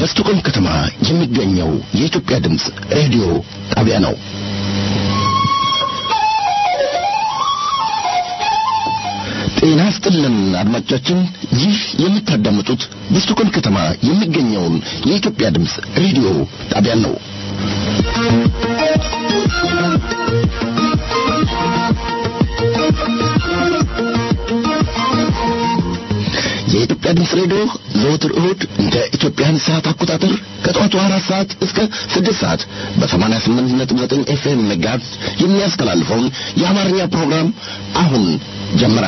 በስቶኮልም ከተማ የሚገኘው የኢትዮጵያ ድምፅ ሬዲዮ ጣቢያ ነው። ጤና ስጥልን አድማጮቻችን፣ ይህ የምታዳምጡት በስቶኮልም ከተማ የሚገኘውን የኢትዮጵያ ድምፅ ሬዲዮ ጣቢያን ነው። የኢትዮጵያ ድምፅ ሬዲዮ ዘወትር እሁድ እንደ ኢትዮጵያን ሰዓት አቆጣጠር ከጠዋቱ አራት ሰዓት እስከ ስድስት ሰዓት በሰማንያ ስምንት ነጥብ ዘጠኝ ኤፍኤም መጋዝ የሚያስተላልፈውን የአማርኛ ፕሮግራም አሁን ጀመረ።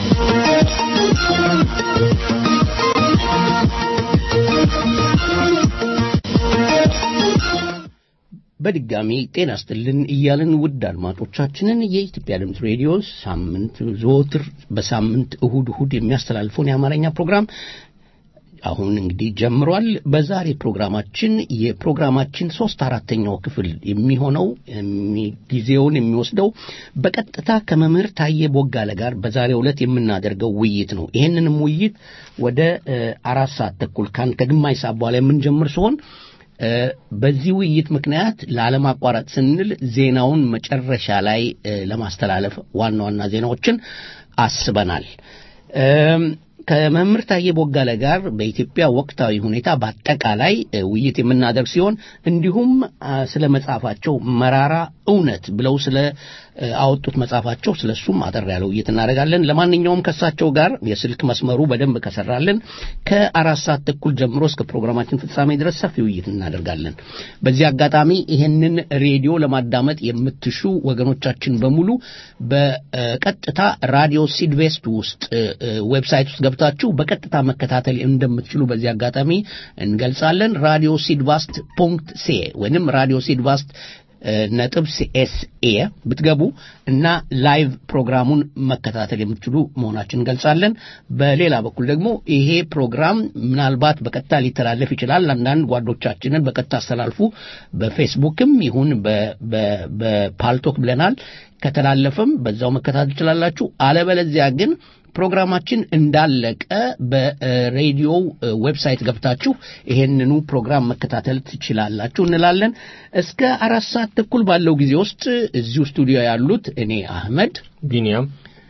በድጋሚ ጤና ስጥልን እያልን ውድ አድማጮቻችንን የኢትዮጵያ ድምፅ ሬዲዮ ሳምንት ዘወትር በሳምንት እሁድ እሁድ የሚያስተላልፈውን የአማርኛ ፕሮግራም አሁን እንግዲህ ጀምሯል። በዛሬ ፕሮግራማችን የፕሮግራማችን ሶስት አራተኛው ክፍል የሚሆነው ጊዜውን የሚወስደው በቀጥታ ከመምህር ታዬ ቦጋለ ጋር በዛሬው ዕለት የምናደርገው ውይይት ነው። ይህንንም ውይይት ወደ አራት ሰዓት ተኩል ከግማሽ ሰዓት በኋላ የምንጀምር ሲሆን በዚህ ውይይት ምክንያት ላለማቋረጥ ስንል ዜናውን መጨረሻ ላይ ለማስተላለፍ ዋና ዋና ዜናዎችን አስበናል። ከመምህር ታዬ ቦጋለ ጋር በኢትዮጵያ ወቅታዊ ሁኔታ በአጠቃላይ ውይይት የምናደርግ ሲሆን እንዲሁም ስለ መጽሐፋቸው መራራ እውነት ብለው ስለ አወጡት መጽሐፋቸው ስለ እሱም አጠር ያለ ውይይት እናደርጋለን። ለማንኛውም ከእሳቸው ጋር የስልክ መስመሩ በደንብ ከሰራልን ከአራት ሰዓት ተኩል ጀምሮ እስከ ፕሮግራማችን ፍጻሜ ድረስ ሰፊ ውይይት እናደርጋለን። በዚህ አጋጣሚ ይህንን ሬዲዮ ለማዳመጥ የምትሹ ወገኖቻችን በሙሉ በቀጥታ ራዲዮ ሲድቬስት ውስጥ ዌብሳይት ውስጥ ገብታችሁ በቀጥታ መከታተል እንደምትችሉ በዚህ አጋጣሚ እንገልጻለን። ራዲዮ ሲድቫስት ፖንክት ሴ ወይንም ራዲዮ ሲድቫስት ነጥብ ሲኤስኤ ብትገቡ እና ላይቭ ፕሮግራሙን መከታተል የምትችሉ መሆናችን እንገልጻለን። በሌላ በኩል ደግሞ ይሄ ፕሮግራም ምናልባት በቀጥታ ሊተላለፍ ይችላል። አንዳንድ ጓዶቻችንን በቀጥታ አስተላልፉ፣ በፌስቡክም ይሁን በፓልቶክ ብለናል። ከተላለፈም በዛው መከታተል ትችላላችሁ። አለበለዚያ ግን ፕሮግራማችን እንዳለቀ በሬዲዮው ዌብሳይት ገብታችሁ ይሄንኑ ፕሮግራም መከታተል ትችላላችሁ እንላለን። እስከ አራት ሰዓት ተኩል ባለው ጊዜ ውስጥ እዚሁ ስቱዲዮ ያሉት እኔ አህመድ ቢኒያም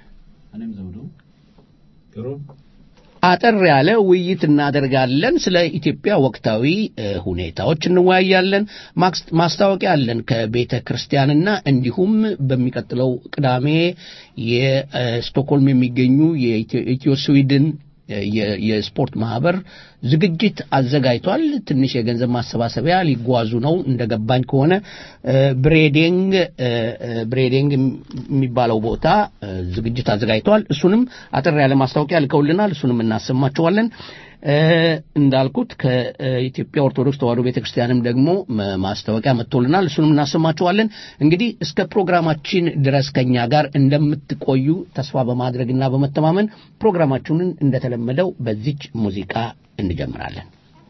አጠር ያለ ውይይት እናደርጋለን። ስለ ኢትዮጵያ ወቅታዊ ሁኔታዎች እንወያያለን። ማስታወቂያ አለን ከቤተ ክርስቲያንና እንዲሁም በሚቀጥለው ቅዳሜ የስቶክሆልም የሚገኙ የኢትዮ ስዊድን የስፖርት ማህበር ዝግጅት አዘጋጅቷል። ትንሽ የገንዘብ ማሰባሰቢያ ሊጓዙ ነው እንደገባኝ ከሆነ ብሬዲንግ ብሬዲንግ የሚባለው ቦታ ዝግጅት አዘጋጅቷል። እሱንም አጠር ያለ ማስታወቂያ ልከውልናል። እሱንም እናሰማቸዋለን። እንዳልኩት ከኢትዮጵያ ኦርቶዶክስ ተዋሕዶ ቤተክርስቲያንም ደግሞ ማስታወቂያ መጥቶልናል። እሱንም እናሰማችኋለን። እንግዲህ እስከ ፕሮግራማችን ድረስ ከኛ ጋር እንደምትቆዩ ተስፋ በማድረግና በመተማመን ፕሮግራማችንን እንደተለመደው በዚች ሙዚቃ እንጀምራለን።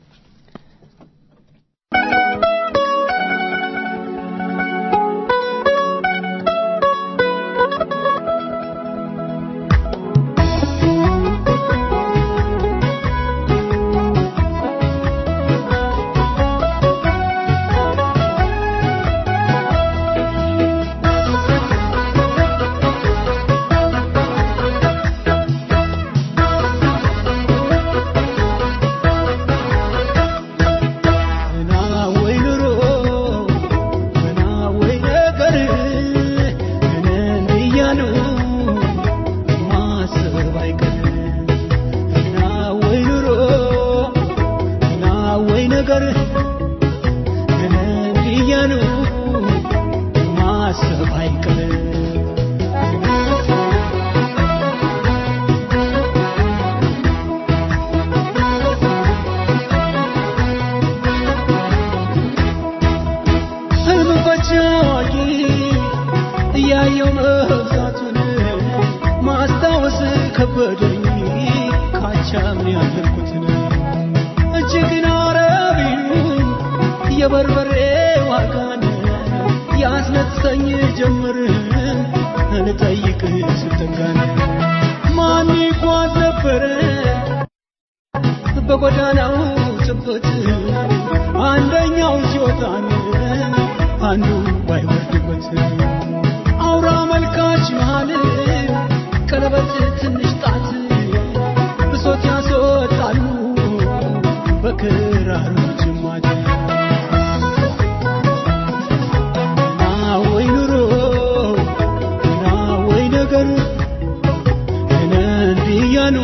የበርበሬ ዋጋን ያስነጥሰኝ ጀምር እንጠይቅ ስተንጋን ማን ይጓዝ ነበረ በጎዳናው ቢሮጥበት አንደኛው ሲወጣን አንዱ ባይወርድበት አውራ መልካች መሃል ቀለበት ትንሽ ጣት ብሶት ያስወጣሉ በክራሩ ጅማት ና ወይ ኑሮ ና ወይ ነገር እነ እንዲህ እያሉ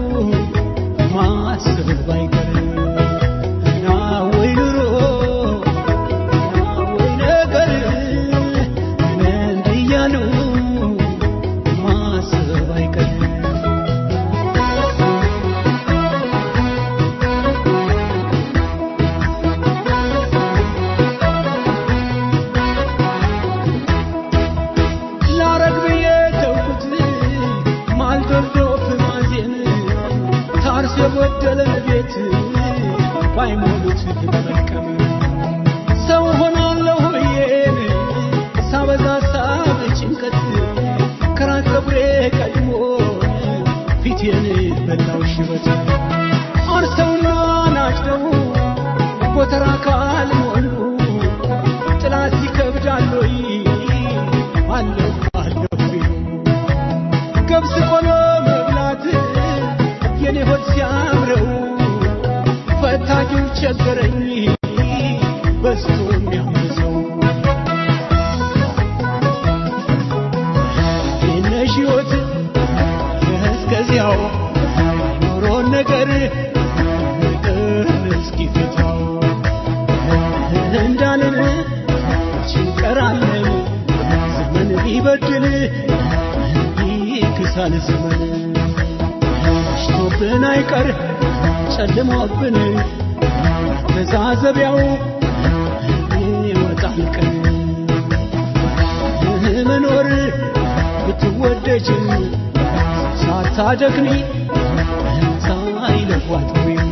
ማሰብ ባይቀር ና ወይ ኑሮ ና ወይ ነገር እነ እንዲህ እያሉ ማሰብ አይቀር ላረግ ብዬ ተውኩት ማልዶልዶፍ ማዜን ታርስ የጎደለን ቤት ባይሞሉት መልቀም ሰው ሆናለሁ ብዬን ሳበዛ ሳብ ጭንቀት ከራስ ፀጉሬ ቀድሞ ፊቴን በላው ሽበት አርሰውና ናጭደው ጎተራ ካልሞሉ ጥላት ይከብዳል ወይ አለሁ አለሁ ቢሉ ገብስ ቆሎ መብላት የኔ ሆድ ሲያምረው ፈታጊው ቸገረኝ በስቶ የሚያምዘው የነሽ ሕይወት እስከዚያው ኖሮን ነገር ነገር እስኪፈታው እንዳልን ችንቀራለን ዘመን ቢበድል ይክሳል ዘመን ሽቶብን አይቀር ጨልሞብን መዛዘቢያው ይወጣል ቀን መኖር ብትወደጅ ሳታደክሚ ሳይለፏት ወይም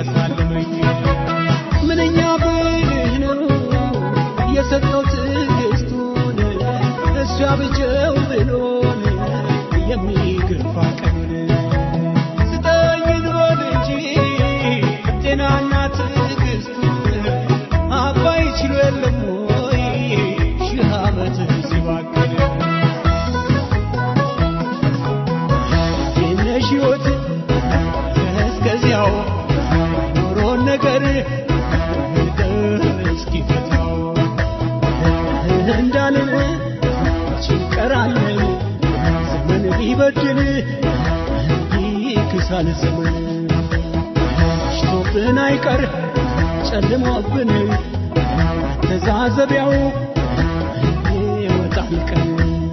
ያሳልመኝ ምንኛ ብልህ ነው የሰጠው ትዕግስቱን እሱ ያብጀው ብሎን የሚገፋ ቀኑን ስጠኝ ልበል እንጂ ጤናና ትዕግስቱን አባይ ችሎ የለም ወይ ሺህ ዓመት ሲባክን የነሽ ሕይወት እስከዚያው ኖሮን ነገር እስኪፈታው እንዳልን ጭንቀራለን ዘመን ቢበድል ይክሳል ዘመን ሽቶብን አይቀር ጨልሞብን ተዛዘቢያው ይወጣል ቀን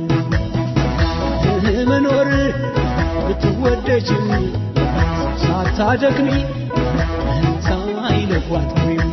መኖር ብትወደጅም ሳታደክሚ ሳይለቋት ወይም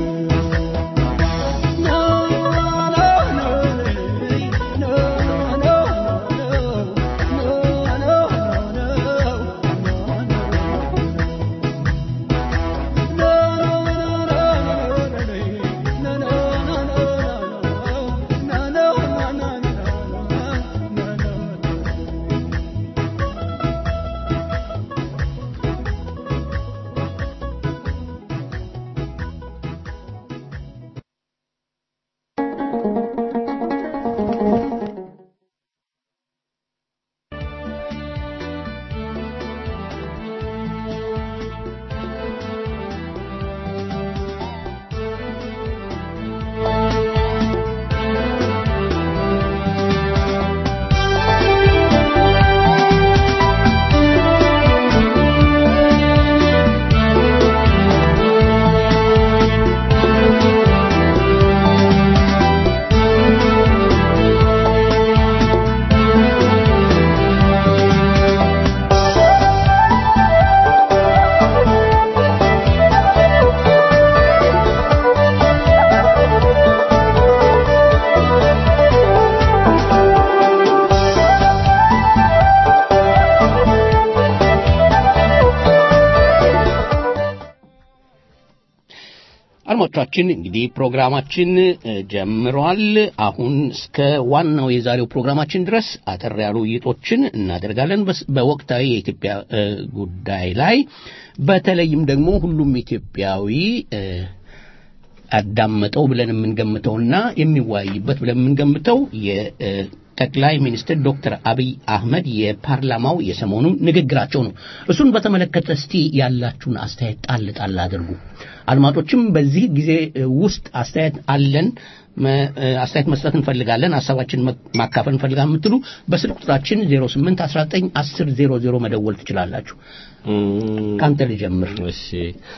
አድማጮቻችን እንግዲህ ፕሮግራማችን እ, ጀምሯል። አሁን እስከ ዋናው የዛሬው ፕሮግራማችን ድረስ አጠር ያሉ ውይይቶችን እናደርጋለን በስ- በወቅታዊ የኢትዮጵያ እ, ጉዳይ ላይ በተለይም ደግሞ ሁሉም ኢትዮጵያዊ እ, አዳመጠው ብለን የምንገምተውና የሚወያይበት ብለን የምንገምተው የጠቅላይ ሚኒስትር ዶክተር አብይ አህመድ የፓርላማው የሰሞኑ ንግግራቸው ነው። እሱን በተመለከተ እስቲ ያላችሁን አስተያየት ጣል ጣል አድርጉ። አድማጮችም በዚህ ጊዜ እ, ውስጥ አስተያየት አለን መ- እ, አስተያየት መስጠት እንፈልጋለን፣ ሀሳባችን መ- ማካፈል እንፈልጋለን የምትሉ በስልክ ቁጥራችን 08 19 10 00 መደወል ትችላላችሁ። ከአንተ ልጀምር። እሺ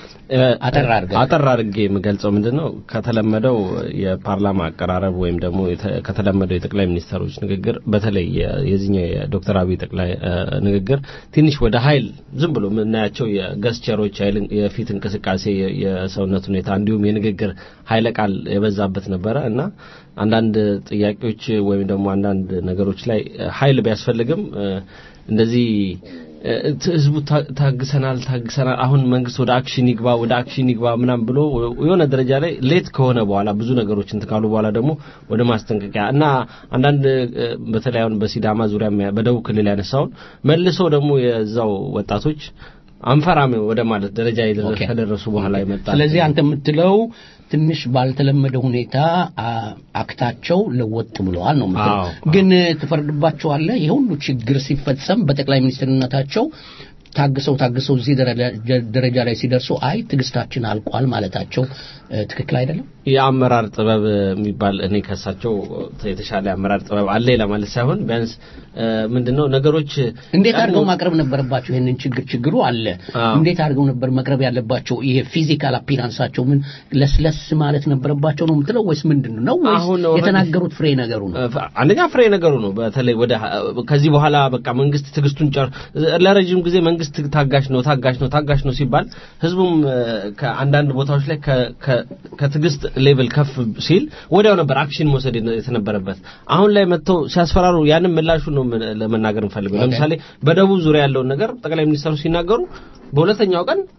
አጠር አድርገህ። አጠር አድርጌ የምገልጸው ምንድን ነው ከተለመደው የፓርላማ አቀራረብ ወይም ደግሞ የተ- ከተለመደው የጠቅላይ ሚኒስትሮች ንግግር በተለይ የ- የዚህኛው የዶክተር አብይ ጠቅላይ እ፣ ንግግር ትንሽ ወደ ኃይል ዝም ብሎ የምናያቸው የገስቸሮች ኃይል የፊት እንቅስቃሴ የ- የሰውነት ሁኔታ እንዲሁም የንግግር ኃይለ ቃል የበዛበት ነበረ እና አንዳንድ ጥያቄዎች ወይም ደግሞ አንዳንድ ነገሮች ላይ እ፣ ኃይል ቢያስፈልግም እ፣ እንደዚህ እ፣ ት- ህዝቡ ታ- ታግሰናል ታግሰናል አሁን መንግስት ወደ አክሽን ይግባ ወደ አክሽን ይግባ ምናም ብሎ የሆነ ደረጃ ላይ ሌት ከሆነ በኋላ ብዙ ነገሮች እንትን ካሉ በኋላ ደግሞ ወደ ማስጠንቀቂያ እና አንዳንድ እ፣ በተለይ አሁን በሲዳማ ዙሪያ የሚያ- በደቡብ ክልል ያነሳውን መልሶ ደግሞ የዛው ወጣቶች አንፈራም ወደ ማለት ደረጃ የደረ- ኦኬ። ከደረሱ በኋላ ይመጣ ስለዚህ አንተ የምትለው ትንሽ ባልተለመደ ሁኔታ አ- አክታቸው ለወጥ ብለዋል ነው የምትለው። አዎ፣ ግን ትፈርድባቸዋለህ። ይህ ሁሉ ችግር ሲፈጸም በጠቅላይ ሚኒስትርነታቸው ታግሰው ታግሰው እዚህ ደረጃ- ደረጃ ላይ ሲደርሱ አይ ትዕግስታችን አልቋል ማለታቸው እ፣ ትክክል አይደለም። የአመራር ጥበብ የሚባል እኔ ከሳቸው የተሻለ የአመራር ጥበብ አለ ለማለት ሳይሆን ቢያንስ እ፣ ምንድነው ነገሮች እንዴት ቀድሞ- አድርገው ማቅረብ ነበረባቸው? ይህንን ችግር ችግሩ አለ። አዎ። እንዴት አድርገው ነበር መቅረብ ያለባቸው? ይሄ ፊዚካል አፒራንሳቸው ምን ለስለስ ማለት ነበረባቸው ነው የምትለው ወይስ ምንድን ነው ወይስ አሁን already- የተናገሩት ፍሬ ነገሩ ነው? አንደኛ ፍሬ ነገሩ ነው። በተለይ ወደ ከዚህ በኋላ በቃ መንግስት ትግስቱን ጨር ለረጅም ጊዜ መንግስት ታጋሽ ነው ታጋሽ ነው ታጋሽ ነው ሲባል ህዝቡም እ፣ ከአንዳንድ ቦታዎች ላይ ከ- ከ- ከትግስት ሌቭል ከፍ ሲል ወዲያው ነበር አክሽን መውሰድ የነ- የተነበረበት። አሁን ላይ መጥተው ሲያስፈራሩ ያንን ምላሹ ነው ምን- ለመናገር እንፈልገው። ኦኬ። ለምሳሌ በደቡብ ዙሪያ ያለውን ነገር ጠቅላይ ሚኒስትሩ ሲናገሩ በሁለተኛው ቀን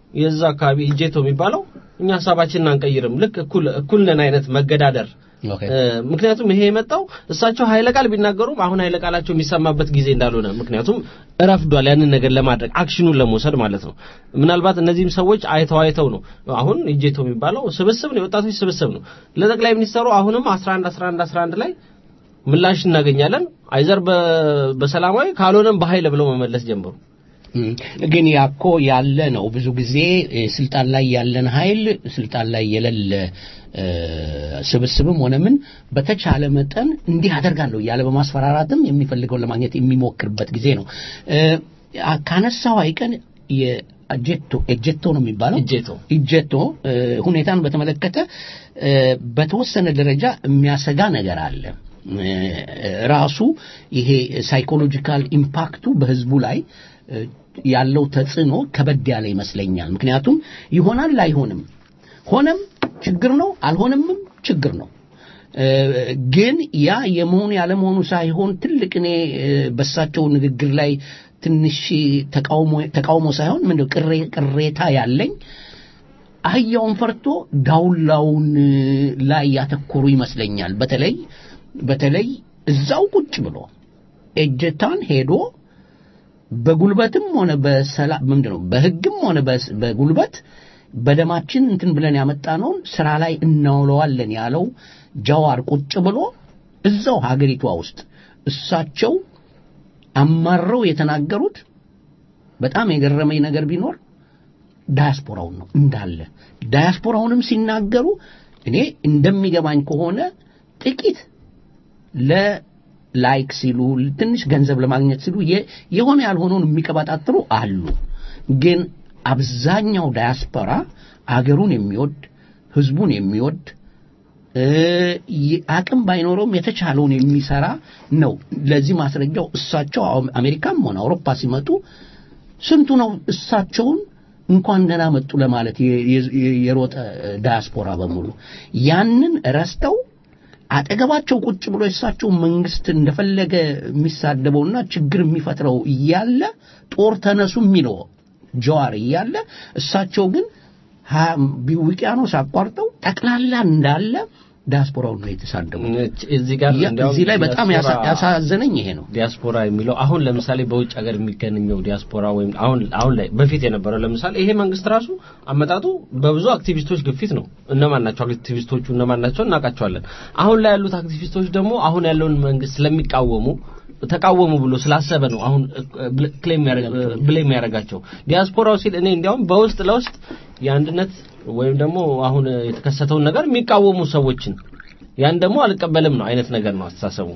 የዛ አካባቢ እጄቶ የሚባለው እኛ ሀሳባችንን አንቀይርም፣ ልክ እኩል እኩል ነን አይነት መገዳደር ኦኬ እ፣ ምክንያቱም ይሄ የመጣው እሳቸው ኃይለ ቃል ቢናገሩም አሁን ኃይለ ቃላቸው የሚሰማበት ጊዜ እንዳልሆነ ምክንያቱም እረፍዷል ያንን ነገር ለማድረግ አክሽኑን ለመውሰድ ማለት ነው። ምናልባት እነዚህም ሰዎች አይተው አይተው ነው አሁን እጄቶ የሚባለው ስብስብ ነው፣ የወጣቶች ስብስብ ነው። ለጠቅላይ ሚኒስተሩ አሁንም 11 11 11 ላይ ምላሽ እናገኛለን አይዘር በ- በሰላማዊ ካልሆነም በኃይል ብለው መመለስ ጀመሩ። እም፣ ግን ያኮ ያለ ነው። ብዙ ጊዜ እ፣ ስልጣን ላይ ያለን ኃይል ስልጣን ላይ የሌለ እ፣ ስብስብም ሆነ ምን በተቻለ መጠን እንዲህ አደርጋለሁ እያለ በማስፈራራትም የሚፈልገውን ለማግኘት የሚሞክርበት ጊዜ ነው። እ፣ አ- ካነሳው አይቀን የእጀቶ እጀቶ ነው የሚባለው እጄቶ እጀቶ እ፣ ሁኔታን በተመለከተ እ፣ በተወሰነ ደረጃ የሚያሰጋ ነገር አለ። እ፣ ራሱ ይሄ ሳይኮሎጂካል ኢምፓክቱ በህዝቡ ላይ እ፣ ያለው ተጽዕኖ ከበድ ያለ ይመስለኛል። ምክንያቱም ይሆናል አይሆንም፣ ሆነም ችግር ነው፣ አልሆነምም ችግር ነው። እ፣ ግን ያ የመሆኑ ያለመሆኑ ሳይሆን ትልቅ እኔ እ፣ በሳቸው ንግግር ላይ ትንሽ ተቃውሞ ተቃውሞ ሳይሆን ምንድን ነው ቅሬ- ቅሬታ ያለኝ አህያውን ፈርቶ ዳውላውን ላይ ያተኮሩ ይመስለኛል። በተለይ በተለይ እዛው ቁጭ ብሎ እጀታን ሄዶ በጉልበትም ሆነ በሰላም ምንድን ነው በህግም ሆነ በስ- በጉልበት በደማችን እንትን ብለን ያመጣነውን ስራ ላይ እናውለዋለን ያለው ጃዋር ቁጭ ብሎ እዛው ሀገሪቷ ውስጥ እሳቸው አማረው የተናገሩት በጣም የገረመኝ ነገር ቢኖር ዳያስፖራውን ነው እንዳለ ዳያስፖራውንም ሲናገሩ እኔ እንደሚገባኝ ከሆነ ጥቂት ለላይክ ሲሉ ትንሽ ገንዘብ ለማግኘት ሲሉ የ- የሆነ ያልሆነውን የሚቀባጣጥሩ አሉ። ግን አብዛኛው ዳያስፖራ አገሩን የሚወድ ህዝቡን የሚወድ እ፣ ይ- አቅም ባይኖረውም የተቻለውን የሚሰራ ነው። ለዚህ ማስረጃው እሳቸው አው- አሜሪካም ሆነ አውሮፓ ሲመጡ ስንቱ ነው እሳቸውን እንኳን ደህና መጡ ለማለት የ- የ- የሮጠ ዳያስፖራ በሙሉ ያንን ረስተው አጠገባቸው ቁጭ ብሎ የእሳቸው መንግስት እንደፈለገ የሚሳደበውና ችግር የሚፈጥረው እያለ ጦር ተነሱ የሚለው ጀዋር እያለ እሳቸው ግን ሀ- ቢ- ውቅያኖስ አቋርጠው ጠቅላላ እንዳለ ዳያስፖራውን ነው የተሳደቡ። እዚህ ጋር ያ- እንዲያውም እዚህ ላይ በጣም ያሳ- ዲያስፖራ- ያሳዘነኝ ይሄ ነው። ዲያስፖራ የሚለው አሁን ለምሳሌ በውጭ ሀገር የሚገኘው ዲያስፖራ ወይም አሁን አሁን ላይ በፊት የነበረው ለምሳሌ ይሄ መንግስት ራሱ አመጣጡ በብዙ አክቲቪስቶች ግፊት ነው። እነማን ናቸው አክቲቪስቶቹ? እነማን ናቸው? እናውቃቸዋለን። አሁን ላይ ያሉት አክቲቪስቶች ደግሞ አሁን ያለውን መንግስት ስለሚቃወሙ ተቃወሙ ብሎ ስላሰበ ነው አሁን ክሌም ብሌም ያደርጋቸው ዲያስፖራው ሲል እኔ እንዲያውም በውስጥ ለውስጥ የአንድነት ወይም ደግሞ አሁን የተከሰተውን ነገር የሚቃወሙ ሰዎችን ያን ደግሞ አልቀበልም ነው አይነት ነገር ነው አስተሳሰቡ።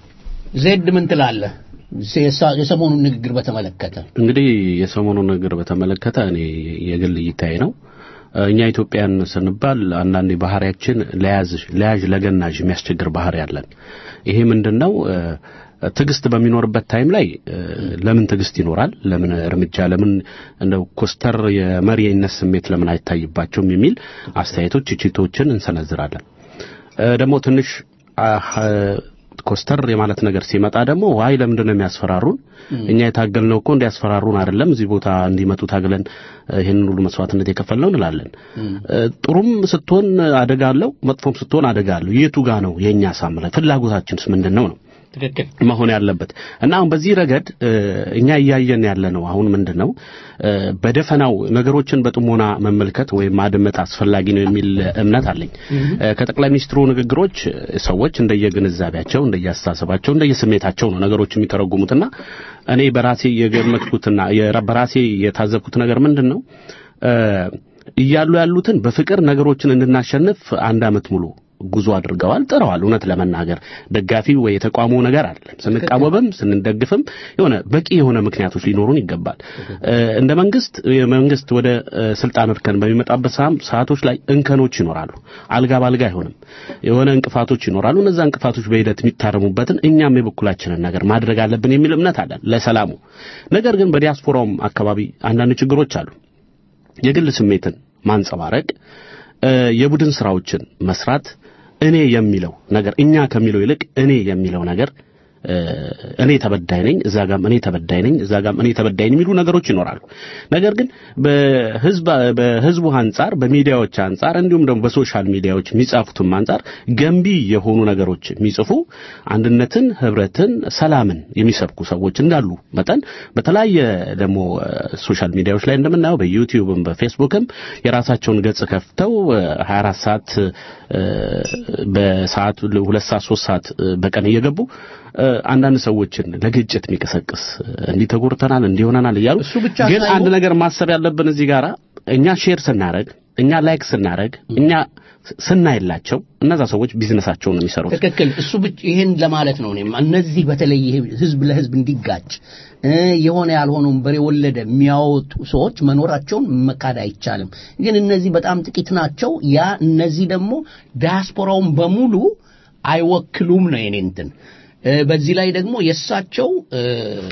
ዜድ ምን ትላለህ? የሳ- የሰሞኑን ንግግር በተመለከተ እንግዲህ የሰሞኑን ነገር በተመለከተ እኔ የግል እይታዬ ነው። እኛ ኢትዮጵያን ስንባል አንዳንዴ ባህሪያችን ለያዝ ለያዥ ለገናዥ የሚያስቸግር ባህሪ አለን። ይሄ ምንድነው? እ፣ ትዕግስት በሚኖርበት ታይም ላይ እ፣ ለምን ትዕግስት ይኖራል? ለምን እርምጃ ለምን እንደው ኮስተር የመሪነት ስሜት ለምን አይታይባቸውም? የሚል አስተያየቶች፣ ትችቶችን እንሰነዝራለን። እ፣ ደግሞ ትንሽ አህ፣ ኮስተር የማለት ነገር ሲመጣ ደግሞ ዋይ ለምንድን ነው የሚያስፈራሩን? እኛ የታገልነው እኮ እንዲያስፈራሩን አይደለም፣ እዚህ ቦታ እንዲመጡ ታግለን እ፣ ይህንን ሁሉ መስዋዕትነት የከፈልነው እንላለን። እ፣ ጥሩም ስትሆን አደጋ አለው፣ መጥፎም ስትሆን አደጋ አለው። የቱ ጋ ነው የእኛ ሳምረ ፍላጎታችንስ ምንድን ነው ነው ትክክል መሆን ያለበት እና አሁን በዚህ ረገድ እ፣ እኛ እያየን ያለ ነው። አሁን ምንድን ነው እ፣ በደፈናው ነገሮችን በጥሞና መመልከት ወይም ማድመጥ አስፈላጊ ነው የሚል እምነት አለኝ። እ፣ ከጠቅላይ ሚኒስትሩ ንግግሮች እ፣ ሰዎች እንደየግንዛቤያቸው፣ እንደየአስተሳሰባቸው፣ እንደየስሜታቸው ነው ነገሮች የሚተረጉሙትና እኔ በራሴ የገመትኩትና የራ- በራሴ የታዘብኩት ነገር ምንድን ነው እ፣ እያሉ ያሉትን በፍቅር ነገሮችን እንድናሸንፍ አንድ ዓመት ሙሉ ጉዞ አድርገዋል፣ ጥረዋል። እውነት ለመናገር ደጋፊ ወይ የተቋሙ ነገር አይደለም። ስንቃወምም ስንደግፍም የሆነ በቂ የሆነ ምክንያቶች ሊኖሩን ይገባል። እ፣ እንደ መንግስት የመንግስት ወደ እ፣ ስልጣን እርከን በሚመጣበት ሰዓም- ሰዓቶች ላይ እንከኖች ይኖራሉ። አልጋ ባልጋ አይሆንም። የሆነ እንቅፋቶች ይኖራሉ። እነዛ እንቅፋቶች በሂደት የሚታረሙበትን እኛም የበኩላችንን ነገር ማድረግ አለብን የሚል እምነት አለን ለሰላሙ። ነገር ግን በዲያስፖራውም አካባቢ አንዳንድ ችግሮች አሉ። የግል ስሜትን ማንጸባረቅ፣ እ፣ የቡድን ስራዎችን መስራት፣ እኔ የሚለው ነገር እኛ ከሚለው ይልቅ እኔ የሚለው ነገር እ፣ እኔ ተበዳይ ነኝ፣ እዛ ጋም እኔ ተበዳይ ነኝ፣ እዛ ጋም እኔ ተበዳይ ነኝ የሚሉ ነገሮች ይኖራሉ። ነገር ግን በህዝብ በህዝቡ አንጻር በሚዲያዎች አንጻር እንዲሁም ደግሞ በሶሻል ሚዲያዎች የሚጻፉትም አንጻር ገንቢ የሆኑ ነገሮች የሚጽፉ አንድነትን፣ ህብረትን፣ ሰላምን የሚሰብኩ ሰዎች እንዳሉ መጠን በተለያየ ደግሞ እ፣ ሶሻል ሚዲያዎች ላይ እንደምናየው በዩቲዩብም በፌስቡክም የራሳቸውን ገጽ ከፍተው እ፣ 24 ሰዓት እ፣ በሰዓት ሁለት ሰዓት ሶስት ሰዓት እ፣ በቀን እየገቡ እ፣ አንዳንድ ሰዎችን ለግጭት የሚቀሰቅስ እንዲህ ተጎድተናል እንዲህ ሆነናል እያሉ እሱ ብቻ ግን ሳይሆን- አንድ ነገር ማሰብ ያለብን እዚህ ጋራ እኛ ሼር ስናረግ እኛ ላይክ ስናረግ እኛ ስናይላቸው እነዛ ሰዎች ቢዝነሳቸውን ነው የሚሰሩት። ትክክል። እሱ ብቻ ይሄን ለማለት ነው። እኔም እነዚህ በተለይ ይሄ ህዝብ ለህዝብ እንዲጋጭ እ የሆነ ያልሆነውን በሬ ወለደ የሚያወጡ ሰዎች መኖራቸውን መካድ አይቻልም። ግን እነዚህ በጣም ጥቂት ናቸው። ያ እነዚህ ደግሞ ዲያስፖራውን በሙሉ አይወክሉም ነው የኔ እንትን እ በዚህ ላይ ደግሞ የእሳቸው እ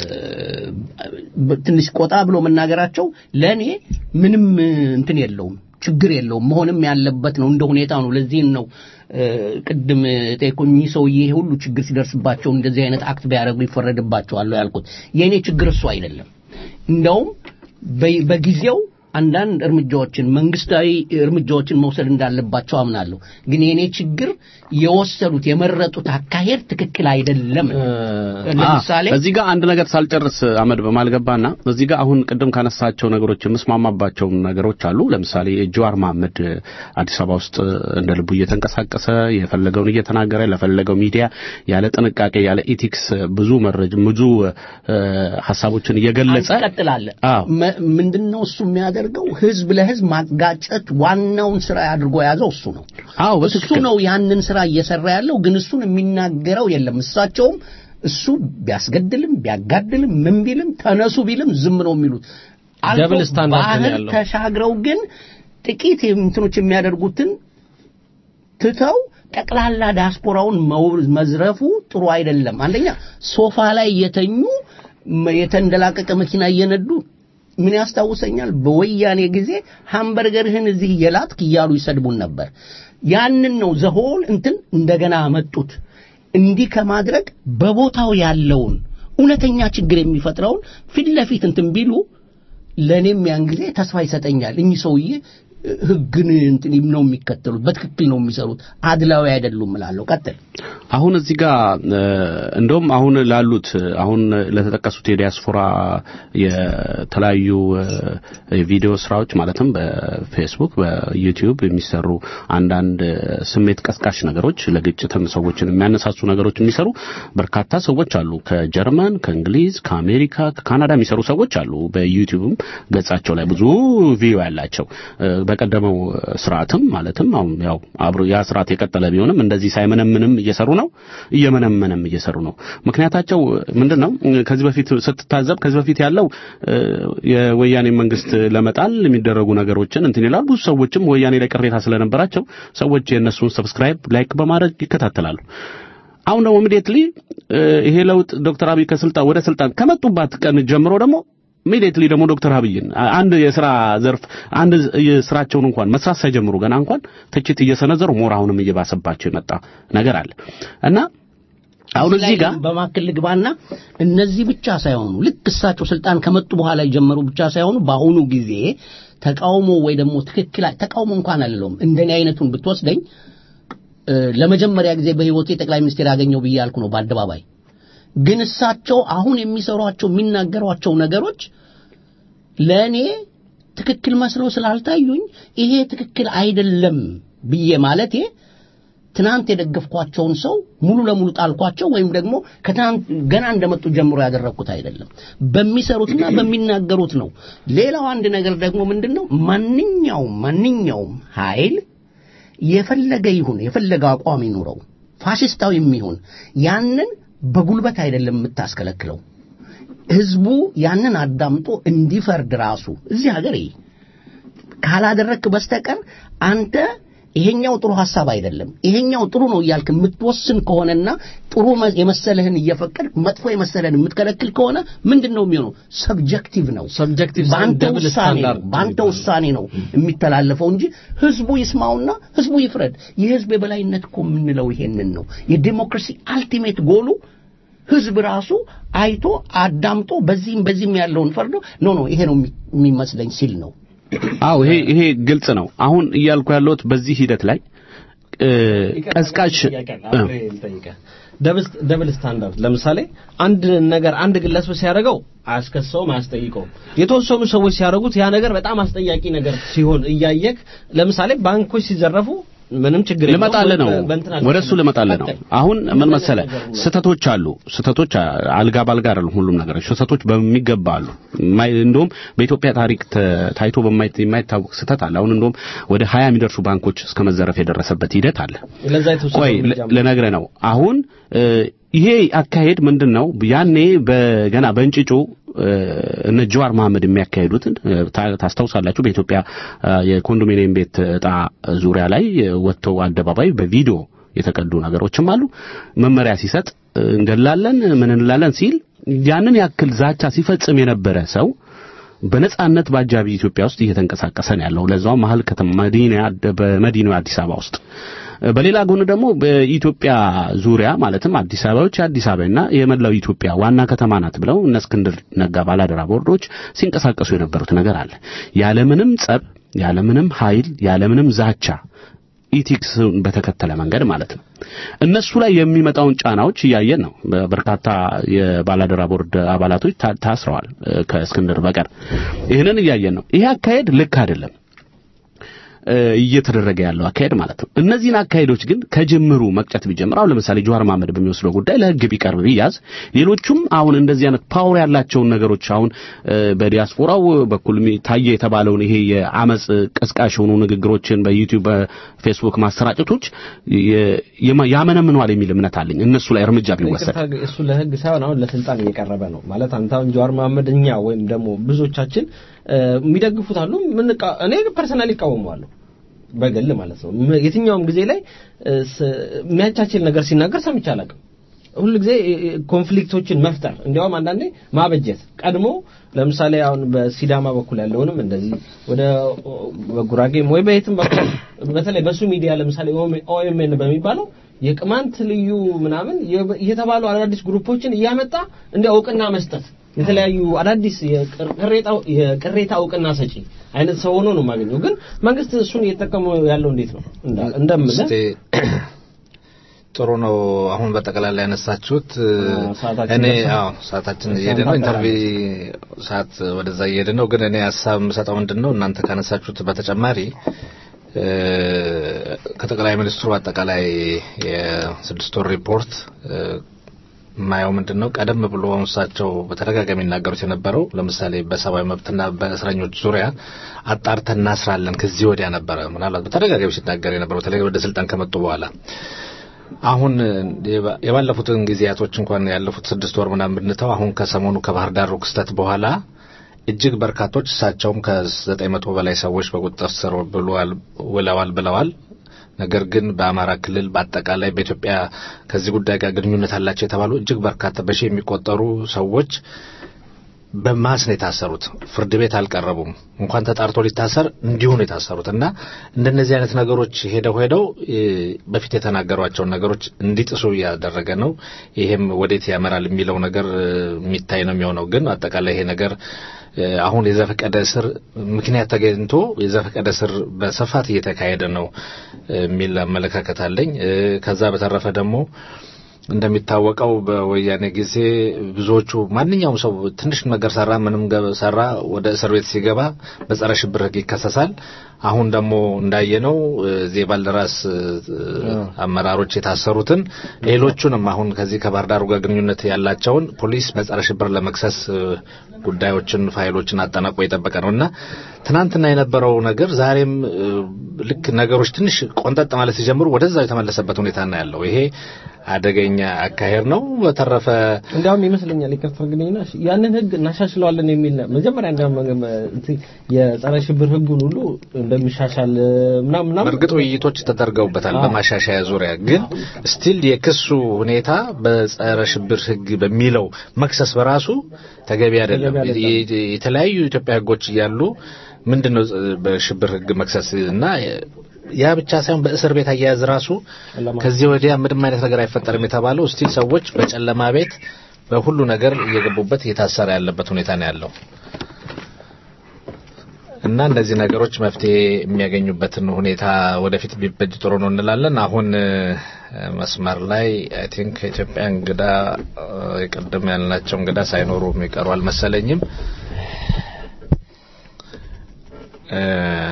ትንሽ ቆጣ ብሎ መናገራቸው ለእኔ ምንም እንትን የለውም ችግር የለውም መሆንም ያለበት ነው እንደ ሁኔታ ነው ለዚህም ነው እ ቅድም ጠይቆኝ እኚህ ሰውዬ ይሄ ሁሉ ችግር ሲደርስባቸው እንደዚህ አይነት አክት ቢያደርጉ ይፈረድባቸዋል ያልኩት የእኔ ችግር እሱ አይደለም እንደውም በ- በጊዜው አንዳንድ እርምጃዎችን መንግስታዊ እርምጃዎችን መውሰድ እንዳለባቸው አምናለሁ ግን የእኔ ችግር የወሰዱት የመረጡት አካሄድ ትክክል አይደለም ለምሳሌ አ፣ እዚህ ጋር አንድ ነገር ሳልጨርስ አመድ በማልገባና እዚህ ጋር አሁን ቅድም ካነሳቸው ነገሮች የምስማማባቸው ነገሮች አሉ። ለምሳሌ ጀዋር መሐመድ አዲስ አበባ ውስጥ እንደ ልቡ እየተንቀሳቀሰ የፈለገውን እየተናገረ ለፈለገው ሚዲያ ያለ ጥንቃቄ ያለ ኢቲክስ ብዙ መረጃ ብዙ እ፣ ሀሳቦችን እየገለጸ ትቀጥላለህ አዎ። መ- ምንድነው እሱ የሚያደርገው ህዝብ ለህዝብ ማጋጨት ዋናውን ስራ አድርጎ የያዘው እሱ ነው አዎ እሱ በትክክል ነው ያንን ስራ እየሰራ ያለው ግን እሱን የሚናገረው የለም እሳቸውም እሱ ቢያስገድልም ቢያጋድልም ምን ቢልም ተነሱ ቢልም ዝም ነው የሚሉት አልፎ ደብል ስታንዳርድ ነው ባህር ያለው። ተሻግረው ግን ጥቂት እንትኖች የሚያደርጉትን ትተው ጠቅላላ ዲያስፖራውን መው- መዝረፉ ጥሩ አይደለም። አንደኛ ሶፋ ላይ የተኙ መ- የተንደላቀቀ መኪና እየነዱ ምን ያስታውሰኛል? በወያኔ ጊዜ ሃምበርገርህን እዚህ እየላትክ እያሉ ይሰድቡን ነበር። ያንን ነው ዘሆል እንትን እንደገና መጡት። እንዲህ ከማድረግ በቦታው ያለውን እውነተኛ ችግር የሚፈጥረውን ፊት ለፊት እንትን ቢሉ ለእኔም ያን ጊዜ ተስፋ ይሰጠኛል። እኚህ ሰውዬ እ፣ ህግን እንትን ነው የሚከተሉት፣ በትክክል ነው የሚሰሩት፣ አድላዊ አይደሉም እላለሁ። ቀጥል። አሁን እዚህ ጋር እ፣ እንደውም አሁን ላሉት አሁን ለተጠቀሱት የዲያስፖራ የተለያዩ እ፣ የቪዲዮ ስራዎች ማለትም በፌስቡክ በዩቲዩብ የሚሰሩ አንዳንድ እ፣ ስሜት ቀስቃሽ ነገሮች ለግጭትም ሰዎችን የሚያነሳሱ ነገሮች የሚሰሩ በርካታ ሰዎች አሉ። ከጀርመን፣ ከእንግሊዝ፣ ከአሜሪካ፣ ከካናዳ የሚሰሩ ሰዎች አሉ። በዩቲዩብም ገጻቸው ላይ ብዙ ቪዲዮ ያላቸው እ፣ በቀደመው ስርዓትም ማለትም አሁን ያው አብሮ ያ ስርዓት የቀጠለ ቢሆንም እንደዚህ ሳይመነምንም እየሰሩ ነው፣ እየመነመንም እየሰሩ ነው። ምክንያታቸው ምንድነው? ከዚህ በፊት ስትታዘብ ከዚህ በፊት ያለው እ፣ የወያኔ መንግስት ለመጣል የሚደረጉ ነገሮችን እንትን ይላል። ብዙ ሰዎችም ወያኔ ላይ ቅሬታ ስለነበራቸው ሰዎች የእነሱን ሰብስክራይብ ላይክ በማድረግ ይከታተላሉ። አሁን ደግሞ ኢሚዲየትሊ ይሄ ለውጥ ዶክተር አብይ ከስልጣን ወደ ስልጣን ከመጡባት ቀን ጀምሮ ደግሞ ኢሚዲየትሊ ደግሞ ዶክተር አብይን አንድ የስራ ዘርፍ አንድ የስራቸውን እንኳን መስራት ሳይጀምሩ ገና እንኳን ትችት እየሰነዘሩ ሞር አሁንም እየባሰባቸው የመጣ ነገር አለ እና አሁን እዚህ ጋር በማክል ልግባና እነዚህ ብቻ ሳይሆኑ ልክ እሳቸው ስልጣን ከመጡ በኋላ የጀመሩ ብቻ ሳይሆኑ በአሁኑ ጊዜ ተቃውሞ ወይ ደግሞ ትክክል ተቃውሞ እንኳን አልለውም እንደኔ አይነቱን ብትወስደኝ እ፣ ለመጀመሪያ ጊዜ በህይወቴ ጠቅላይ ሚኒስትር ያገኘው ብዬ ያልኩ ነው በአደባባይ ግን እሳቸው አሁን የሚሰሯቸው የሚናገሯቸው ነገሮች ለእኔ ትክክል መስለው ስላልታዩኝ ይሄ ትክክል አይደለም ብዬ ማለቴ ትናንት የደገፍኳቸውን ሰው ሙሉ ለሙሉ ጣልኳቸው ወይም ደግሞ ከትናንት ገና እንደመጡ ጀምሮ ያደረግኩት አይደለም። በሚሰሩትና በሚናገሩት ነው። ሌላው አንድ ነገር ደግሞ ምንድን ነው ማንኛውም ማንኛውም ኃይል የፈለገ ይሁን የፈለገ አቋም ይኑረው ፋሽስታዊም ይሁን ያንን በጉልበት አይደለም የምታስከለክለው። ህዝቡ ያንን አዳምጦ እንዲፈርድ ራሱ እዚህ ሀገር ይሄ ካላደረክ በስተቀር አንተ ይሄኛው ጥሩ ሐሳብ አይደለም ይሄኛው ጥሩ ነው እያልክ የምትወስን ከሆነና ጥሩ መ- የመሰለህን እየፈቀድ መጥፎ የመሰለህን የምትከለክል ከሆነ ምንድን ነው የሚሆነው? ሰብጀክቲቭ ነው። Subjective ሳይሆን በአንተ double ውሳኔ ነው standard በአንተ የሚባለው። ውሳኔ ነው የሚተላለፈው እንጂ ህዝቡ ይስማውና ህዝቡ ይፍረድ። የህዝብ የበላይነት እኮ የምንለው ይሄንን ነው። የዲሞክራሲ አልቲሜት ጎሉ ህዝብ ራሱ አይቶ አዳምጦ በዚህም በዚህም ያለውን ፈርዶ ኖ ኖ ይሄ ነው የሚ- የሚመስለኝ ሲል ነው። አዎ ይሄ ይሄ ግልጽ ነው። አሁን እያልኩ ያለሁት በዚህ ሂደት ላይ እ፣ ቀዝቃሽ እ፣ ደብል ስታንዳርድ ለምሳሌ አንድ ነገር አንድ ግለሰብ ሲያደርገው አያስከሰውም አያስጠይቀውም የተወሰኑ ሰዎች ሲያደርጉት ያ ነገር በጣም አስጠያቂ ነገር ሲሆን እያየክ ለምሳሌ ባንኮች ሲዘረፉ ምንም ችግር የለውም። ልመጣልህ ነው በእንትና ወደ እሱ ልመጣልህ ነው። ቀጥል። አሁን ምን መሰለ ነገር ነው። ስህተቶች አሉ። ስህተቶች አ- አልጋ ባልጋ አይደሉም ሁሉም ነገሮች። ስህተቶች በሚገባ አሉ። የማይ- እንደውም በኢትዮጵያ ታሪክ ተ- ታይቶ በማይ- የማይታወቅ ስህተት አለ። አሁን እንደውም ወደ ሀያ የሚደርሱ ባንኮች እስከ መዘረፍ የደረሰበት ሂደት አለ። ለዛ የተወሰነ ቆይ እርምጃ ል- ልነግርህ ነው። አሁን እ፣ ይሄ አካሄድ ምንድን ነው? ያኔ በገና በእንጭጩ እ፣ እነ ጀዋር መሐመድ የሚያካሄዱትን እ፣ ታ- ታስታውሳላችሁ። በኢትዮጵያ እ፣ የኮንዶሚኒየም ቤት እጣ ዙሪያ ላይ እ፣ ወጥተው አደባባይ በቪዲዮ የተቀዱ ነገሮችም አሉ። መመሪያ ሲሰጥ እ፣ እንገላለን ምን እንላለን ሲል ያንን ያክል ዛቻ ሲፈጽም የነበረ ሰው በነጻነት በአጃቢ ኢትዮጵያ ውስጥ እየተንቀሳቀሰ ነው ያለው። ለዛው መሀል ከተማ መዲና በመዲናው አዲስ አበባ ውስጥ በሌላ ጎን ደግሞ በኢትዮጵያ ዙሪያ ማለትም አዲስ አበባዎች የአዲስ አበባና የመላው ኢትዮጵያ ዋና ከተማ ናት ብለው እነ እስክንድር ነጋ ባላደራ ቦርዶች ሲንቀሳቀሱ የነበሩት ነገር አለ። ያለምንም ጸብ፣ ያለምንም ኃይል፣ ያለምንም ዛቻ ኢቲክስን በተከተለ መንገድ ማለት ነው። እነሱ ላይ የሚመጣውን ጫናዎች እያየን ነው። በርካታ የባላደራ ቦርድ አባላቶች ታ- ታስረዋል እ፣ ከእስክንድር በቀር። ይህንን እያየን ነው። ይሄ አካሄድ ልክ አይደለም እ፣ እየተደረገ ያለው አካሄድ ማለት ነው። እነዚህን አካሄዶች ግን ከጅምሩ መቅጨት ቢጀምር አሁን ለምሳሌ ጀዋር መሐመድ በሚወስደው ጉዳይ ለሕግ ቢቀርብ ቢያዝ፣ ሌሎቹም አሁን እንደዚህ አይነት ፓወር ያላቸውን ነገሮች አሁን እ፣ በዲያስፖራው በኩል የሚ- ታየ የተባለውን ይሄ የአመጽ ቀስቃሽ የሆኑ ንግግሮችን በዩቲዩብ በፌስቡክ ማሰራጨቶች የ- የማ- ያመነምነዋል የሚል እምነት አለኝ እነሱ ላይ እርምጃ ቢወሰድ። ይቅርታ፣ እሱ ለህግ ሳይሆን አሁን ለስልጣን እየቀረበ ነው ማለት አንተ አሁን ጀዋር መሐመድ እኛ ወይም ደግሞ ብዙዎቻችን እ፣ የሚደግፉት አሉ ምንቃ- እኔ ፐርሰናሊ እቃወመዋለሁ በግል ማለት ነው ም- የትኛውም ጊዜ ላይ እ፣ ስ- የሚያቻችል ነገር ሲናገር ሰምቼ አላውቅም ሁሉ ጊዜ እ፣ እ፣ ኮንፍሊክቶችን መፍጠር እንዲያውም አንዳንዴ ማበጀት ቀድሞ ለምሳሌ አሁን በሲዳማ በኩል ያለውንም እንደዚህ ወደ ኦ- በጉራጌም ወይ በየትም በኩል በተለይ በሱ ሚዲያ ለምሳሌ ኦኤምኤን በሚባለው የቅማንት ልዩ ምናምን የ- የተባሉ አዳዲስ ግሩፖችን እያመጣ እንደ እውቅና መስጠት የተለያዩ አዳዲስ የቅር- ቅሬታ- የቅሬታ እውቅና ሰጪ አይነት ሰው ሆኖ ነው የማገኘው። ግን መንግስት እሱን እየተጠቀሙ ያለው እንዴት ነው እንዳ- እንደምልህ እስቲ ጥሩ ነው። አሁን በጠቅላላ ያነሳችሁት አዎ፣ ሰዓታችን እኔ ደርሷል። አዎ ሰዓታችን እየሄደ ነው። ኢንተርቪው ሰዓት ወደዛ እየሄደ ነው። ግን እኔ ሀሳብ የምሰጠው ምንድን ነው እናንተ ካነሳችሁት በተጨማሪ እ፣ ከጠቅላይ ሚኒስትሩ አጠቃላይ የስድስት ወር ሪፖርት እ፣ የማየው ምንድን ነው ቀደም ብሎ እሳቸው በተደጋጋሚ የሚናገሩት የነበረው ለምሳሌ በሰብአዊ መብትና በእስረኞች ዙሪያ አጣርተን እናስራለን ከዚህ ወዲያ ነበረ ምናልባት በተደጋጋሚ ሲናገር የነበረው በተለይ ወደ ስልጣን ከመጡ በኋላ አሁን የባ- የባለፉትን ጊዜያቶች እንኳን ያለፉት ስድስት ወር ምናምን ብንተው አሁን ከሰሞኑ ከባህር ዳሩ ክስተት በኋላ እጅግ በርካቶች እሳቸውም ከዘጠኝ መቶ በላይ ሰዎች በቁጥጥር ስር ብለዋል ውለዋል ብለዋል። ነገር ግን በአማራ ክልል በአጠቃላይ በኢትዮጵያ ከዚህ ጉዳይ ጋር ግንኙነት አላቸው የተባሉ እጅግ በርካታ በሺህ የሚቆጠሩ ሰዎች በማስ ነው የታሰሩት። ፍርድ ቤት አልቀረቡም። እንኳን ተጣርቶ ሊታሰር እንዲሁ ነው የታሰሩት እና እንደነዚህ አይነት ነገሮች ሄደው ሄደው እ፣ በፊት የተናገሯቸውን ነገሮች እንዲጥሱ እያደረገ ነው። ይሄም ወዴት ያመራል የሚለው ነገር እ፣ የሚታይ ነው የሚሆነው። ግን አጠቃላይ ይሄ ነገር እ፣ አሁን የዘፈቀደ እስር ምክንያት ተገኝቶ የዘፈቀደ እስር በስፋት እየተካሄደ ነው እ፣ የሚል አመለካከት አለኝ። እ፣ ከዛ በተረፈ ደግሞ እንደሚታወቀው በወያኔ ጊዜ ብዙዎቹ ማንኛውም ሰው ትንሽ ነገር ሰራ ምንም ገ- ሰራ ወደ እስር ቤት ሲገባ በጸረ ሽብር ሕግ ይከሰሳል። አሁን ደግሞ እንዳየነው እዚህ የባልደራስ እ፣ አመራሮች የታሰሩትን ሌሎቹንም አሁን ከዚህ ከባህር ዳሩ ጋር ግንኙነት ያላቸውን ፖሊስ በጸረ ሽብር ለመክሰስ እ፣ ጉዳዮችን ፋይሎችን አጠናቆ የጠበቀ ነው እና ትናንትና የነበረው ነገር ዛሬም እ፣ ልክ ነገሮች ትንሽ ቆንጠጥ ማለት ሲጀምሩ ወደዛው የተመለሰበት ሁኔታ ነው ያለው። ይሄ አደገኛ አካሄድ ነው። በተረፈ እንዲያውም ይመስለኛል ይቅርታ አድርግልኝና ያንን ህግ እናሻሽለዋለን የሚል ነው። መጀመሪያ እንዲያውም እንትን የጸረ ሽብር ህጉን ሁሉ እንደሚሻሻል ምናምን ምናምን በእርግጥ ውይይቶች ተደርገውበታል አዎ። በማሻሻያ ዙሪያ ግን ስቲል የክሱ ሁኔታ በጸረ ሽብር ህግ በሚለው መክሰስ በራሱ ተገቢ አይደለም። ተገቢ አይደለም። የ- የተለያዩ የኢትዮጵያ ህጎች እያሉ ምንድነው በሽብር ህግ መክሰስ እና ያ ብቻ ሳይሆን በእስር ቤት አያያዝ ራሱ ከዚህ ወዲያ ምንም አይነት ነገር አይፈጠርም የተባለው እስቲል ሰዎች በጨለማ ቤት በሁሉ ነገር እየገቡበት እየታሰረ ያለበት ሁኔታ ነው ያለው እና እነዚህ ነገሮች መፍትሄ የሚያገኙበትን ሁኔታ ወደፊት ቢበጅ ጥሩ ነው እንላለን። አሁን እ፣ መስመር ላይ አይ ቲንክ ከኢትዮጵያ እንግዳ እ፣ የቀደም ያልናቸው እንግዳ ሳይኖሩ የሚቀሩ አልመሰለኝም። እ፣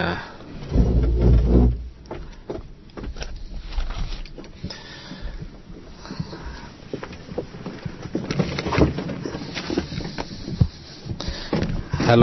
ሄሎ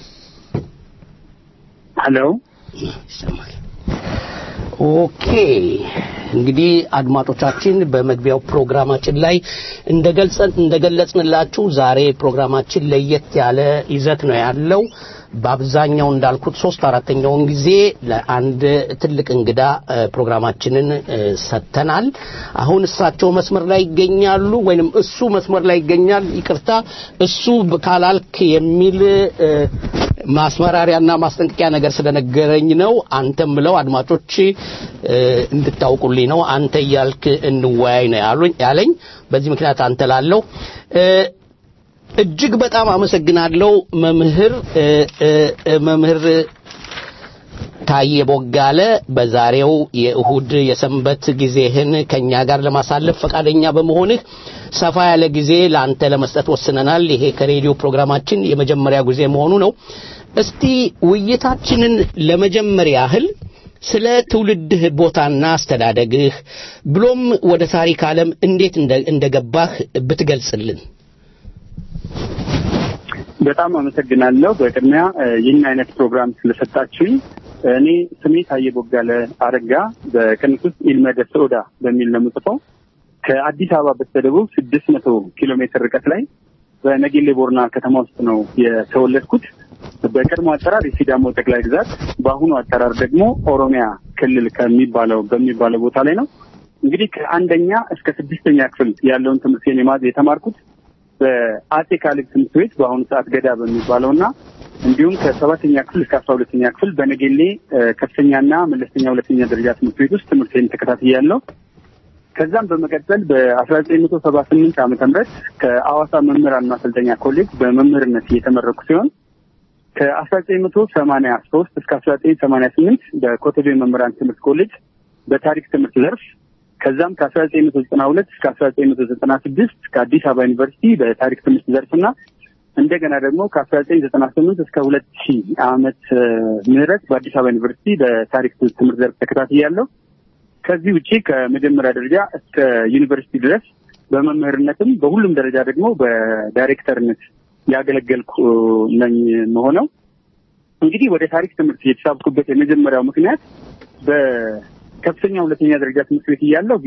ሄሎ ይሰማል። ኦኬ እንግዲህ አድማጮቻችን በመግቢያው ፕሮግራማችን ላይ እንደገልጸን እንደገለጽንላችሁ ዛሬ ፕሮግራማችን ለየት ያለ ይዘት ነው ያለው። በአብዛኛው እንዳልኩት ሶስት አራተኛውን ጊዜ ለአንድ ትልቅ እንግዳ እ፣ ፕሮግራማችንን እ፣ ሰጥተናል። አሁን እሳቸው መስመር ላይ ይገኛሉ፣ ወይንም እሱ መስመር ላይ ይገኛል። ይቅርታ እሱ ብ- ካላልክ የሚል እ፣ ማስመራሪያና ማስጠንቀቂያ ነገር ስለነገረኝ ነው። አንተም ብለው አድማጮች እ፣ እንድታውቁልኝ ነው። አንተ እያልክ እንወያይ ነው ያሉኝ ያለኝ። በዚህ ምክንያት አንተ ላለው እ፣ እጅግ በጣም አመሰግናለሁ መምህር እ፣ እ፣ እ፣ መምህር ታዬ ቦጋለ በዛሬው የእሁድ የሰንበት ጊዜህን ከኛ ጋር ለማሳለፍ ፈቃደኛ በመሆንህ ሰፋ ያለ ጊዜ ለአንተ ለመስጠት ወስነናል። ይሄ ከሬዲዮ ፕሮግራማችን የመጀመሪያ ጊዜ መሆኑ ነው። እስቲ ውይይታችንን ለመጀመር ያህል ስለ ትውልድህ ቦታና አስተዳደግህ ብሎም ወደ ታሪክ ዓለም እንዴት እንደ- እንደገባህ ብትገልጽልን። በጣም አመሰግናለሁ። በቅድሚያ እ፣ ይህን አይነት ፕሮግራም ስለሰጣችሁኝ። እኔ ስሜ ታዬ ቦጋለ አረጋ በቅንፍ ውስጥ ኢልመደ ሶዳ በሚል ነው የምጽፈው። ከአዲስ አበባ በስተደቡብ ስድስት መቶ ኪሎ ሜትር ርቀት ላይ በነጌሌ ቦርና ከተማ ውስጥ ነው የተወለድኩት። በቀድሞ አጠራር የሲዳሞ ጠቅላይ ግዛት፣ በአሁኑ አጠራር ደግሞ ኦሮሚያ ክልል ከሚባለው በሚባለው ቦታ ላይ ነው። እንግዲህ ከአንደኛ እስከ ስድስተኛ ክፍል ያለውን ትምህርቴን የማ- የተማርኩት በአጼ ካሌብ ትምህርት ቤት በአሁኑ ሰዓት ገዳ በሚባለው እና እንዲሁም ከሰባተኛ ክፍል እስከ አስራ ሁለተኛ ክፍል በነጌሌ እ፣ ከፍተኛና መለስተኛ ሁለተኛ ደረጃ ትምህርት ቤት ውስጥ ትምህርቴን ተከታትያለሁ። ከዛም በመቀጠል በአስራ ዘጠኝ መቶ ሰባ ስምንት ዓመተ ምህረት ከአዋሳ መምህራን ማሰልጠኛ ኮሌጅ በመምህርነት እየተመረኩ ሲሆን ከአስራ ዘጠኝ መቶ ሰማኒያ ሶስት እስከ አስራ ዘጠኝ ሰማኒያ ስምንት በኮተቤ መምህራን ትምህርት ኮሌጅ በታሪክ ትምህርት ዘርፍ ከዛም ከአስራ ዘጠኝ መቶ ዘጠና ሁለት እስከ አስራ ዘጠኝ መቶ ዘጠና ስድስት ከአዲስ አበባ ዩኒቨርሲቲ በታሪክ ትምህርት ዘርፍና እንደገና ደግሞ ከአስራ ዘጠኝ ዘጠና ስምንት እስከ ሁለት ሺህ ዓመት እ፣ ምህረት በአዲስ አበባ ዩኒቨርሲቲ በታሪክ ትምህርት ዘርፍ ተከታትያለሁ። ከዚህ ውጪ ከመጀመሪያ ደረጃ እስከ ዩኒቨርሲቲ ድረስ በመምህርነትም በሁሉም ደረጃ ደግሞ በዳይሬክተርነት ያገለገልኩ ነኝ መሆነው። እንግዲህ ወደ ታሪክ ትምህርት የተሳብኩበት የመጀመሪያው ምክንያት በከፍተኛ ሁለተኛ ደረጃ ትምህርት ቤት እያለሁ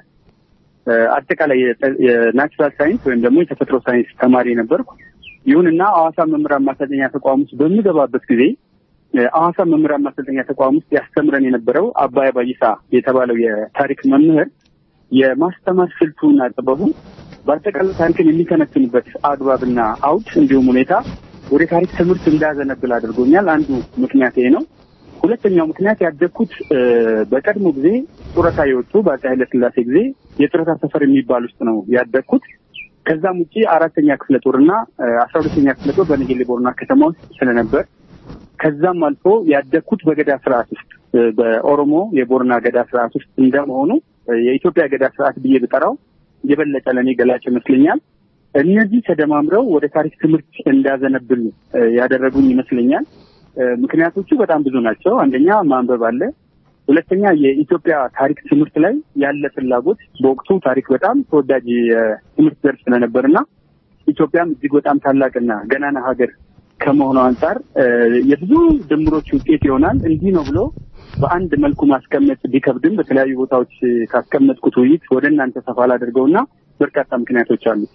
የአጠቃላይ የናቹራል ሳይንስ ወይም ደግሞ የተፈጥሮ ሳይንስ ተማሪ ነበርኩ። ይሁንና ሐዋሳ መምህራን ማሰልጠኛ ተቋም ውስጥ በምገባበት ጊዜ ሐዋሳ መምህራን ማሰልጠኛ ተቋም ውስጥ ያስተምረን የነበረው አባይ ባይሳ የተባለው የታሪክ መምህር የማስተማር ስልቱና ጥበቡ በአጠቃላይ ታሪክን የሚተነትንበት አግባብና አውድ እንዲሁም ሁኔታ ወደ ታሪክ ትምህርት እንዳዘነብል አድርጎኛል። አንዱ ምክንያት ይሄ ነው። ሁለተኛው ምክንያት ያደግኩት እ፣ በቀድሞ ጊዜ ጡረታ የወጡ በአፄ ኃይለሥላሴ ጊዜ የጡረታ ሰፈር የሚባል ውስጥ ነው ያደግኩት። ከዛም ውጪ አራተኛ ክፍለ ጦርና አስራ ሁለተኛ ክፍለ ጦር በነጌሌ ቦርና ከተማ ውስጥ ስለነበር ከዛም አልፎ ያደግኩት በገዳ ስርዓት ውስጥ እ፣ በኦሮሞ የቦርና ገዳ ስርዓት ውስጥ እንደመሆኑ እ፣ የኢትዮጵያ ገዳ ስርዓት ብዬ ብጠራው የበለጠ ለእኔ ገላጭ ይመስለኛል። እነዚህ ተደማምረው ወደ ታሪክ ትምህርት እንዳዘነብል እ፣ ያደረጉኝ ይመስለኛል። እ፣ ምክንያቶቹ በጣም ብዙ ናቸው። አንደኛ ማንበብ አለ። ሁለተኛ የኢትዮጵያ ታሪክ ትምህርት ላይ ያለ ፍላጎት በወቅቱ ታሪክ በጣም ተወዳጅ የትምህርት ዘርፍ ስለነበርና ኢትዮጵያም እጅግ በጣም ታላቅና ገናና ሀገር ከመሆኑ አንጻር እ፣ የብዙ ድምሮች ውጤት ይሆናል። እንዲህ ነው ብሎ በአንድ መልኩ ማስቀመጥ ቢከብድም በተለያዩ ቦታዎች ካስቀመጥኩት ውይይት ወደ እናንተ ሰፋ ላደርገውና በርካታ ምክንያቶች አሉት።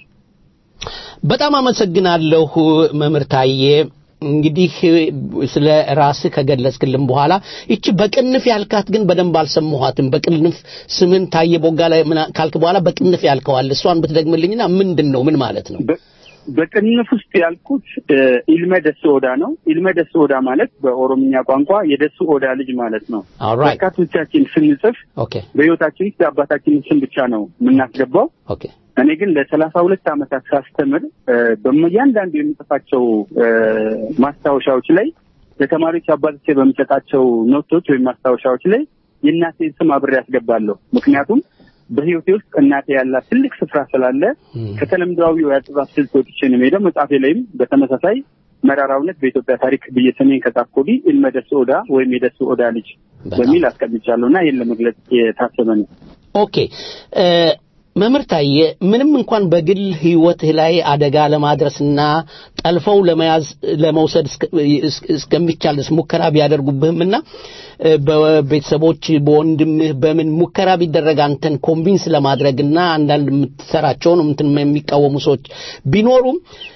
በጣም አመሰግናለሁ መምህር ታዬ። እንግዲህ ስለ ራስህ ከገለጽክልን በኋላ ይቺ በቅንፍ ያልካት ግን በደንብ አልሰማኋትም። በቅንፍ ስምን ታዬ ቦጋለ ምና- ካልክ በኋላ በቅንፍ ያልከዋል። እሷን ብትደግምልኝና ምንድን ነው ምን ማለት ነው? በ- በቅንፍ ውስጥ ያልኩት እ፣ ኢልመ ደስ ኦዳ ነው። ኢልመ ደስ ኦዳ ማለት በኦሮምኛ ቋንቋ የደሱ ኦዳ ልጅ ማለት ነው። ኦልራይት በርካቶቻችን ስንጽፍ ኦኬ በህይወታችን ውስጥ የአባታችንን ስም ብቻ ነው የምናስገባው። ኦኬ እኔ ግን ለሰላሳ ሁለት ዓመታት ሳስተምር እ፣ በእያንዳንዱ የምጽፋቸው እ፣ ማስታወሻዎች ላይ ለተማሪዎች አባቶቼ በሚሰጣቸው ኖቶች ወይም ማስታወሻዎች ላይ የእናቴን ስም አብሬ ያስገባለሁ። ምክንያቱም በህይወቴ ውስጥ እናቴ ያላት ትልቅ ስፍራ ስላለ ከተለምዷዊው የአጻጻፍ ስልት ወጥቼ ነው የምሄደው። መጽሐፌ ላይም በተመሳሳይ መራራ እውነት በኢትዮጵያ ታሪክ ብዬ ስሜን ከጻፍኩ ወዲህ ኢልመ ደሱ ኦዳ ወይም የደሱ ኦዳ ልጅ በሚል አስቀምጫለሁ እና ይህን ለመግለጽ የታሰበ ነው። ኦኬ እ፣ መምህር ታዬ ምንም እንኳን በግል ህይወትህ ላይ አደጋ ለማድረስና ጠልፈው ለመያዝ ለመውሰድ እስከ- እስ- እስከሚቻል ድረስ ሙከራ ቢያደርጉብህምና እ፣ በቤተሰቦች በወንድምህ በምን ሙከራ ቢደረግ አንተን ኮንቪንስ ለማድረግና አንዳንድ የምትሰራቸውን እንትን የሚቃወሙ ሰዎች ቢኖሩም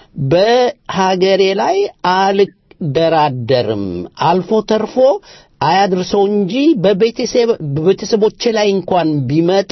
በሀገሬ ላይ አልደራደርም አልፎ ተርፎ አያድርሰው እንጂ በቤተሰብ በቤተሰቦቼ ላይ እንኳን ቢመጣ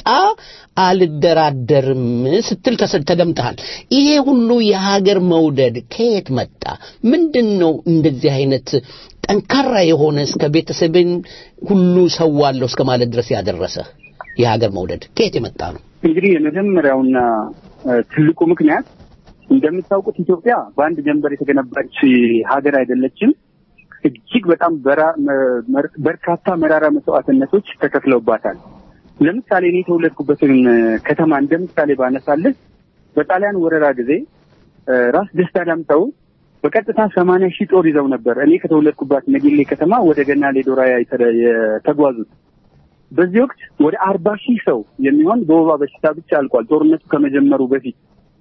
አልደራደርም ስትል ተሰ- ተደምጠሃል። ይሄ ሁሉ የሀገር መውደድ ከየት መጣ? ምንድን ነው እንደዚህ አይነት ጠንካራ የሆነ እስከ ቤተሰብን ሁሉ ሰዋለሁ እስከ ማለት ድረስ ያደረሰ የሀገር መውደድ ከየት የመጣ ነው? እንግዲህ የመጀመሪያውና እ፣ ትልቁ ምክንያት እንደምታውቁት ኢትዮጵያ በአንድ ጀንበር የተገነባች ሀገር አይደለችም። እጅግ በጣም በራ- መ- መር- በርካታ መራራ መስዋዕትነቶች ተከፍለውባታል። ለምሳሌ እኔ የተወለድኩበትን እ፣ ከተማ እንደ ምሳሌ ባነሳልህ በጣሊያን ወረራ ጊዜ እ፣ ራስ ደስታ ዳምጠው በቀጥታ ሰማንያ ሺህ ጦር ይዘው ነበር እኔ ከተወለድኩባት ነጌሌ ከተማ ወደ ገናሌ ዶራያ የተደ- የተጓዙት። በዚህ ወቅት ወደ አርባ ሺህ ሰው የሚሆን በወባ በሽታ ብቻ አልቋል። ጦርነቱ ከመጀመሩ በፊት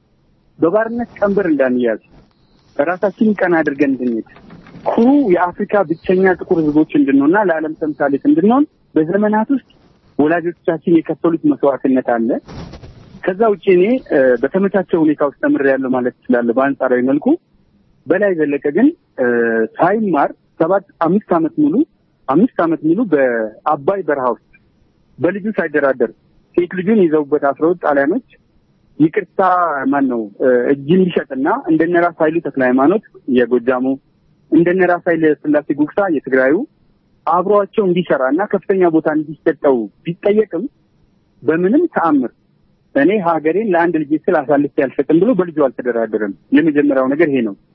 በባርነት ቀንበር እንዳንያዝ ራሳችንን ቀና አድርገን እንድንሄድ ኩሩ የአፍሪካ ብቸኛ ጥቁር ሕዝቦች እንድንሆንና ለዓለም ተምሳሌት እንድንሆን በዘመናት ውስጥ ወላጆቻችን የከፈሉት መስዋዕትነት አለ። ከዛ ውጭ እኔ እ፣ በተመቻቸ ሁኔታ ውስጥ ተምሬያለሁ ማለት እችላለሁ። በአንጻራዊ መልኩ በላይ ዘለቀ ግን እ፣ ሳይማር ሰባት አምስት ዓመት ሙሉ አምስት ዓመት ሙሉ በአባይ በረሃ ውስጥ በልጁ ሳይደራደር ሴት ልጁን ይዘውበት አስረውት ጣሊያኖች ይቅርታ ማን ነው እ፣ እጅ እንዲሸጥና እንደነ ራስ ኃይሉ ተክለ ሃይማኖት የጎጃሙ እንደነ ራስ ኃይለ ስላሴ ጉግሳ የትግራዩ አብሯቸው እንዲሰራ እና ከፍተኛ ቦታ እንዲሰጠው ቢጠየቅም በምንም ተአምር እኔ ሀገሬን ለአንድ ልጅ ስል አሳልፌ አልሰጥም ብሎ በልጁ አልተደራደረም። የመጀመሪያው ነገር ይሄ ነው።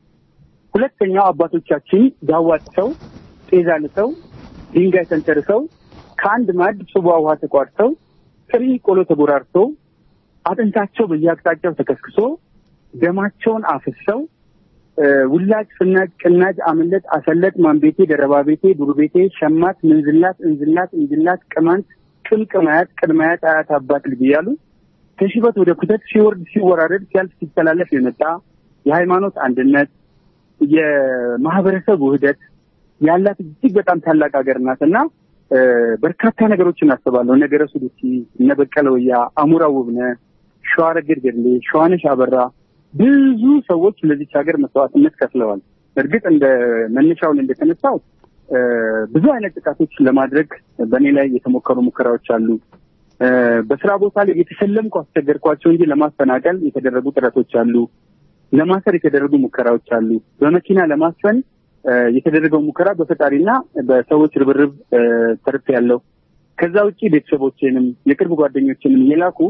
ሁለተኛው አባቶቻችን ዳዋ ጥሰው ጤዛ ልሰው ድንጋይ ተንተርሰው ከአንድ ማዕድ ጽዋ ውሃ ተቋድሰው ጥሪ ቆሎ ተጎራርሰው አጥንታቸው በየአቅጣጫው ተከስክሶ ደማቸውን አፍሰው እ፣ ውላጅ፣ ፍናጅ፣ ቅናጅ፣ አመለጥ፣ አሰለጥ፣ ማንቤቴ፣ ደረባ ቤቴ፣ ዱር ቤቴ፣ ሸማት፣ ምንዝላት፣ እንዝላት፣ እንጅላት፣ ቅማንት፣ ቅምቅማያት፣ ቅድማያት፣ አያት፣ አባት ልጅ እያሉ ከሽበት ወደ ኩተት ሲወርድ ሲወራረድ ሲያልፍ ሲተላለፍ የመጣ የሃይማኖት አንድነት የማህበረሰብ ውህደት ያላት እጅግ በጣም ታላቅ ሀገር ናት እና እ፣ በርካታ ነገሮችን አስባለሁ። ነገረ ሱሉሲ፣ እነ በቀለ ወያ፣ አሙራ ውብነ፣ ሸዋረገድ ገድሌ፣ ሸዋነሽ አበራ ብዙ ሰዎች ለዚች ሀገር መስዋዕትነት ከፍለዋል። እርግጥ እንደ መነሻውን እንደተነሳው እ፣ ብዙ አይነት ጥቃቶች ለማድረግ በእኔ ላይ የተሞከሩ ሙከራዎች አሉ። እ፣ በስራ ቦታ ላይ የተሸለምኩ አስቸገርኳቸው እንጂ ለማፈናቀል የተደረጉ ጥረቶች አሉ። ለማሰር የተደረጉ ሙከራዎች አሉ። በመኪና ለማስፈን እ፣ የተደረገው ሙከራ በፈጣሪና በሰዎች ርብርብ እ፣ ተርፍ ያለው ከዛ ውጭ ቤተሰቦቼንም የቅርብ ጓደኞችንም እየላኩ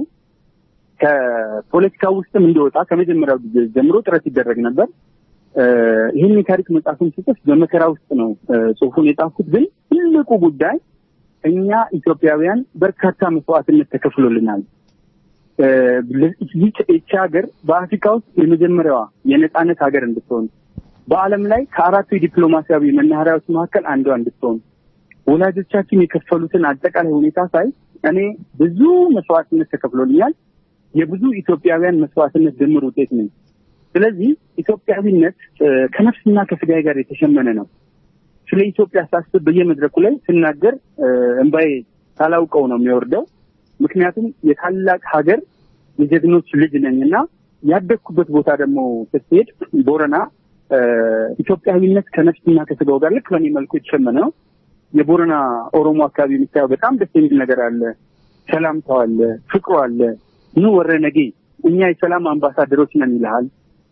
ከፖለቲካ ውስጥም እንደወጣ ከመጀመሪያው ጊዜ ጀምሮ ጥረት ይደረግ ነበር። እ፣ ይህን የታሪክ መጽሐፍን ስጽፍ በመከራ ውስጥ ነው እ፣ ጽሁፉን የጻፍኩት። ግን ትልቁ ጉዳይ እኛ ኢትዮጵያውያን በርካታ መስዋዕትነት ተከፍሎልናል። እ፣ ይህች ይህች ሀገር በአፍሪካ ውስጥ የመጀመሪያዋ የነጻነት ሀገር እንድትሆን በዓለም ላይ ከአራቱ የዲፕሎማሲያዊ መናኸሪያዎች መካከል አንዷ እንድትሆን ወላጆቻችን የከፈሉትን አጠቃላይ ሁኔታ ሳይ እኔ ብዙ መስዋዕትነት ተከፍሎልኛል። የብዙ ኢትዮጵያውያን መስዋዕትነት ድምር ውጤት ነኝ። ስለዚህ ኢትዮጵያዊነት እ፣ ከነፍስና ከስጋዬ ጋር የተሸመነ ነው። ስለ ኢትዮጵያ ሳስብ በየመድረኩ ላይ ስናገር እ፣ እንባዬ ሳላውቀው ነው የሚወርደው። ምክንያቱም የታላቅ ሀገር የጀግኖች ልጅ ነኝ እና ያደግኩበት ቦታ ደግሞ ስትሄድ ቦረና እ፣ ኢትዮጵያዊነት ከነፍስና ከስጋው ጋር ልክ በእኔ መልኩ የተሸመነ ነው። የቦረና ኦሮሞ አካባቢ የምታየው በጣም ደስ የሚል ነገር አለ። ሰላምታው አለ፣ ፍቅሩ አለ። ኑ ወረ ነጌ እኛ የሰላም አምባሳደሮች ነን ይልሃል።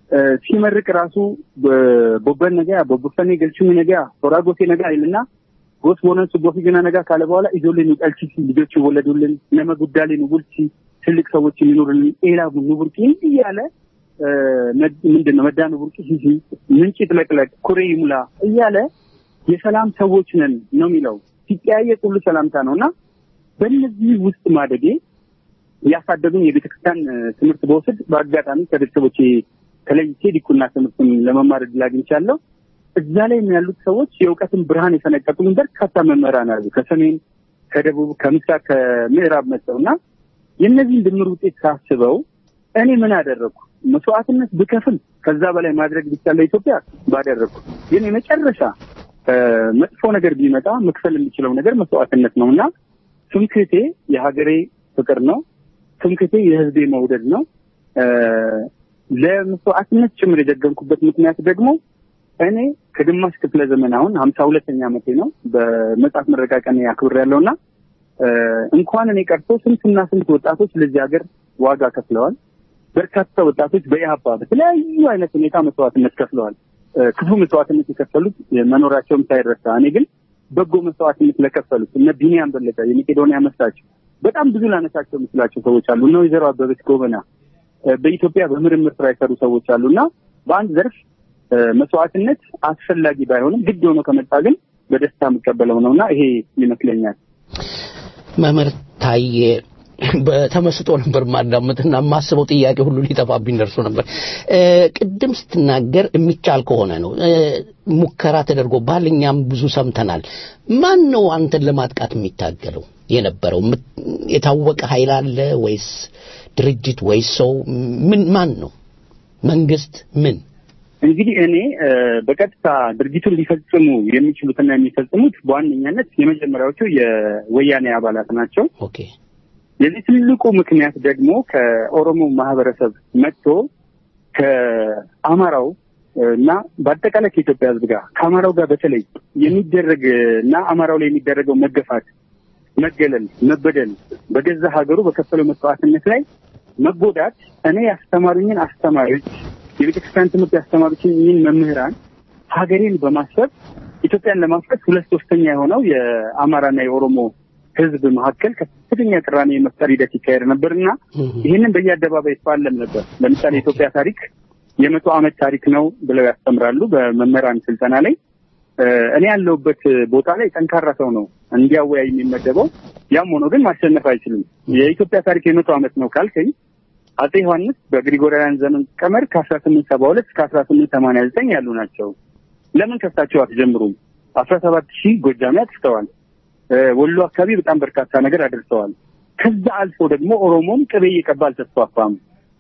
ሲመርቅ ራሱ ቦበን ነገ ቦቡፈኔ ገልቹሚ ነገ ቶራጎቴ ነገ አይልና ጎስ ቦነን ሱቦፊ ግና ነጋ ካለ በኋላ ኢጆሌን ቀልቺ ልጆች ይወለዱልን ነመ ጉዳሌን ውልቺ ትልቅ ሰዎች የሚኖሩልን ኤላ ቡርቂ እንዲህ እያለ ምንድን ነው መዳኑ ቡርቂ ሂሂ ምንጭ ጥለቅለቅ ኩሬ ይሙላ እያለ የሰላም ሰዎች ነን ነው የሚለው። ሲጠያየቅ ሁሉ ሰላምታ ነው እና በእነዚህ ውስጥ ማደጌ ያሳደጉኝ የቤተክርስቲያን ትምህርት በወስድ በአጋጣሚ ከቤተሰቦቼ ተለይቼ ዲቁና ትምህርትን ለመማር እድል አግኝቻለሁ። እዛ ላይ ያሉት ሰዎች የእውቀትን ብርሃን የፈነቀቁኝ በርካታ መምህራን አሉ። ከሰሜን፣ ከደቡብ፣ ከምስራቅ፣ ከምዕራብ መጥተው እና የእነዚህን ድምር ውጤት ሳስበው እኔ ምን አደረግኩ? መስዋዕትነት ብከፍል ከዛ በላይ ማድረግ ቢቻል ለኢትዮጵያ ባደረግኩ። ግን የመጨረሻ መጥፎ ነገር ቢመጣ መክፈል የሚችለው ነገር መስዋዕትነት ነው እና ትምክህቴ የሀገሬ ፍቅር ነው። ትምክህቴ የህዝቤ መውደድ ነው። ለመስዋዕትነት ጭምር የደገምኩበት ምክንያት ደግሞ እኔ ከግማሽ ክፍለ ዘመን አሁን ሀምሳ ሁለተኛ ዓመቴ ነው በመጽሐፍ ምረቃ ቀን አክብር ያለው እና እንኳን እኔ ቀርቶ ስንትና ስንት ወጣቶች ለዚህ ሀገር ዋጋ ከፍለዋል። በርካታ ወጣቶች በኢህአፓ በተለያዩ አይነት ሁኔታ መስዋዕትነት ከፍለዋል። ክፉ መስዋዕትነት የከፈሉት መኖራቸውም ሳይረሳ፣ እኔ ግን በጎ መስዋዕትነት ለከፈሉት እነ ቢኒያም በለጠ የመቄዶንያ መስራች፣ በጣም ብዙ ላነሳቸው የምችላቸው ሰዎች አሉ። እነ ወይዘሮ አበበች ጎበና በኢትዮጵያ በምርምር ስራ የሰሩ ሰዎች አሉ እና በአንድ ዘርፍ መስዋዕትነት አስፈላጊ ባይሆንም ግድ ሆኖ ከመጣ ግን በደስታ የምቀበለው ነው እና ይሄ ይመስለኛል። መምህር ታዬ በተመስጦ ነበር ማዳመጥና የማስበው ጥያቄ ሁሉ ሊጠፋብኝ ደርሶ ነበር። ቅድም ስትናገር የሚቻል ከሆነ ነው ሙከራ ተደርጎብሃል፣ እኛም ብዙ ሰምተናል። ማን ነው አንተን ለማጥቃት የሚታገለው የነበረው? የታወቀ ኃይል አለ ወይስ ድርጅት ወይስ ሰው? ምን ማን ነው? መንግስት? ምን እንግዲህ እኔ በቀጥታ ድርጊቱን ሊፈጽሙ የሚችሉትና የሚፈጽሙት በዋነኛነት የመጀመሪያዎቹ የወያኔ አባላት ናቸው። ኦኬ የዚህ ትልቁ ምክንያት ደግሞ ከኦሮሞ ማህበረሰብ መጥቶ ከአማራው እና በአጠቃላይ ከኢትዮጵያ ሕዝብ ጋር ከአማራው ጋር በተለይ የሚደረግ እና አማራው ላይ የሚደረገው መገፋት፣ መገለል፣ መበደል በገዛ ሀገሩ በከፈለው መስዋዕትነት ላይ መጎዳት እኔ ያስተማሩኝን አስተማሪዎች የቤተክርስቲያን ትምህርት ያስተማሩኝን መምህራን ሀገሬን በማሰብ ኢትዮጵያን ለማፍረስ ሁለት ሶስተኛ የሆነው የአማራና የኦሮሞ ህዝብ መካከል ከፍተኛ ቅራኔ የመፍጠር ሂደት ይካሄድ ነበር እና ይህንን በየአደባባይ ይፋለም ነበር። ለምሳሌ የኢትዮጵያ ታሪክ የመቶ ዓመት ታሪክ ነው ብለው ያስተምራሉ በመምህራን ስልጠና ላይ። እኔ ያለሁበት ቦታ ላይ ጠንካራ ሰው ነው እንዲያወያይ የሚመደበው። ያም ሆኖ ግን ማሸነፍ አይችልም። የኢትዮጵያ ታሪክ የመቶ ዓመት ነው ካልከኝ አጼ ዮሐንስ በግሪጎሪያን ዘመን ቀመር ከአስራ ስምንት ሰባ ሁለት እስከ አስራ ስምንት ሰማንያ ዘጠኝ ያሉ ናቸው። ለምን ከሳቸው አትጀምሩም? አስራ ሰባት ሺህ ጎጃሜ አጥፍተዋል። ወሎ አካባቢ በጣም በርካታ ነገር አድርሰዋል። ከዛ አልፎ ደግሞ ኦሮሞም ቅቤ እየቀባ አልተስፋፋም።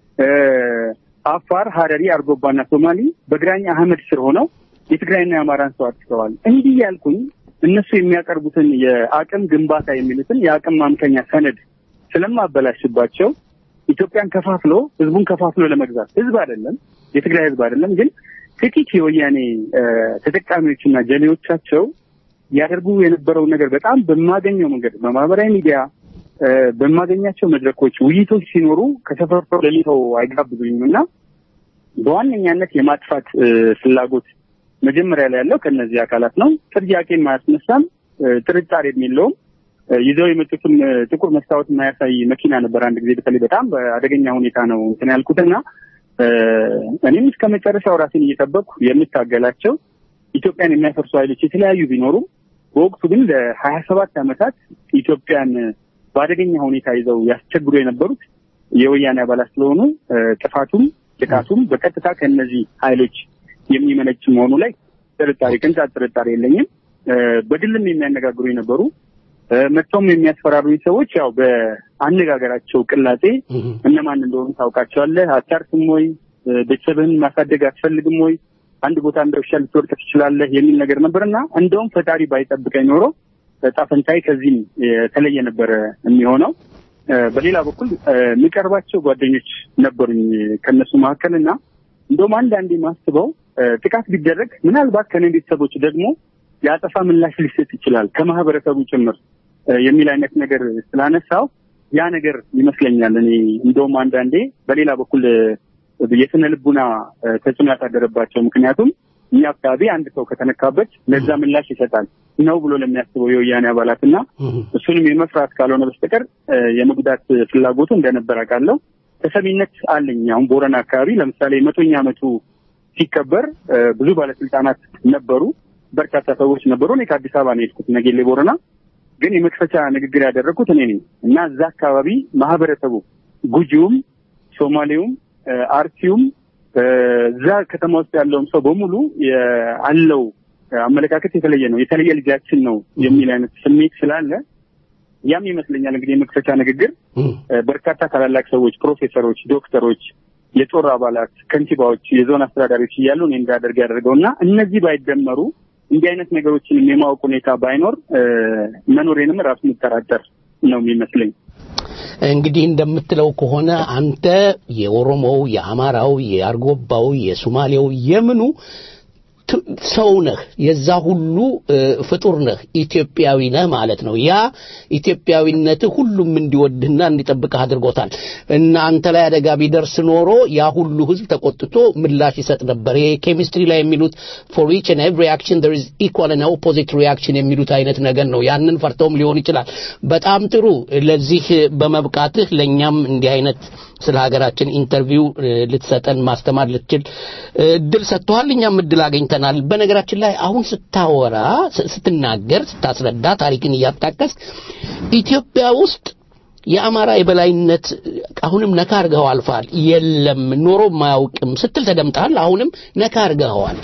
አፋር፣ ሀረሪ፣ አርጎባና ሶማሌ በግራኝ አህመድ ስር ሆነው የትግራይና የአማራን ሰው አጥፍተዋል። እንዲህ ያልኩኝ እነሱ የሚያቀርቡትን የአቅም ግንባታ የሚሉትን የአቅም ማምከኛ ሰነድ ስለማበላሽባቸው ኢትዮጵያን ከፋፍሎ ህዝቡን ከፋፍሎ ለመግዛት ህዝብ አይደለም የትግራይ ህዝብ አይደለም፣ ግን ጥቂት የወያኔ ተጠቃሚዎችና ጀሌዎቻቸው ያደርጉ የነበረውን ነገር በጣም በማገኘው መንገድ በማህበራዊ ሚዲያ በማገኛቸው መድረኮች ውይይቶች ሲኖሩ ከተፈርፈው ለሊተው አይጋብዙኝም እና በዋነኛነት የማጥፋት ፍላጎት መጀመሪያ ላይ ያለው ከእነዚህ አካላት ነው። ጥያቄ የማያስነሳም ጥርጣሬ የለውም። ይዘው የመጡትም ጥቁር መስታወት የማያሳይ መኪና ነበር። አንድ ጊዜ በተለይ በጣም በአደገኛ ሁኔታ ነው እንትን ያልኩትና እኔም እስከ መጨረሻው ራሴን እየጠበቅኩ የምታገላቸው ኢትዮጵያን የሚያፈርሱ ኃይሎች የተለያዩ ቢኖሩም በወቅቱ ግን ለሀያ ሰባት ዓመታት ኢትዮጵያን በአደገኛ ሁኔታ ይዘው ያስቸግሩ የነበሩት የወያኔ አባላት ስለሆኑ ጥፋቱም ጥቃቱም በቀጥታ ከእነዚህ ኃይሎች የሚመነጭ መሆኑ ላይ ጥርጣሬ ቅንጣት ጥርጣሬ የለኝም። በግልም የሚያነጋግሩ የነበሩ መጥተውም የሚያስፈራሩኝ ሰዎች ያው በአነጋገራቸው ቅላጤ እነማን እንደሆኑ ታውቃቸዋለህ፣ አታርፍም ወይ፣ ቤተሰብህን ማሳደግ አትፈልግም ወይ፣ አንድ ቦታ እንደ ውሻ ልትወድቅ ትችላለህ የሚል ነገር ነበርና እንደውም ፈጣሪ ባይጠብቀኝ ኖሮ ዕጣ ፈንታዬ ከዚህም የተለየ ነበረ የሚሆነው። በሌላ በኩል የሚቀርባቸው ጓደኞች ነበሩኝ ከእነሱ መካከል እና እንደውም አንዳንዴ ማስበው ጥቃት ቢደረግ ምናልባት ከኔ ቤተሰቦች ደግሞ የአጸፋ ምላሽ ሊሰጥ ይችላል ከማህበረሰቡ ጭምር የሚል አይነት ነገር ስላነሳው ያ ነገር ይመስለኛል። እኔ እንደውም አንዳንዴ በሌላ በኩል የስነ ልቡና እ፣ ተጽዕኖ ያሳደረባቸው። ምክንያቱም እኛ አካባቢ አንድ ሰው ከተነካበት ለዛ ምላሽ ይሰጣል ነው ብሎ ለሚያስበው የወያኔ አባላት እና እሱንም የመፍራት ካልሆነ በስተቀር እ፣ የመጉዳት ፍላጎቱ እንደነበር አውቃለሁ። ተሰሚነት አለኝ። አሁን ቦረና አካባቢ ለምሳሌ መቶኛ ዓመቱ ሲከበር እ፣ ብዙ ባለስልጣናት ነበሩ፣ በርካታ ሰዎች ነበሩ። እኔ ከአዲስ አበባ ነው የሄድኩት ነጌሌ ቦረና። ግን የመክፈቻ ንግግር ያደረግኩት እኔ ነኝ እና እዛ አካባቢ ማህበረሰቡ ጉጂውም፣ ሶማሌውም፣ እ፣ አርሲውም እ፣ እዛ ከተማ ውስጥ ያለውም ሰው በሙሉ የ- አለው አመለካከት የተለየ ነው። የተለየ ልጃችን ነው የሚል አይነት ስሜት ስላለ ያም ይመስለኛል እንግዲህ የመክፈቻ ንግግር እ፣ በርካታ ታላላቅ ሰዎች፣ ፕሮፌሰሮች፣ ዶክተሮች፣ የጦር አባላት፣ ከንቲባዎች፣ የዞን አስተዳዳሪዎች እያሉ እኔ እንዳደርግ ያደርገው እና እነዚህ ባይደመሩ እንዲህ አይነት ነገሮችን የማወቅ ሁኔታ ባይኖር እ፣ መኖሬንም ራሱ የምጠራጠር ነው የሚመስለኝ። እንግዲህ እንደምትለው ከሆነ አንተ የኦሮሞው፣ የአማራው፣ የአርጎባው፣ የሱማሌው የምኑ ት- ሰው ነህ፣ የዛ ሁሉ እ፣ ፍጡር ነህ፣ ኢትዮጵያዊ ነህ ማለት ነው። ያ ኢትዮጵያዊነትህ ሁሉም እንዲወድህና እንዲጠብቅህ አድርጎታል እና አንተ ላይ አደጋ ቢደርስ ኖሮ ያ ሁሉ ህዝብ ተቆጥቶ ምላሽ ይሰጥ ነበር። ይሄ ኬሚስትሪ ላይ የሚሉት ፎር ኢች ኤንድ ኤቭሪ አክሽን there is equal and opposite reaction የሚሉት አይነት ነገር ነው። ያንን ፈርተውም ሊሆን ይችላል። በጣም ጥሩ። ለዚህ በመብቃትህ ለእኛም እንዲህ አይነት ስለ ሀገራችን ኢንተርቪው እ፣ ልትሰጠን ማስተማር ልትችል እ፣ እድል ሰጥተዋል። እኛም እድል አገኝተናል። በነገራችን ላይ አሁን ስታወራ ስ- ስትናገር ስታስረዳ ታሪክን እያጣቀስክ ኢትዮጵያ ውስጥ የአማራ የበላይነት አሁንም ነካ አርገኸው አልፈሃል። የለም ኖሮም አያውቅም ስትል ተደምጠሃል። አሁንም ነካ አርገኸዋል።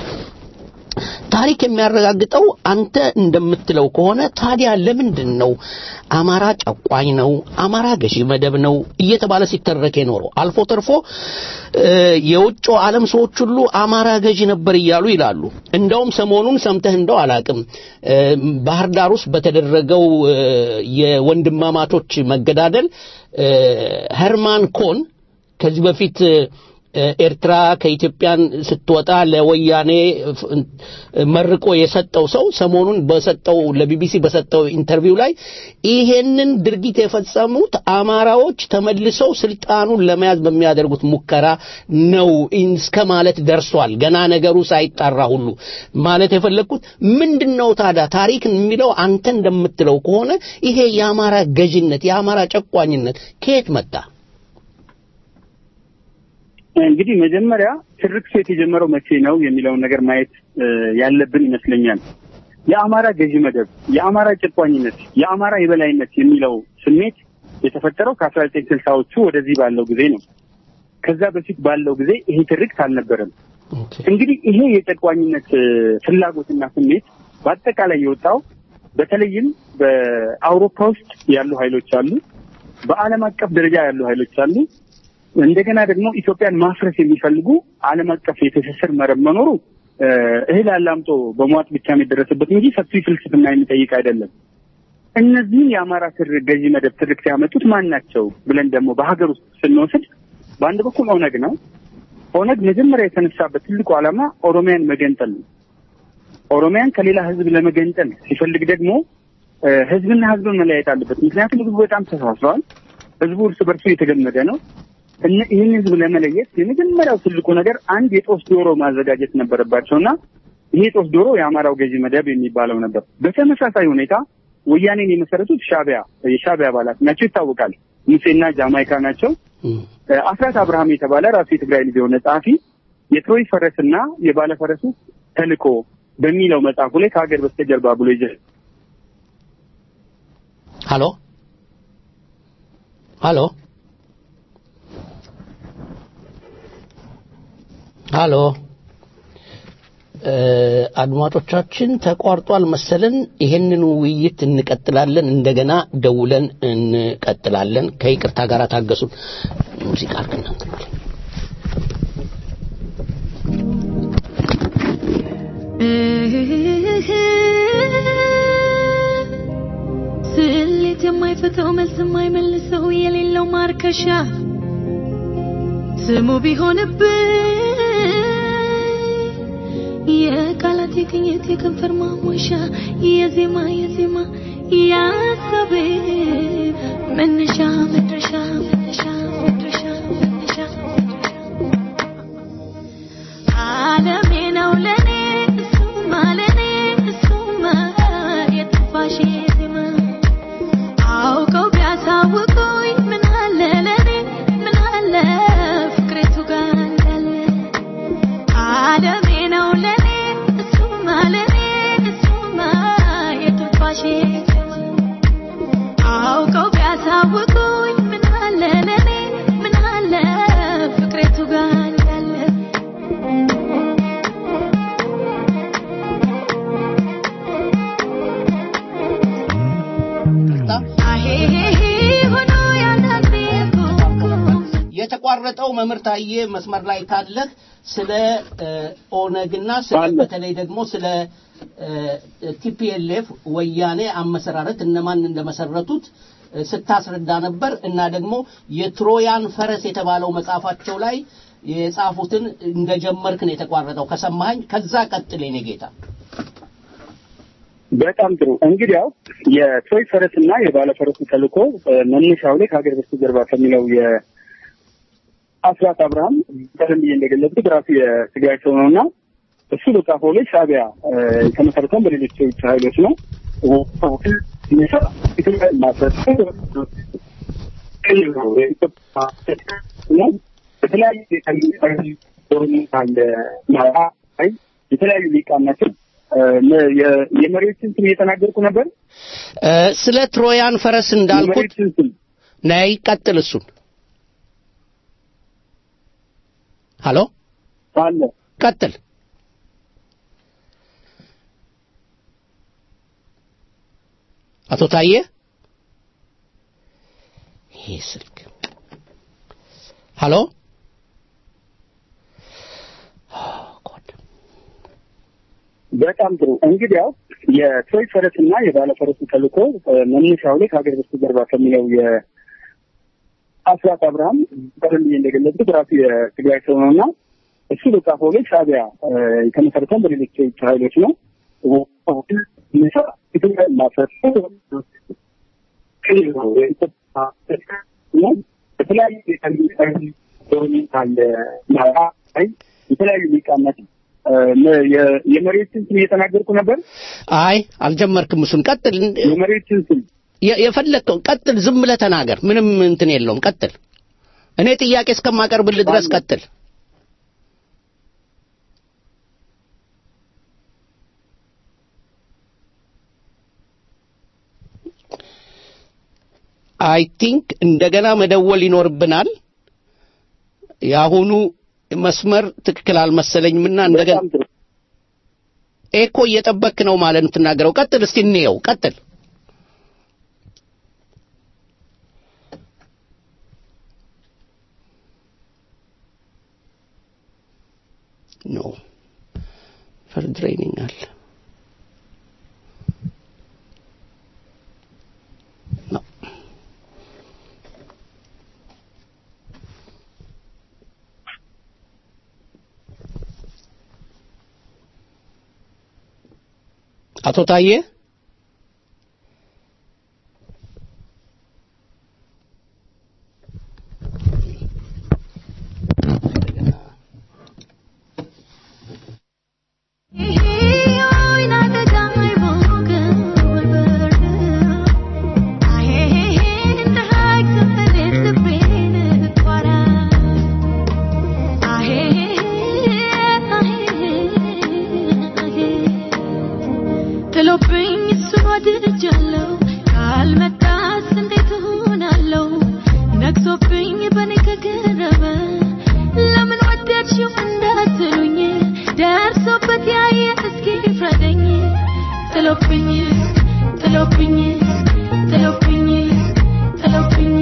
ታሪክ የሚያረጋግጠው አንተ እንደምትለው ከሆነ ታዲያ ለምንድን ነው አማራ ጨቋኝ ነው፣ አማራ ገዢ መደብ ነው እየተባለ ሲተረክ የኖረው? አልፎ ተርፎ እ፣ የውጭ ዓለም ሰዎች ሁሉ አማራ ገዢ ነበር እያሉ ይላሉ። እንደውም ሰሞኑን ሰምተህ እንደው አላቅም እ፣ ባህር ዳር ውስጥ በተደረገው እ፣ የወንድማማቾች መገዳደል እ፣ ሄርማን ኮን ከዚህ በፊት እ፣ ኤርትራ ከኢትዮጵያን ስትወጣ ለወያኔ ፍ- መርቆ የሰጠው ሰው ሰሞኑን በሰጠው ለቢቢሲ በሰጠው ኢንተርቪው ላይ ይሄንን ድርጊት የፈጸሙት አማራዎች ተመልሰው ስልጣኑን ለመያዝ በሚያደርጉት ሙከራ ነው እስከ ማለት ደርሷል። ገና ነገሩ ሳይጣራ ሁሉ ማለት የፈለግኩት ምንድን ነው ታዲያ ታሪክ የሚለው አንተ እንደምትለው ከሆነ ይሄ የአማራ ገዥነት የአማራ ጨቋኝነት ከየት መጣ? እንግዲህ መጀመሪያ ትርክቱ የተጀመረው መቼ ነው የሚለውን ነገር ማየት እ፣ ያለብን ይመስለኛል። የአማራ ገዢ መደብ፣ የአማራ ጨቋኝነት፣ የአማራ የበላይነት የሚለው ስሜት የተፈጠረው ከአስራ ዘጠኝ ስልሳዎቹ ወደዚህ ባለው ጊዜ ነው። ከዛ በፊት ባለው ጊዜ ይሄ ትርክት አልነበረም። እንግዲህ ይሄ የጨቋኝነት እ፣ ፍላጎትና ስሜት በአጠቃላይ የወጣው በተለይም በአውሮፓ ውስጥ ያሉ ኃይሎች አሉ፣ በዓለም አቀፍ ደረጃ ያሉ ኃይሎች አሉ። እንደገና ደግሞ ኢትዮጵያን ማፍረስ የሚፈልጉ ዓለም አቀፍ የትስስር መረብ መኖሩ እ፣ እህል አላምጦ በመዋጥ ብቻ የሚደረስበት እንጂ ሰፊ ፍልስፍና የሚጠይቅ አይደለም። እነዚህን የአማራ ትር ገዢ መደብ ትርክት ያመጡት ማን ናቸው ብለን ደግሞ በሀገር ውስጥ ስንወስድ በአንድ በኩል ኦነግ ነው። ኦነግ መጀመሪያ የተነሳበት ትልቁ ዓላማ ኦሮሚያን መገንጠል ነው። ኦሮሚያን ከሌላ ህዝብ ለመገንጠል ሲፈልግ ደግሞ እ፣ ህዝብና ህዝብን መለያየት አለበት። ምክንያቱም ህዝቡ በጣም ተሳስረዋል። ህዝቡ እርስ በርሱ የተገመደ ነው። እነ- ይህን ህዝብ ለመለየት የመጀመሪያው ትልቁ ነገር አንድ የጦስ ዶሮ ማዘጋጀት ነበረባቸው እና ይሄ የጦስ ዶሮ የአማራው ገዢ መደብ የሚባለው ነበር። በተመሳሳይ ሁኔታ ወያኔን የመሰረቱት ሻቢያ የሻቢያ አባላት ናቸው ይታወቃል። ሙሴና ጃማይካ ናቸው። እ፣ አስራት አብርሃም የተባለ ራሱ የትግራይ ልጅ የሆነ ጸሐፊ የትሮይ ፈረስና የባለፈረሱ ተልእኮ በሚለው መጽሐፉ ላይ ከሀገር በስተጀርባ ብሎ ይዘ ሃሎ ሃሎ ሃሎ እ፣ አድማጮቻችን ተቋርጧል መሰለን። ይሄንን ውይይት እንቀጥላለን። እንደገና ደውለን እንቀጥላለን። ከይቅርታ ጋር ታገሱን። ሙዚቃ አርግና እንትን በል። ስሌት የማይፈተው መልስ የማይመልሰው የሌለው ማርከሻ ስሙ ቢሆንብኝ የቃላት የቅኝት የከንፈር ማሞሻ የዜማ የዜማ የሀሳቤ መነሻ መድረሻ መነሻ መድረሻ መነሻ የተቋረጠው መምህር ታዬ መስመር ላይ ካለህ ስለ እ፣ ኦነግና ስለ አለ። በተለይ ደግሞ ስለ ቲፒኤልኤፍ ወያኔ አመሰራረት እነማን እንደመሰረቱት እ፣ ስታስረዳ ነበር እና ደግሞ የትሮያን ፈረስ የተባለው መጽሐፋቸው ላይ የጻፉትን እንደጀመርክ ነው የተቋረጠው ከሰማኸኝ ከዛ ቀጥል የኔ ጌታ በጣም ጥሩ እንግዲያው የትሮይ ፈረስ እና የባለ ፈረሱ ተልእኮ እ፣ መነሻው ላይ ከሀገር በስተጀርባ ከሚለው የአስራት አብርሃም ቀደም ብዬ እንደገለጽኩት ራሱ የትግራይ ሰው ነው እና እሱ በጻፈው ላይ ሻዕቢያ እ፣ የተመሰረተውን በሌሎች የውጭ ኃይሎች ነው ኢትዮጵያ ማፍረስ የተለያዩ የተለያዩ ሊቃን ናቸው። እ፣ የ- የመሪዎችን ስም እየተናገርኩ ነበር። እ፣ ስለ ትሮያን ፈረስ እንዳልኩት የመሪዎችን ስም ነይ ቀጥል እሱን ሀሎ አለ ቀጥል አቶ ታዬ ይሄ ስልክ ሀሎ ጎድ በጣም ጥሩ እንግዲያው የትሮይ ፈረስ እና የባለ ፈረሱ ተልእኮ እ፣ መነሻው ላይ ከሀገር በስተጀርባ ከሚለው የአስራት አብርሃም ቀደም ብዬ እንደገለጽኩት ራሱ የትግራይ ሰው ነው እና እሱ በጻፈው ላይ ሻዕቢያ እ፣ የተመሰረተውን በሌሎች የውጭ ኃይሎች ነው ኢትዮጵያ ማፍረስ የተለያዩ የተለያዩ ሊቃን ናቸው። እ፣ የ- የመሪዎችን ስም እየተናገርኩ ነበር። አይ አልጀመርክም እሱን ቀጥል የመሪዎችን ስም የ- የፈለግከው ቀጥል ዝም ብለህ ተናገር ምንም እንትን የለውም ቀጥል እኔ ጥያቄ እስከማቀርብልህ ድረስ ቀጥል አይ ቲንክ እንደገና መደወል ይኖርብናል የአሁኑ መስመር ትክክል አልመሰለኝምና እንደገና በጣም ጥሩ ኤኮ እየጠበክ ነው ማለት ነው የምትናገረው ቀጥል እስቲ እንየው ቀጥል ኖ ፈርድሬኒንግ አለ ኖ አቶ ታዬ ጥሎብኝ እሱ ወድጃለሁ ካልመጣስ እንዴት እሆናለሁ ነግሶብኝ በኔ ከገረመ ለምን ወደድሽው እንዳትሉኝ ደርሶበት ያየ እስኪ ፍረደኝ ጥሎብኝ ጥሎብኝ ጥሎብኝ ጥሎብኝ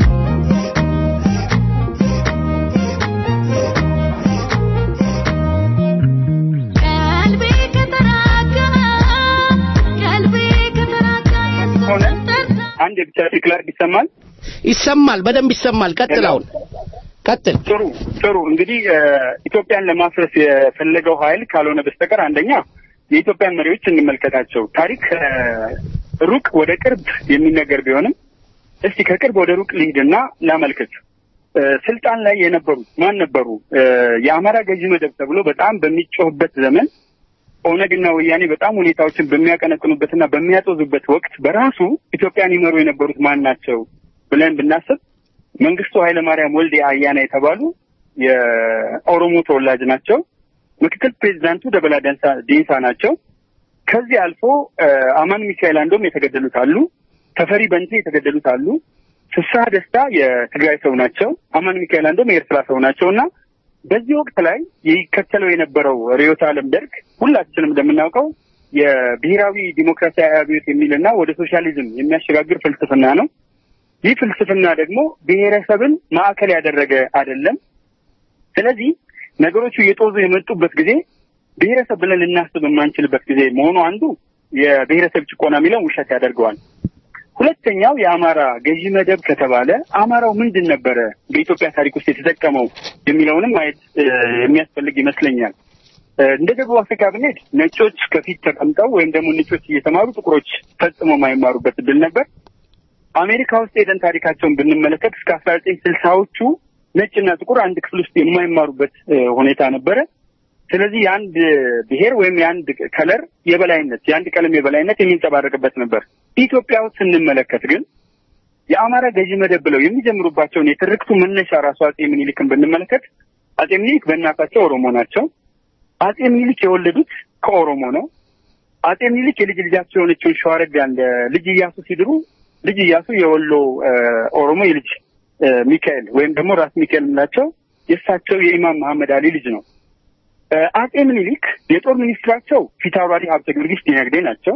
ቀልቤ ከተራጋ ቀልቤ ከተራጋ ሆነ? የሱን ጠርታ አንድ ብቻ ዲክላርድ ይሰማል። ይሰማል በደንብ ይሰማል ቀጥል አሁን ቀጥል ጥሩ ጥሩ። እንግዲህ እ፣ ኢትዮጵያን ለማፍረስ የፈለገው ኃይል ካልሆነ በስተቀር አንደኛ የኢትዮጵያን መሪዎች እንመልከታቸው። ታሪክ እ፣ ሩቅ ወደ ቅርብ የሚነገር ቢሆንም እስቲ ከቅርብ ወደ ሩቅ ልሂድና ላመልክት። እ፣ ስልጣን ላይ የነበሩት ማን ነበሩ? እ፣ የአማራ ገዢ መደብ ተብሎ በጣም በሚጮህበት ዘመን ኦነግና ወያኔ በጣም ሁኔታዎችን በሚያቀነቅኑበትና በሚያጦዙበት ወቅት በራሱ ኢትዮጵያን ይመሩ የነበሩት ማን ናቸው ብለን ብናስብ መንግስቱ ኃይለማርያም ወልዴ አያና የተባሉ የኦሮሞ ተወላጅ ናቸው። ምክትል ፕሬዚዳንቱ ደበላ ደንሳ ዴንሳ ናቸው። ከዚህ አልፎ እ፣ አማን ሚካኤል አንዶም የተገደሉት አሉ። ተፈሪ በንቴ የተገደሉት አሉ። ፍስሐ ደስታ የትግራይ ሰው ናቸው። አማን ሚካኤል አንዶም የኤርትራ ሰው ናቸው እና በዚህ ወቅት ላይ ይከተለው የነበረው ርዕዮተ ዓለም ደርግ ሁላችንም እንደምናውቀው የብሔራዊ ዲሞክራሲያዊ አብዮት የሚልና ወደ ሶሻሊዝም የሚያሸጋግር ፍልስፍና ነው። ይህ ፍልስፍና ደግሞ ብሔረሰብን ማዕከል ያደረገ አይደለም። ስለዚህ ነገሮቹ እየጦዙ የመጡበት ጊዜ ብሔረሰብ ብለን ልናስብ የማንችልበት ጊዜ መሆኑ አንዱ የብሔረሰብ ጭቆና የሚለውን ውሸት ያደርገዋል። ሁለተኛው የአማራ ገዢ መደብ ከተባለ አማራው ምንድን ነበረ በኢትዮጵያ ታሪክ ውስጥ የተጠቀመው የሚለውንም ማየት እ፣ የሚያስፈልግ ይመስለኛል። እ፣ እንደ ደቡብ አፍሪካ ብንሄድ ነጮች ከፊት ተቀምጠው ወይም ደግሞ ነጮች እየተማሩ ጥቁሮች ፈጽሞ የማይማሩበት እድል ነበር። አሜሪካ ውስጥ ሄደን ታሪካቸውን ብንመለከት እስከ አስራ ዘጠኝ ስልሳዎቹ ነጭና ጥቁር አንድ ክፍል ውስጥ የማይማሩበት እ፣ ሁኔታ ነበረ። ስለዚህ የአንድ ብሔር ወይም የአንድ ከለር የበላይነት የአንድ ቀለም የበላይነት የሚንጸባረቅበት ነበር። ኢትዮጵያ ውስጥ ስንመለከት ግን የአማራ ገዢ መደብ ብለው የሚጀምሩባቸውን የትርክቱ መነሻ ራሱ አጼ ምኒልክን ብንመለከት አጼ ምኒልክ በእናታቸው ኦሮሞ ናቸው። አጼ ምኒልክ የወለዱት ከኦሮሞ ነው። አጼ ምኒልክ የልጅ ልጃቸው የሆነችውን ሸዋረጋን ለልጅ እያሱ ሲድሩ ልጅ እያሱ የወሎ እ፣ ኦሮሞ የልጅ እ፣ ሚካኤል ወይም ደግሞ ራስ ሚካኤል የምላቸው የእሳቸው የኢማም መሐመድ አሊ ልጅ ነው። እ፣ አጼ ምኒልክ የጦር ሚኒስትራቸው ፊታውራሪ ሀብተ ጊዮርጊስ ዲነግዴ ናቸው።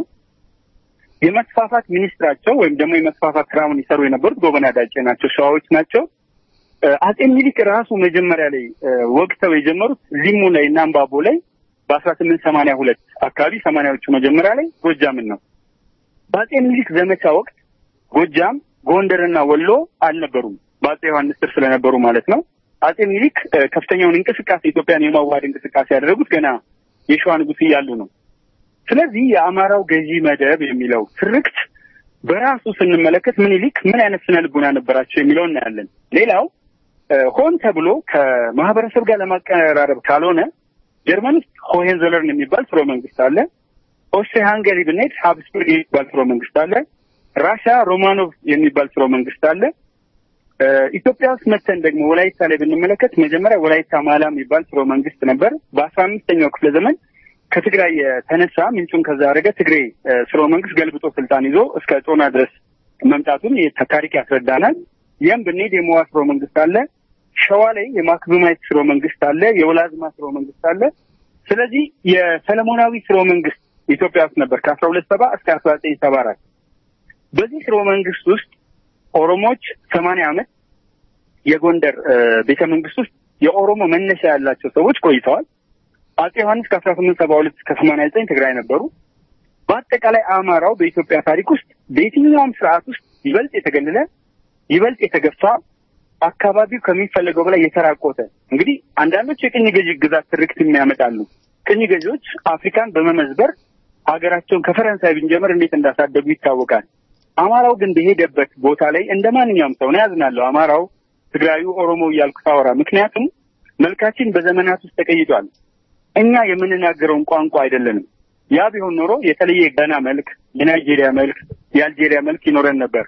የመስፋፋት ሚኒስትራቸው ወይም ደግሞ የመስፋፋት ስራውን ይሰሩ የነበሩት ጎበና ዳጬ ናቸው። ሸዋዎች ናቸው። እ፣ አጼ ምኒልክ ራሱ መጀመሪያ ላይ እ፣ ወግተው የጀመሩት ሊሙ ላይ እና አምባቦ ላይ በአስራ ስምንት ሰማንያ ሁለት አካባቢ ሰማንያዎቹ መጀመሪያ ላይ ጎጃምን ነው። በአጼ ምኒልክ ዘመቻ ወቅት ጎጃም፣ ጎንደርና ወሎ አልነበሩም። በአጼ ዮሐንስ ስር ስለነበሩ ማለት ነው። አጼ ምኒልክ እ፣ ከፍተኛውን እንቅስቃሴ ኢትዮጵያን የማዋሃድ እንቅስቃሴ ያደረጉት ገና የሸዋ ንጉሥ እያሉ ነው። ስለዚህ የአማራው ገዢ መደብ የሚለው ትርክት በራሱ ስንመለከት ምኒልክ ምን አይነት ስነ ልቡና ነበራቸው የሚለው እናያለን። ሌላው እ፣ ሆን ተብሎ ከማህበረሰብ ጋር ለማቀራረብ ካልሆነ ጀርመን ውስጥ ሆሄንዞለርን የሚባል ስርወ መንግስት አለ። ኦስትሪያ ሃንገሪ ብንሄድ ሀብስቡርግ የሚባል ስርወ መንግስት አለ። ራሽያ ሮማኖቭ የሚባል ስርወ መንግስት አለ። እ፣ ኢትዮጵያ ውስጥ መተን ደግሞ ወላይታ ላይ ብንመለከት መጀመሪያ ወላይታ ማላ የሚባል ስርወ መንግስት ነበር። በአስራ አምስተኛው ክፍለ ዘመን ከትግራይ የተነሳ ምንጩን ከዛ አደረገ ትግሬ እ፣ ስርወ መንግስት ገልብጦ ስልጣን ይዞ እስከ ጦና ድረስ መምጣቱን የታ- ታሪክ ያስረዳናል። ይህም ብንሄድ የሞዋ ስርወ መንግስት አለ። ሸዋ ላይ የማክብማይት ስርወ መንግስት አለ። የወላዝማ ስርወ መንግስት አለ። ስለዚህ የሰለሞናዊ ስርወ መንግስት ኢትዮጵያ ውስጥ ነበር ከአስራ ሁለት ሰባ እስከ አስራ ዘጠኝ ሰባ አራት በዚህ ስርወ መንግስት ውስጥ ኦሮሞዎች ሰማንያ ዓመት የጎንደር እ፣ ቤተ መንግስት ውስጥ የኦሮሞ መነሻ ያላቸው ሰዎች ቆይተዋል። አጼ ዮሐንስ ከአስራ ስምንት ሰባ ሁለት እስከ ሰማንያ ዘጠኝ ትግራይ ነበሩ። በአጠቃላይ አማራው በኢትዮጵያ ታሪክ ውስጥ በየትኛውም ስርዓት ውስጥ ይበልጥ የተገለለ ይበልጥ የተገፋ አካባቢው ከሚፈለገው በላይ የተራቆተ እንግዲህ አንዳንዶች የቅኝ ገዢ ግዛት ትርክት የሚያመጣሉ። ቅኝ ገዢዎች አፍሪካን በመመዝበር ሀገራቸውን ከፈረንሳይ ብንጀምር እንዴት እንዳሳደጉ ይታወቃል። አማራው ግን በሄደበት ቦታ ላይ እንደ ማንኛውም ሰው ነው ያዝናለሁ። አማራው፣ ትግራዩ፣ ኦሮሞ እያልኩ ሳወራ ምክንያቱም መልካችን በዘመናት ውስጥ ተቀይጧል። እኛ የምንናገረውን ቋንቋ አይደለንም። ያ ቢሆን ኖሮ የተለየ የጋና መልክ፣ የናይጄሪያ መልክ፣ የአልጄሪያ መልክ ይኖረን ነበር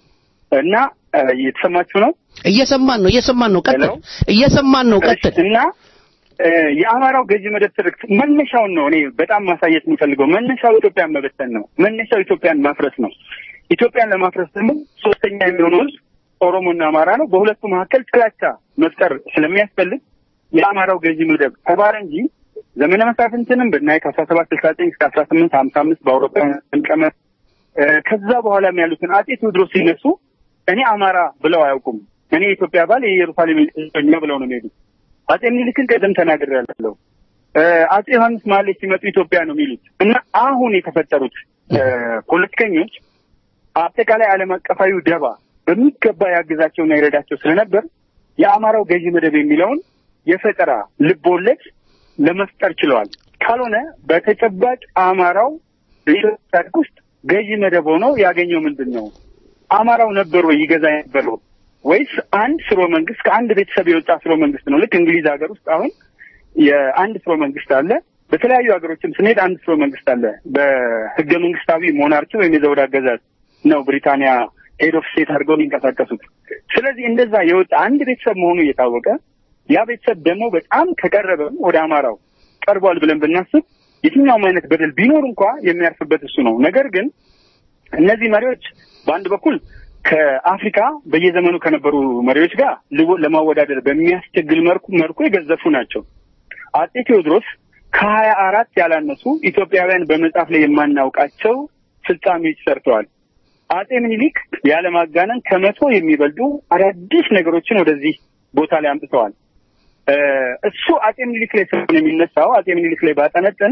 እና እ፣ እየተሰማችሁ ነው እየሰማን ነው እየሰማን ነው ቀጥል ሄሎ? እየሰማን ነው ቀጥል እና እ፣ የአማራው ገዢ መደብ ትርክት መነሻውን ነው እኔ በጣም ማሳየት የምፈልገው። መነሻው ኢትዮጵያን መበተን ነው። መነሻው ኢትዮጵያን ማፍረስ ነው። ኢትዮጵያን ለማፍረስ ደግሞ ሶስተኛ የሚሆነው ህዝብ ኦሮሞና አማራ ነው። በሁለቱ መካከል ጥላቻ መፍጠር ስለሚያስፈልግ የአማራው ገዢ መደብ ተባለ እንጂ ዘመነ መሳፍንትንም ብናይ ከአስራ ሰባት ስልሳ ዘጠኝ እስከ አስራ ስምንት ሀምሳ አምስት በአውሮፓውያን ቀመር እ፣ ከዛ በኋላም ያሉትን አጼ ቴዎድሮስ ሲነሱ እኔ አማራ ብለው አያውቁም። እኔ የኢትዮጵያ ባል የኢየሩሳሌም እኛ ብለው ነው የሚሄዱት። አጼ ምኒልክን ቀደም ተናግሬያለሁ። እ፣ አጼ ዮሐንስ መሀል ላይ ሲመጡ ኢትዮጵያ ነው የሚሉት እና አሁን የተፈጠሩት እ፣ ፖለቲከኞች አጠቃላይ ዓለም አቀፋዊ ደባ በሚገባ ያግዛቸውና ይረዳቸው ስለነበር የአማራው ገዢ መደብ የሚለውን የፈጠራ ልብ ወለድ ለመፍጠር ችለዋል። ካልሆነ በተጨባጭ አማራው በኢትዮጵያ ታሪክ ውስጥ ገዢ መደብ ሆኖ ያገኘው ምንድን ነው? አማራው ነበር ወይ ይገዛ የነበረው ወይስ አንድ ስርወ መንግስት ከአንድ ቤተሰብ የወጣ ስርወ መንግስት ነው? ልክ እንግሊዝ ሀገር ውስጥ አሁን የአንድ ስርወ መንግስት አለ። በተለያዩ ሀገሮችም ስንሄድ አንድ ስርወ መንግስት አለ። በህገ መንግስታዊ ሞናርኪ ወይም የዘውድ አገዛዝ ነው ብሪታንያ ሄድ ኦፍ ስቴት አድርገው የሚንቀሳቀሱት። ስለዚህ እንደዛ የወጣ አንድ ቤተሰብ መሆኑ እየታወቀ ያ ቤተሰብ ደግሞ በጣም ከቀረበም ወደ አማራው ቀርቧል ብለን ብናስብ የትኛውም አይነት በደል ቢኖር እንኳ የሚያርፍበት እሱ ነው። ነገር ግን እነዚህ መሪዎች በአንድ በኩል ከአፍሪካ በየዘመኑ ከነበሩ መሪዎች ጋር ልቦ- ለማወዳደር በሚያስቸግል መልኩ መልኩ የገዘፉ ናቸው። አጼ ቴዎድሮስ ከሀያ አራት ያላነሱ ኢትዮጵያውያን በመጽሐፍ ላይ የማናውቃቸው ፍጻሜዎች ሰርተዋል። አጼ ምኒልክ ያለማጋነን ከመቶ የሚበልጡ አዳዲስ ነገሮችን ወደዚህ ቦታ ላይ አምጥተዋል። እ፣ እሱ አጼ ምኒልክ ላይ ስለሆነ የሚነሳው አጼ ምኒልክ ላይ ባጠነጥን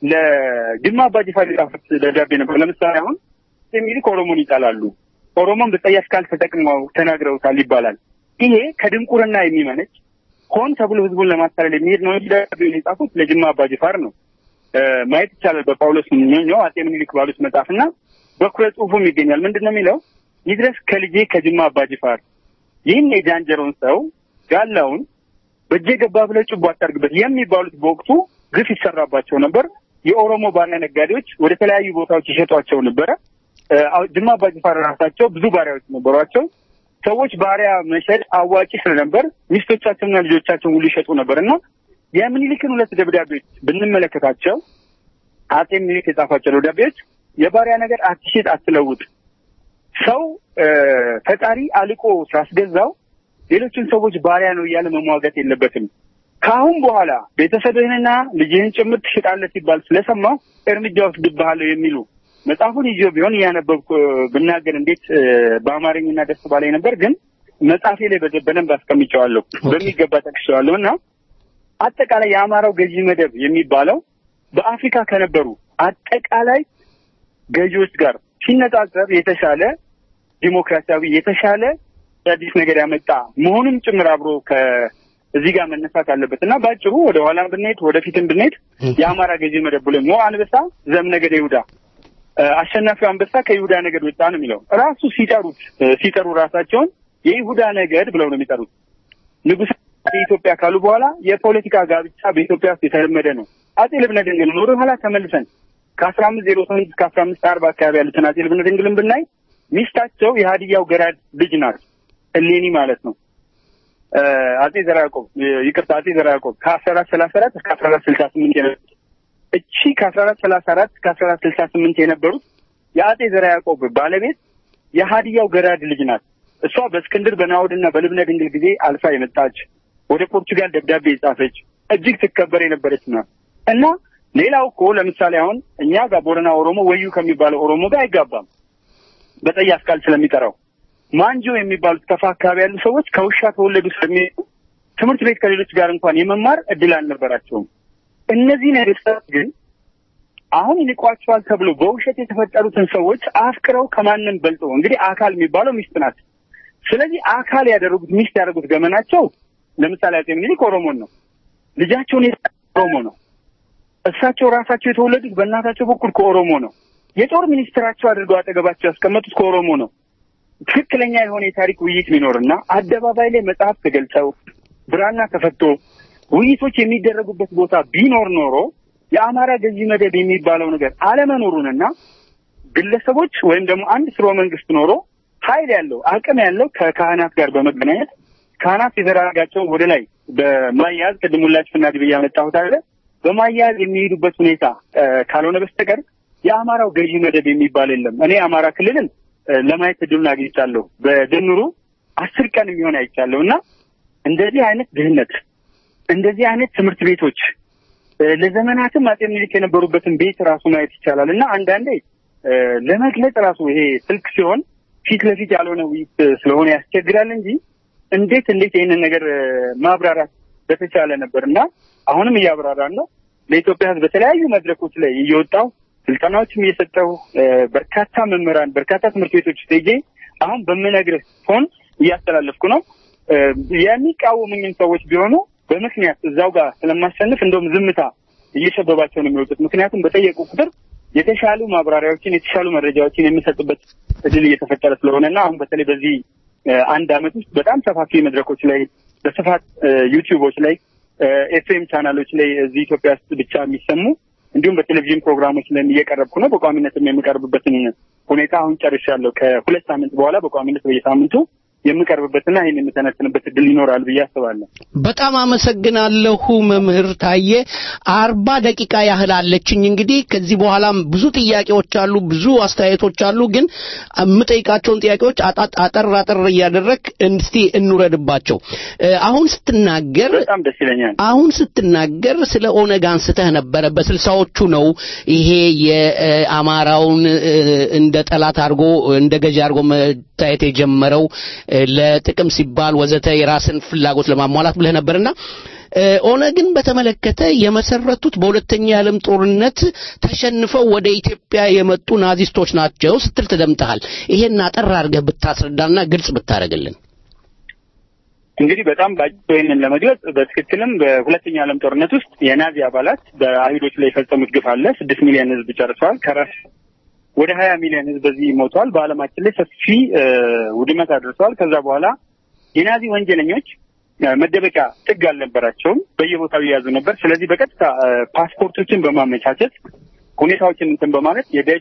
ለጅማ አባጅፋር የጻፉት ደብዳቤ ነበር። ለምሳሌ አሁን አጼ ምኒልክ ኦሮሞን ይጠላሉ፣ ኦሮሞን በጸያፍ ቃል ተጠቅመው ተናግረውታል ይባላል። ይሄ ከድንቁርና የሚመነጭ ሆን ተብሎ ህዝቡን ለማታለል የሚሄድ ነው እንጂ ደብዳቤውን የጻፉት ለጅማ አባጅፋር ነው። እ፣ ማየት ይቻላል። በጳውሎስ ኞኞ አጼ ምኒልክ ባሉት መጽሐፍና በኩረ ጽሁፉም ይገኛል። ምንድን ነው የሚለው? ይድረስ ከልጄ ከጅማ አባጅፋር ይህን የጃንጀሮን ሰው ጋላውን በእጄ ገባ ብለህ ጭቦ አታርግበት የሚባሉት በወቅቱ ግፍ ይሰራባቸው ነበር። የኦሮሞ ባሪያ ነጋዴዎች ወደ ተለያዩ ቦታዎች ይሸጧቸው ነበረ። እ፣ አዎ፣ ጅማ አባጅፋር ራሳቸው ብዙ ባሪያዎች ነበሯቸው። ሰዎች ባሪያ መሸጥ አዋጪ ስለነበር ሚስቶቻቸውና ልጆቻቸውን ሁሉ ይሸጡ ነበር እና የምኒልክን ሁለት ደብዳቤዎች ብንመለከታቸው አጼ ምኒልክ የጻፏቸው ደብዳቤዎች የባሪያ ነገር አትሽጥ፣ አትለውጥ ሰው እ፣ ፈጣሪ አልቆ ሲያስገዛው ሌሎችን ሰዎች ባሪያ ነው እያለ መሟገት የለበትም። ከአሁን በኋላ ቤተሰብህንና ልጅህን ጭምር ትሽጣለህ ሲባል ስለሰማሁ እርምጃ ወስድብሃለሁ የሚሉ መጽሐፉን ይዞ ቢሆን እያነበብኩ እ፣ ብናገር እንዴት እ፣ በአማርኛና ደስ ባላይ ነበር። ግን መጽሐፌ ላይ በደ- በደንብ አስቀምጨዋለሁ፣ በሚገባ ጠቅሼዋለሁ እና አጠቃላይ የአማራው ገዢ መደብ የሚባለው በአፍሪካ ከነበሩ አጠቃላይ ገዢዎች ጋር ሲነጻጸር የተሻለ ዲሞክራሲያዊ የተሻለ አዲስ ነገር ያመጣ መሆኑም ጭምር አብሮ ከእዚህ ጋር መነሳት አለበት እና በአጭሩ ወደ ኋላም ብንሄድ ወደፊትም ብንሄድ የአማራ ገዢ መደብ ብሎ ሞ አንበሳ ዘእምነገደ ይሁዳ እ፣ አሸናፊው አንበሳ ከይሁዳ ነገድ ወጣ ነው የሚለው ራሱ ሲጠሩት እ፣ ሲጠሩ ራሳቸውን የይሁዳ ነገድ ብለው ነው የሚጠሩት። ንጉሥ የኢትዮጵያ ካሉ በኋላ የፖለቲካ ጋብቻ በኢትዮጵያ ውስጥ የተለመደ ነው። አጼ ልብነ ድንግል ወደ ኋላ ተመልሰን ከአስራ አምስት ዜሮ ስምንት እስከ አስራ አምስት አርባ አካባቢ ያሉትን አጼ ልብነ ድንግልን ብናይ ሚስታቸው የሀዲያው ገራድ ልጅ ናት፣ እሌኒ ማለት ነው። እ፣ አጼ ዘርዓ ያዕቆብ እ፣ ይቅርታ፣ አጼ ዘርዓ ያዕቆብ ከአስራ አራት ሰላሳ አራት እስከ አስራ አራት ስልሳ ስምንት የነበሩት እቺ ከአስራ አራት ሰላሳ አራት እስከ አስራ አራት ስልሳ ስምንት የነበሩት የአጼ ዘርዓ ያዕቆብ ባለቤት የሀዲያው ገራድ ልጅ ናት። እሷ በእስክንድር በናውድና በልብነ ድንግል ጊዜ አልፋ የመጣች ወደ ፖርቹጋል ደብዳቤ የጻፈች እጅግ ትከበር የነበረች ናት እና ሌላው እኮ ለምሳሌ አሁን እኛ ጋር ቦረና ኦሮሞ ወዩ ከሚባለው ኦሮሞ ጋር አይጋባም በጠያፍ ቃል ስለሚጠራው ማንጆ የሚባሉት ከፋ አካባቢ ያሉ ሰዎች ከውሻ ተወለዱ ስለሚሄዱ ትምህርት ቤት ከሌሎች ጋር እንኳን የመማር እድል አልነበራቸውም። እነዚህ ነገስታት ግን አሁን ይንቋቸዋል ተብሎ በውሸት የተፈጠሩትን ሰዎች አፍቅረው ከማንም በልጦ እንግዲህ አካል የሚባለው ሚስት ናት። ስለዚህ አካል ያደረጉት ሚስት ያደረጉት ገመናቸው ለምሳሌ አጼ ምኒልክ ኦሮሞን ነው፣ ልጃቸውን የሰጡት ኦሮሞ ነው። እሳቸው ራሳቸው የተወለዱት በእናታቸው በኩል ከኦሮሞ ነው። የጦር ሚኒስትራቸው አድርገው አጠገባቸው ያስቀመጡት ከኦሮሞ ነው። ትክክለኛ የሆነ የታሪክ ውይይት ቢኖርና አደባባይ ላይ መጽሐፍ ተገልጸው ብራና ተፈቶ ውይይቶች የሚደረጉበት ቦታ ቢኖር ኖሮ የአማራ ገዢ መደብ የሚባለው ነገር አለመኖሩንና ግለሰቦች ወይም ደግሞ አንድ ስርወ መንግስት ኖሮ ኃይል ያለው አቅም ያለው ከካህናት ጋር በመገናኘት ካህናት የዘራጋቸውን ወደ ላይ በማያያዝ ቅድም ሁላችሁ ፍናድ ብዬ ያመጣሁት አለ በማያያዝ የሚሄዱበት ሁኔታ እ፣ ካልሆነ በስተቀር የአማራው ገዢ መደብ የሚባል የለም። እኔ የአማራ ክልልን እ፣ ለማየት እድሉን አግኝቻለሁ። በድምሩ አስር ቀን የሚሆን አይቻለሁ እና እንደዚህ አይነት ድህነት እንደዚህ አይነት ትምህርት ቤቶች እ፣ ለዘመናትም አጼ ምኒልክ የነበሩበትን ቤት ራሱ ማየት ይቻላል እና አንዳንዴ እ፣ ለመግለጽ ራሱ ይሄ ስልክ ሲሆን ፊት ለፊት ያልሆነ ውይይት ስለሆነ ያስቸግራል እንጂ እንዴት እንዴት ይህንን ነገር እ፣ ማብራራት በተቻለ ነበር እና አሁንም እያብራራን ነው። ለኢትዮጵያ ሕዝብ በተለያዩ መድረኮች ላይ እየወጣው ስልጠናዎችም እየሰጠው እ፣ በርካታ መምህራን በርካታ ትምህርት ቤቶች ውስጥ ሄጄ አሁን በምነግርህ ፎን እያስተላለፍኩ ነው። እ፣ የሚቃወሙኝም ሰዎች ቢሆኑ በምክንያት እዛው ጋር ስለማሸንፍ እንደውም ዝምታ እየሸበባቸው ነው የሚወጡት። ምክንያቱም በጠየቁ ቁጥር የተሻሉ ማብራሪያዎችን የተሻሉ መረጃዎችን የሚሰጥበት እድል እየተፈጠረ ስለሆነና አሁን በተለይ በዚህ እ፣ አንድ አመት ውስጥ በጣም ሰፋፊ መድረኮች ላይ በስፋት እ፣ ዩቲዩቦች ላይ ኤፍኤም ቻናሎች ላይ እዚህ ኢትዮጵያ ውስጥ ብቻ የሚሰሙ እንዲሁም በቴሌቪዥን ፕሮግራሞች ላይ እየቀረብኩ ነው። በቋሚነትም የሚቀርብበትን ሁኔታ አሁን ጨርሻለሁ። ከሁለት ሳምንት በኋላ በቋሚነት በየሳምንቱ የምቀርብበትና ይህን የምተነትንበት እድል ይኖራል ብዬ አስባለሁ። በጣም አመሰግናለሁ መምህር ታዬ። አርባ ደቂቃ ያህል አለችኝ። እንግዲህ ከዚህ በኋላም ብዙ ጥያቄዎች አሉ፣ ብዙ አስተያየቶች አሉ። ግን የምጠይቃቸውን ጥያቄዎች አጣ- አጠር አጠር እያደረግ እስቲ እንውረድባቸው። እ፣ አሁን ስትናገር በጣም ደስ ይለኛል። አሁን ስትናገር ስለ ኦነግ አንስተህ ነበረ። በስልሳዎቹ ነው ይሄ የአማራውን እ፣ እንደ ጠላት አድርጎ እንደ ገዢ አድርጎ መታየት የጀመረው እ፣ ለጥቅም ሲባል ወዘተ የራስን ፍላጎት ለማሟላት ብለህ ነበርና እ፣ ኦነግን በተመለከተ የመሰረቱት በሁለተኛ የዓለም ጦርነት ተሸንፈው ወደ ኢትዮጵያ የመጡ ናዚስቶች ናቸው ስትል ተደምጠሃል። ይሄን አጠር አድርገህ ብታስረዳና ግልጽ ብታደርግልን። እንግዲህ በጣም በአጭሩ ይህንን ለመግለጽ በትክክልም በሁለተኛው ዓለም ጦርነት ውስጥ የናዚ አባላት በአይሁዶች ላይ የፈጸሙት ግፍ አለ። ስድስት ሚሊዮን ሕዝብ ጨርሰዋል። ከራስ ወደ ሀያ ሚሊዮን ሕዝብ በዚህ ሞተዋል። በዓለማችን ላይ ሰፊ እ፣ ውድመት አድርሰዋል። ከዛ በኋላ የናዚ ወንጀለኞች እ፣ መደበቂያ ጥግ አልነበራቸውም። በየቦታው ይያዙ ነበር። ስለዚህ በቀጥታ እ፣ ፓስፖርቶችን በማመቻቸት ሁኔታዎችን እንትን በማለት የደች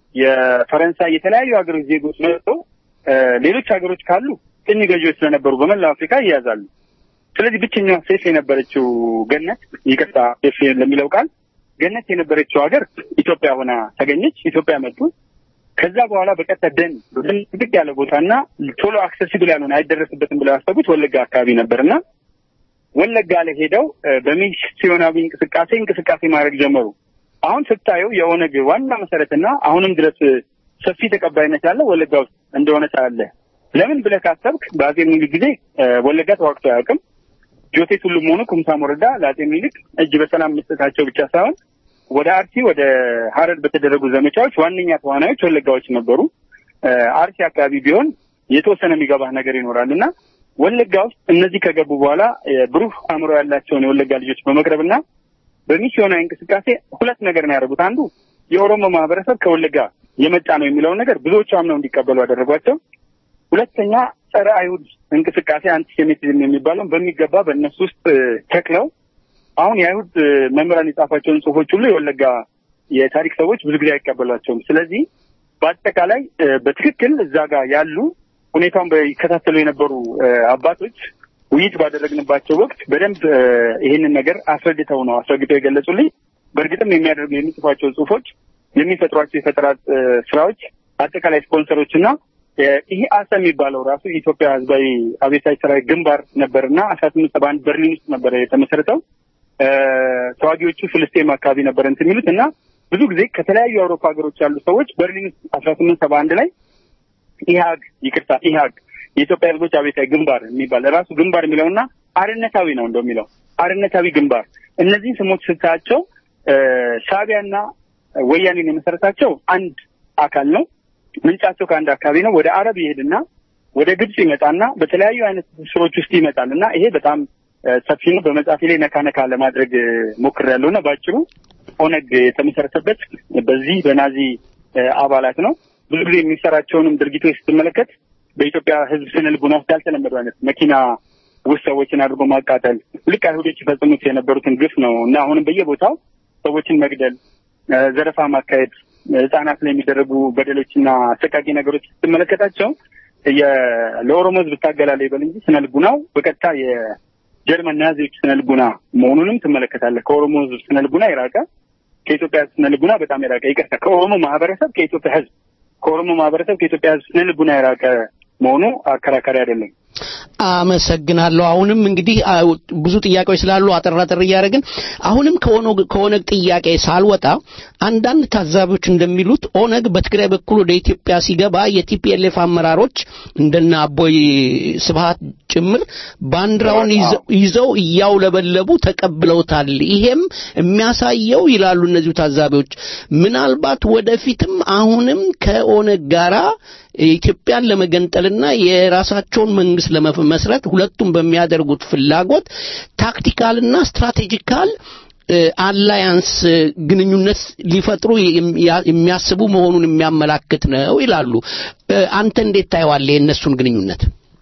የፈረንሳይ የተለያዩ ሀገሮች ዜጎች መጥተው እ፣ ሌሎች ሀገሮች ካሉ ቅኝ ገዢዎች ስለነበሩ በመላው አፍሪካ ይያዛሉ። ስለዚህ ብቸኛዋ ሴፍ የነበረችው ገነት ይቅርታ፣ ሴፍ ለሚለው ቃል ገነት የነበረችው ሀገር ኢትዮጵያ ሆና ተገኘች። ኢትዮጵያ መጡ። ከዛ በኋላ በቀጥታ ደን ደን ጥቅጥቅ ያለ ቦታና ቶሎ አክሰሲብል ያልሆነ አይደረስበትም ብለው ያሰቡት ወለጋ አካባቢ ነበርና ወለጋ ላይ ሄደው እ፣ በሚስዮናዊ እንቅስቃሴ እንቅስቃሴ ማድረግ ጀመሩ። አሁን ስታየው የኦነግ ዋና መሰረትና አሁንም ድረስ እ፣ ሰፊ ተቀባይነት ያለው ወለጋ ውስጥ እንደሆነ ታያለህ። ለምን ብለህ ካሰብክ በአጼ ምኒልክ ጊዜ እ፣ ወለጋ ተዋግቶ አያውቅም። ጆቴ ቱሉም ሆኑ ኩምሳ ሞረዳ ለአጼ ምኒልክ እጅ በሰላም መስጠታቸው ብቻ ሳይሆን ወደ አርሲ ወደ ሀረር በተደረጉ ዘመቻዎች ዋነኛ ተዋናዮች ወለጋዎች ነበሩ። እ፣ አርሲ አካባቢ ቢሆን የተወሰነ የሚገባህ ነገር ይኖራል እና ወለጋ ውስጥ እነዚህ ከገቡ በኋላ እ፣ ብሩህ አእምሮ ያላቸውን የወለጋ ልጆች በመቅረብና በሚስዮናዊ እንቅስቃሴ ሁለት ነገር ነው ያደረጉት። አንዱ የኦሮሞ ማህበረሰብ ከወለጋ የመጣ ነው የሚለውን ነገር ብዙዎቹ አምነው እንዲቀበሉ አደረጓቸው። ሁለተኛ ጸረ አይሁድ እንቅስቃሴ አንቲሴሚቲዝም የሚባለውን በሚገባ በእነሱ ውስጥ እ፣ ተክለው አሁን የአይሁድ እ፣ መምህራን የጻፏቸውን ጽሁፎች ሁሉ የወለጋ የታሪክ ሰዎች ብዙ ጊዜ አይቀበሏቸውም። ስለዚህ በአጠቃላይ እ፣ በትክክል እዛ ጋር ያሉ ሁኔታውን በይከታተሉ የነበሩ እ፣ አባቶች ውይይት ባደረግንባቸው ወቅት በደንብ እ፣ ይህንን ነገር አስረድተው ነው አስረግጠው የገለጹልኝ። በእርግጥም የሚያደርጉ የሚጽፏቸው ጽሁፎች የሚፈጥሯቸው የፈጠራ እ፣ ስራዎች አጠቃላይ ስፖንሰሮች እና እ፣ ይሄ አሰ የሚባለው ራሱ የኢትዮጵያ ህዝባዊ አብዮታዊ ሰራዊት ግንባር ነበርና አስራ ስምንት ሰባ አንድ በርሊን ውስጥ ነበረ የተመሰረተው። እ፣ ተዋጊዎቹ ፍልስጤም አካባቢ ነበር እንትን የሚሉት እና ብዙ ጊዜ ከተለያዩ የአውሮፓ ሀገሮች ያሉ ሰዎች በርሊን ውስጥ አስራ ስምንት ሰባ አንድ ላይ ኢህአግ ይቅርታ ኢህአግ የኢትዮጵያ ህዝቦች አብዮታዊ ግንባር የሚባል ራሱ ግንባር የሚለውና አርነታዊ ነው እንደው የሚለው አርነታዊ ግንባር እነዚህን ስሞች ስታያቸው እ፣ ሻዕቢያና ወያኔን የመሰረታቸው አንድ አካል ነው። ምንጫቸው ከአንድ አካባቢ ነው። ወደ አረብ ይሄድና ወደ ግብጽ ይመጣና በተለያዩ አይነት ስሮች ውስጥ ይመጣል እና ይሄ በጣም እ፣ ሰፊ ነው። በመጽሐፌ ላይ ነካ ነካ ለማድረግ እ፣ ሞክሬያለሁ እና በአጭሩ ኦነግ የተመሰረተበት በዚህ በናዚ እ፣ አባላት ነው። ብዙ ጊዜ የሚሰራቸውንም ድርጊቶች ስትመለከት በኢትዮጵያ ህዝብ ስነ ልቡና ውስጥ ያልተለመዱ አይነት መኪና ውስጥ ሰዎችን አድርጎ ማቃጠል ልክ አይሁዶች ይፈጽሙት የነበሩትን ግፍ ነው እና አሁንም በየቦታው ሰዎችን መግደል፣ እ፣ ዘረፋ ማካሄድ፣ ህጻናት ላይ የሚደረጉ በደሎችና አሰቃቂ ነገሮች ስትመለከታቸው የ- ለኦሮሞ ህዝብ እታገላለሁ ይበል እንጂ ስነ ልቡናው በቀጥታ የጀርመን ናዚዎች ስነ ልቡና መሆኑንም ትመለከታለህ። ከኦሮሞ ህዝብ ስነ ልቡና የራቀ ከኢትዮጵያ ህዝብ ስነ ልቡና በጣም የራቀ ይቅርታ፣ ከኦሮሞ ማህበረሰብ ከኢትዮጵያ ህዝብ ከኦሮሞ ማህበረሰብ ከኢትዮጵያ ህዝብ ስነ ልቡና የራቀ መሆኑ አከራካሪ አይደለም። አመሰግናለሁ። አሁንም እንግዲህ አ- ብዙ ጥያቄዎች ስላሉ አጠር አጠር እያደረግን አሁንም ከኦነግ ከኦነግ ጥያቄ ሳልወጣ አንዳንድ ታዛቢዎች እንደሚሉት ኦነግ በትግራይ በኩል ወደ ኢትዮጵያ ሲገባ የቲፒኤልኤፍ አመራሮች እንደነ አቦይ ስብሃት ጭምር ባንዲራውን ይዘው- ይዘው እያውለበለቡ ተቀብለውታል። ይሄም የሚያሳየው ይላሉ እነዚሁ ታዛቢዎች ምናልባት ወደፊትም አሁንም ከኦነግ ጋራ ኢትዮጵያን ለመገንጠልና የራሳቸውን መንግስት ለመመስረት ሁለቱም በሚያደርጉት ፍላጎት ታክቲካልና ስትራቴጂካል እ፣ አላያንስ እ፣ ግንኙነት ሊፈጥሩ የሚያ- የሚያስቡ መሆኑን የሚያመላክት ነው ይላሉ። እ፣ አንተ እንዴት ታየዋለህ የእነሱን ግንኙነት?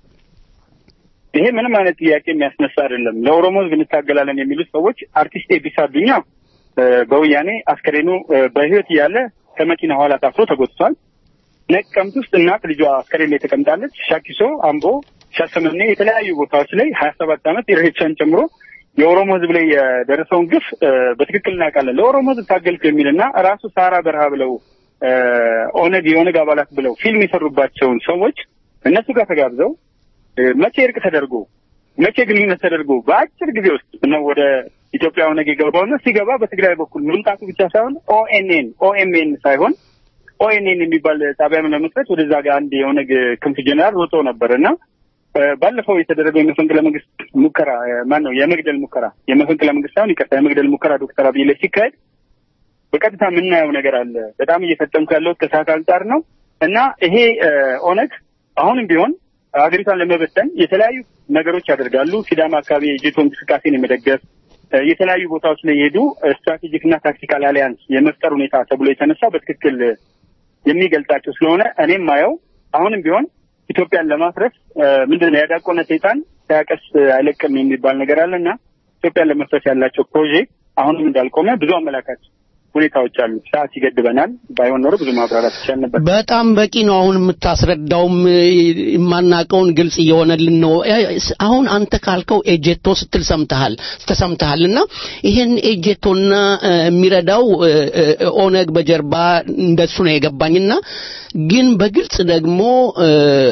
ይሄ ምንም አይነት ጥያቄ የሚያስነሳ አይደለም። ለኦሮሞ ህዝብ እንታገላለን የሚሉት ሰዎች አርቲስት ኤቢሳ አዱኛ እ፣ በወያኔ አስከሬኑ እ፣ በህይወት እያለ ከመኪና ኋላ ታስሮ ተጎትቷል። ነቀምት ውስጥ እናት ልጇ አስከሬን ላይ ተቀምጣለች። ሻኪሶ፣ አምቦ፣ ሻሸመኔ የተለያዩ ቦታዎች ላይ ሀያ ሰባት ዓመት ኢሬቻን ጨምሮ የኦሮሞ ህዝብ ላይ የደረሰውን ግፍ እ፣ በትክክል እናውቃለን። ለኦሮሞ ህዝብ ታገልኩ የሚልና ራሱ ሳራ በረሃ ብለው እ፣ ኦነግ የኦነግ አባላት ብለው ፊልም የሰሩባቸውን ሰዎች እነሱ ጋር ተጋብዘው እ፣ መቼ እርቅ ተደርጎ መቼ ግንኙነት ተደርጎ በአጭር ጊዜ ውስጥ ነው ወደ ኢትዮጵያ ኦነግ የገባውና ሲገባ በትግራይ በኩል መምጣቱ ብቻ ሳይሆን ኦኤንኤን ኦኤምኤን ሳይሆን ኦኤንኤን የሚባል ጣቢያም ለመስረት ወደዛ ጋር አንድ የኦነግ ክንፍ ጀነራል ወጥቶ ነበር እና እ፣ ባለፈው የተደረገው የመፈንቅለ መንግስት ሙከራ ማን ነው የመግደል ሙከራ የመፈንቅለ መንግስት ሳይሆን ይቅርታ የመግደል ሙከራ ዶክተር አብይ ላይ ሲካሄድ በቀጥታ የምናየው ነገር አለ። በጣም እየፈጠምኩ ያለሁት ከሰዓት አንጻር ነው እና ይሄ እ፣ ኦነግ አሁንም ቢሆን ሀገሪቷን ለመበተን የተለያዩ ነገሮች ያደርጋሉ። ሲዳማ አካባቢ የጄቶ እንቅስቃሴን የመደገፍ እ፣ የተለያዩ ቦታዎች ላይ የሄዱ ስትራቴጂክ እና ታክቲካል አሊያንስ የመፍጠር ሁኔታ ተብሎ የተነሳው በትክክል የሚገልጻቸው ስለሆነ እኔም ማየው አሁንም ቢሆን ኢትዮጵያን ለማፍረስ እ፣ ምንድን ነው ያዳቆነ ሰይጣን ሳያቀስ አይለቅም የሚባል ነገር አለና ኢትዮጵያን ለመፍረስ ያላቸው ፕሮጀክት አሁንም እንዳልቆመ ብዙ አመላካች ሁኔታዎች አሉ። ሰዓት ይገድበናል። ባይሆን ኖሮ ብዙ ማብራራት ይቻል ነበር። በጣም በቂ ነው። አሁን የምታስረዳውም እ፣ የማናቀውን ግልጽ እየሆነልን ነው። እ፣ አሁን አንተ ካልከው ኤጀቶ ስትል ሰምተሃል ተሰምተሃል እና ይሄን ኤጀቶና እ፣ የሚረዳው እ፣ እ፣ ኦነግ በጀርባ እንደሱ ነው የገባኝና ግን በግልጽ ደግሞ እ፣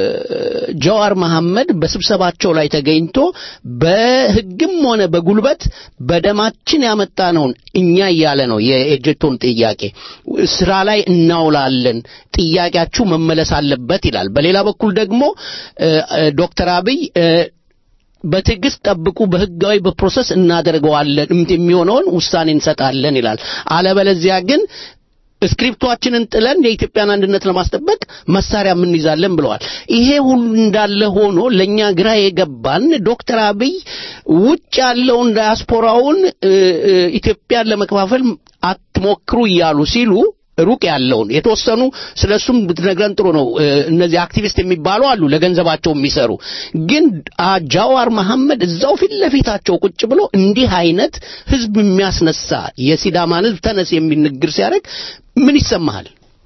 ጀዋር መሐመድ በስብሰባቸው ላይ ተገኝቶ በሕግም ሆነ በጉልበት በደማችን ያመጣነውን እኛ እያለ ነው የኤጀቶን ጥያቄ ስራ ላይ እናውላለን፣ ጥያቄያችሁ መመለስ አለበት ይላል። በሌላ በኩል ደግሞ እ፣ እ፣ ዶክተር አብይ እ፣ በትዕግስት ጠብቁ፣ በህጋዊ በፕሮሰስ እናደርገዋለን፣ የሚሆነውን ውሳኔ እንሰጣለን ይላል። አለበለዚያ ግን ስክሪፕቷችንን ጥለን የኢትዮጵያን አንድነት ለማስጠበቅ መሳሪያ የምንይዛለን ብለዋል። ይሄ ሁሉ እንዳለ ሆኖ ለእኛ ግራ የገባን ዶክተር አብይ ውጭ ያለውን ዳያስፖራውን እ፣ እ፣ ኢትዮጵያን ለመከፋፈል አትሞክሩ እያሉ ሲሉ ሩቅ ያለውን የተወሰኑ ስለሱም ብትነግረን ጥሩ ነው። እ፣ እነዚህ አክቲቪስት የሚባሉ አሉ ለገንዘባቸው የሚሰሩ ግን አ- ጃዋር መሐመድ እዛው ፊት ለፊታቸው ቁጭ ብሎ እንዲህ አይነት ህዝብ የሚያስነሳ የሲዳማን ህዝብ ተነስ የሚል ንግግር ሲያደርግ ምን ይሰማሃል?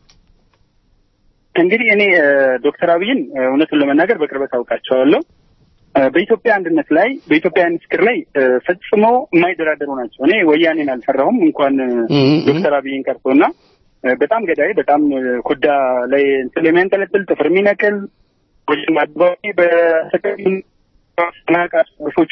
እንግዲህ እኔ እ፣ ዶክተር አብይን እ፣ እውነቱን ለመናገር በቅርበት አውቃቸዋለሁ። እ፣ በኢትዮጵያ አንድነት ላይ በኢትዮጵያውያን ፍቅር ላይ እ፣ ፈጽሞ የማይደራደሩ ናቸው። እኔ ወያኔን አልፈራሁም እንኳን እ፣ እም፣ ዶክተር አብይን ቀርቶና እ፣ በጣም ገዳይ፣ በጣም እ፣ ኮዳ ላይ እንትን የሚያንጠለጥል ጥፍር የሚነቅል ወይም አድባቢ በተቀሚ ናቃፎች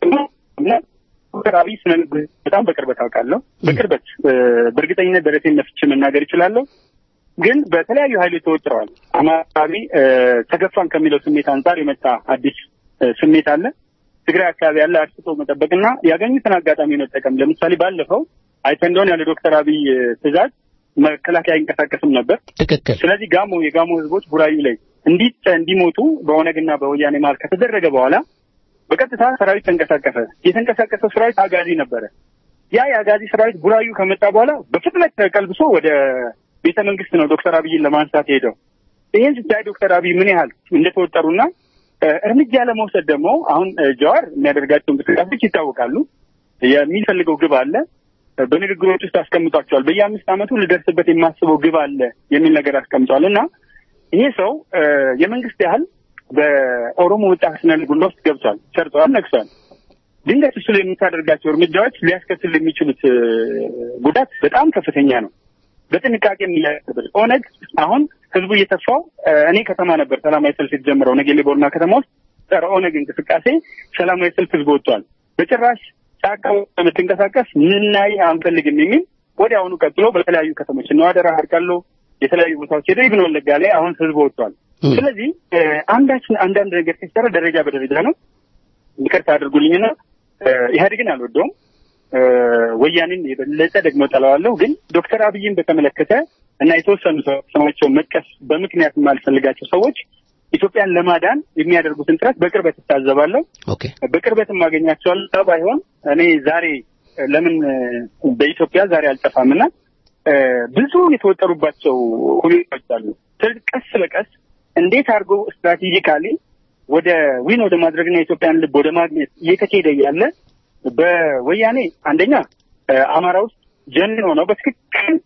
እና ዶክተር አብይ ስነ ምግባር በጣም በቅርበት አውቃለሁ። በቅርበት እ፣ በእርግጠኝነት ደረቴን ነፍቼ መናገር እችላለሁ። ግን በተለያዩ ኃይሎች ተወጥረዋል። አማራቢ ተገፋን ከሚለው ስሜት አንጻር የመጣ አዲስ እ፣ ስሜት አለ። ትግራይ አካባቢ ያለ አርስቶ መጠበቅና ያገኙትን አጋጣሚ መጠቀም። ለምሳሌ ባለፈው አይተህ እንደሆነ ያለ ዶክተር አብይ እ፣ ትዕዛዝ መከላከያ አይንቀሳቀስም ነበር። ትክክል። ስለዚህ ጋሞ የጋሞ ህዝቦች ቡራዩ ላይ እንዲ እንዲሞቱ በኦነግና በወያኔ መሀል ከተደረገ በኋላ በቀጥታ ሰራዊት ተንቀሳቀሰ። የተንቀሳቀሰው ሰራዊት አጋዚ ነበረ። ያ የአጋዚ ሰራዊት ቡራዩ ከመጣ በኋላ በፍጥነት ተቀልብሶ ወደ ቤተ መንግስት ነው ዶክተር አብይን ለማንሳት ሄደው። ይህን ስታይ ዶክተር አብይ ምን ያህል እንደተወጠሩና እ፣ እርምጃ ለመውሰድ ደግሞ አሁን እ፣ ጀዋር የሚያደርጋቸው እንቅስቃሴዎች ይታወቃሉ። የሚፈልገው ግብ አለ። እ፣ በንግግሮች ውስጥ አስቀምጧቸዋል። በየአምስት ዓመቱ ልደርስበት የማስበው ግብ አለ የሚል ነገር አስቀምጧል እና ይሄ ሰው እ፣ የመንግስት ያህል በኦሮሞ ወጣት ስነ ልቦና ውስጥ ገብቷል፣ ሰርቷል፣ ነግሷል። ድንገት እሱ ላይ የምታደርጋቸው እርምጃዎች ሊያስከትል የሚችሉት እ፣ ጉዳት በጣም ከፍተኛ ነው። በጥንቃቄ የሚያደርግ ኦነግ አሁን ህዝቡ እየተፋው እ፣ እኔ ከተማ ነበር ሰላማዊ ሰልፍ የተጀመረው ነጌሌ ቦርና ከተማ ውስጥ ጸረ ኦነግ እንቅስቃሴ ሰላማዊ ሰልፍ ህዝቡ ወጥቷል። በጭራሽ ጫካ የምትንቀሳቀስ ምናይ አንፈልግም የሚል ወዲያውኑ ቀጥሎ በተለያዩ ከተሞች ነው አደራ አድርጋለሁ የተለያዩ ቦታዎች ሄደ ኢብን ወለጋ ላይ አሁን ህዝቡ ወጥቷል። እም። ስለዚህ እ፣ አንዳችን አንዳንድ ነገር ሲሰራ ደረጃ በደረጃ ነው። ይቅርታ አድርጉልኝና እ፣ ኢህአዴግን አልወደውም እ፣ ወያኔን የበለጠ ደግሞ ጠለዋለሁ። ግን ዶክተር አብይን በተመለከተ እና የተወሰኑ ሰው- ስማቸውን መጥቀስ በምክንያት የማልፈልጋቸው ሰዎች ኢትዮጵያን ለማዳን የሚያደርጉትን ጥረት በቅርበት እታዘባለሁ። ኦኬ በቅርበት የማገኛቸዋለሁ። ባይሆን እኔ ዛሬ እ፣ ለምን እ፣ በኢትዮጵያ ዛሬ አልጠፋም እና እ፣ ብዙ የተወጠሩባቸው ሁኔታዎች አሉ። ስለዚህ ቀስ በቀስ እንዴት አድርጎ ስትራቴጂካሊ ወደ ዊን ወደ ማድረግና የኢትዮጵያን ልብ ወደ ማግኘት እየተካሄደ ያለ በወያኔ አንደኛ እ፣ አማራ ውስጥ ጀን ሆነው በትክክል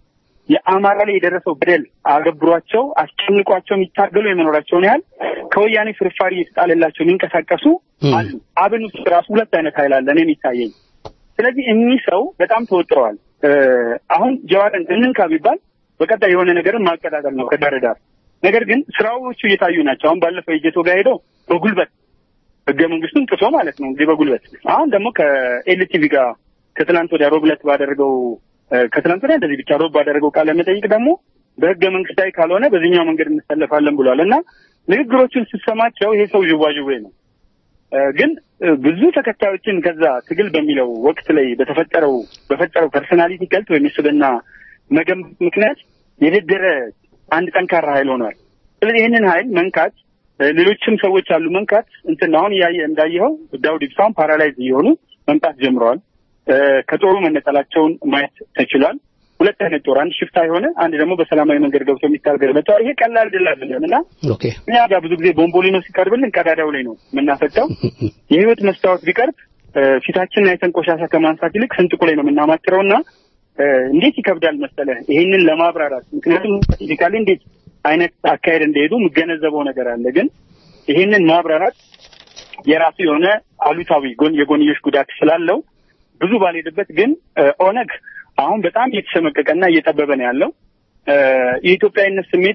የአማራ ላይ የደረሰው በደል አገብሯቸው አስጨንቋቸው የሚታገሉ የመኖራቸውን ያህል ከወያኔ ፍርፋሪ የተጣለላቸው የሚንቀሳቀሱ አሉ። አብን ውስጥ ራሱ ሁለት አይነት ኃይል አለ እኔ የሚታየኝ። ስለዚህ እኚህ ሰው በጣም ተወጥረዋል። አሁን ጀዋርን እንንካ ቢባል በቀጣይ የሆነ ነገርን ማቀጣጠል ነው ከዳር ዳር። ነገር ግን ስራዎቹ እየታዩ ናቸው። አሁን ባለፈው የጀቶ ጋር ሄደው በጉልበት ህገ መንግስቱን ጥሶ ማለት ነው እንግዲህ በጉልበት አሁን ደግሞ ከኤልቲቪ ጋር ከትላንት ወዲያ ሮብ ዕለት ባደረገው ከትላንት ወዲያ እንደዚህ ብቻ ሮብ ባደረገው ቃለ መጠይቅ ደግሞ በህገ መንግስታዊ ካልሆነ በዚህኛው መንገድ እንሰለፋለን ብሏል እና ንግግሮቹን ስትሰማቸው ይሄ ሰው ዥዋዥዌ ነው። ግን ብዙ ተከታዮችን ከዛ ትግል በሚለው ወቅት ላይ በተፈጠረው በፈጠረው ፐርሶናሊቲ ቀልጥ ወይም የስብና መገንባት ምክንያት የደደረ አንድ ጠንካራ ኃይል ሆኗል። ስለዚህ ይህንን ኃይል መንካት ሌሎችም ሰዎች አሉ መንካት እንትን አሁን እያየ እንዳየኸው ዳውድ ኢብሳም ፓራላይዝ እየሆኑ መምጣት ጀምረዋል። ከጦሩ መነጠላቸውን ማየት ተችሏል። ሁለት አይነት ጦር፣ አንድ ሽፍታ የሆነ አንድ ደግሞ በሰላማዊ መንገድ ገብቶ የሚታገል መጥተዋል። ይሄ ቀላል ድል አይደለም እና እኛ ጋር ብዙ ጊዜ ቦምቦሊኖ ሲቀርብልን ቀዳዳው ላይ ነው የምናፈጠው። የህይወት መስታወት ቢቀርብ ፊታችንን አይተን ቆሻሻ ከማንሳት ይልቅ ስንጥቁ ላይ ነው የምናማትረው እና እንዴት ይከብዳል መሰለህ ይሄንን ለማብራራት። ምክንያቱም ፊዚካሊ እንዴት አይነት አካሄድ እንደሄዱ የምገነዘበው ነገር አለ። ግን ይሄንን ማብራራት የራሱ የሆነ አሉታዊ ጎን የጎንዮሽ ጉዳት ስላለው ብዙ ባልሄድበት ግን ኦነግ አሁን በጣም እየተሸመቀቀና እየጠበበ ነው ያለው። የኢትዮጵያዊነት ስሜት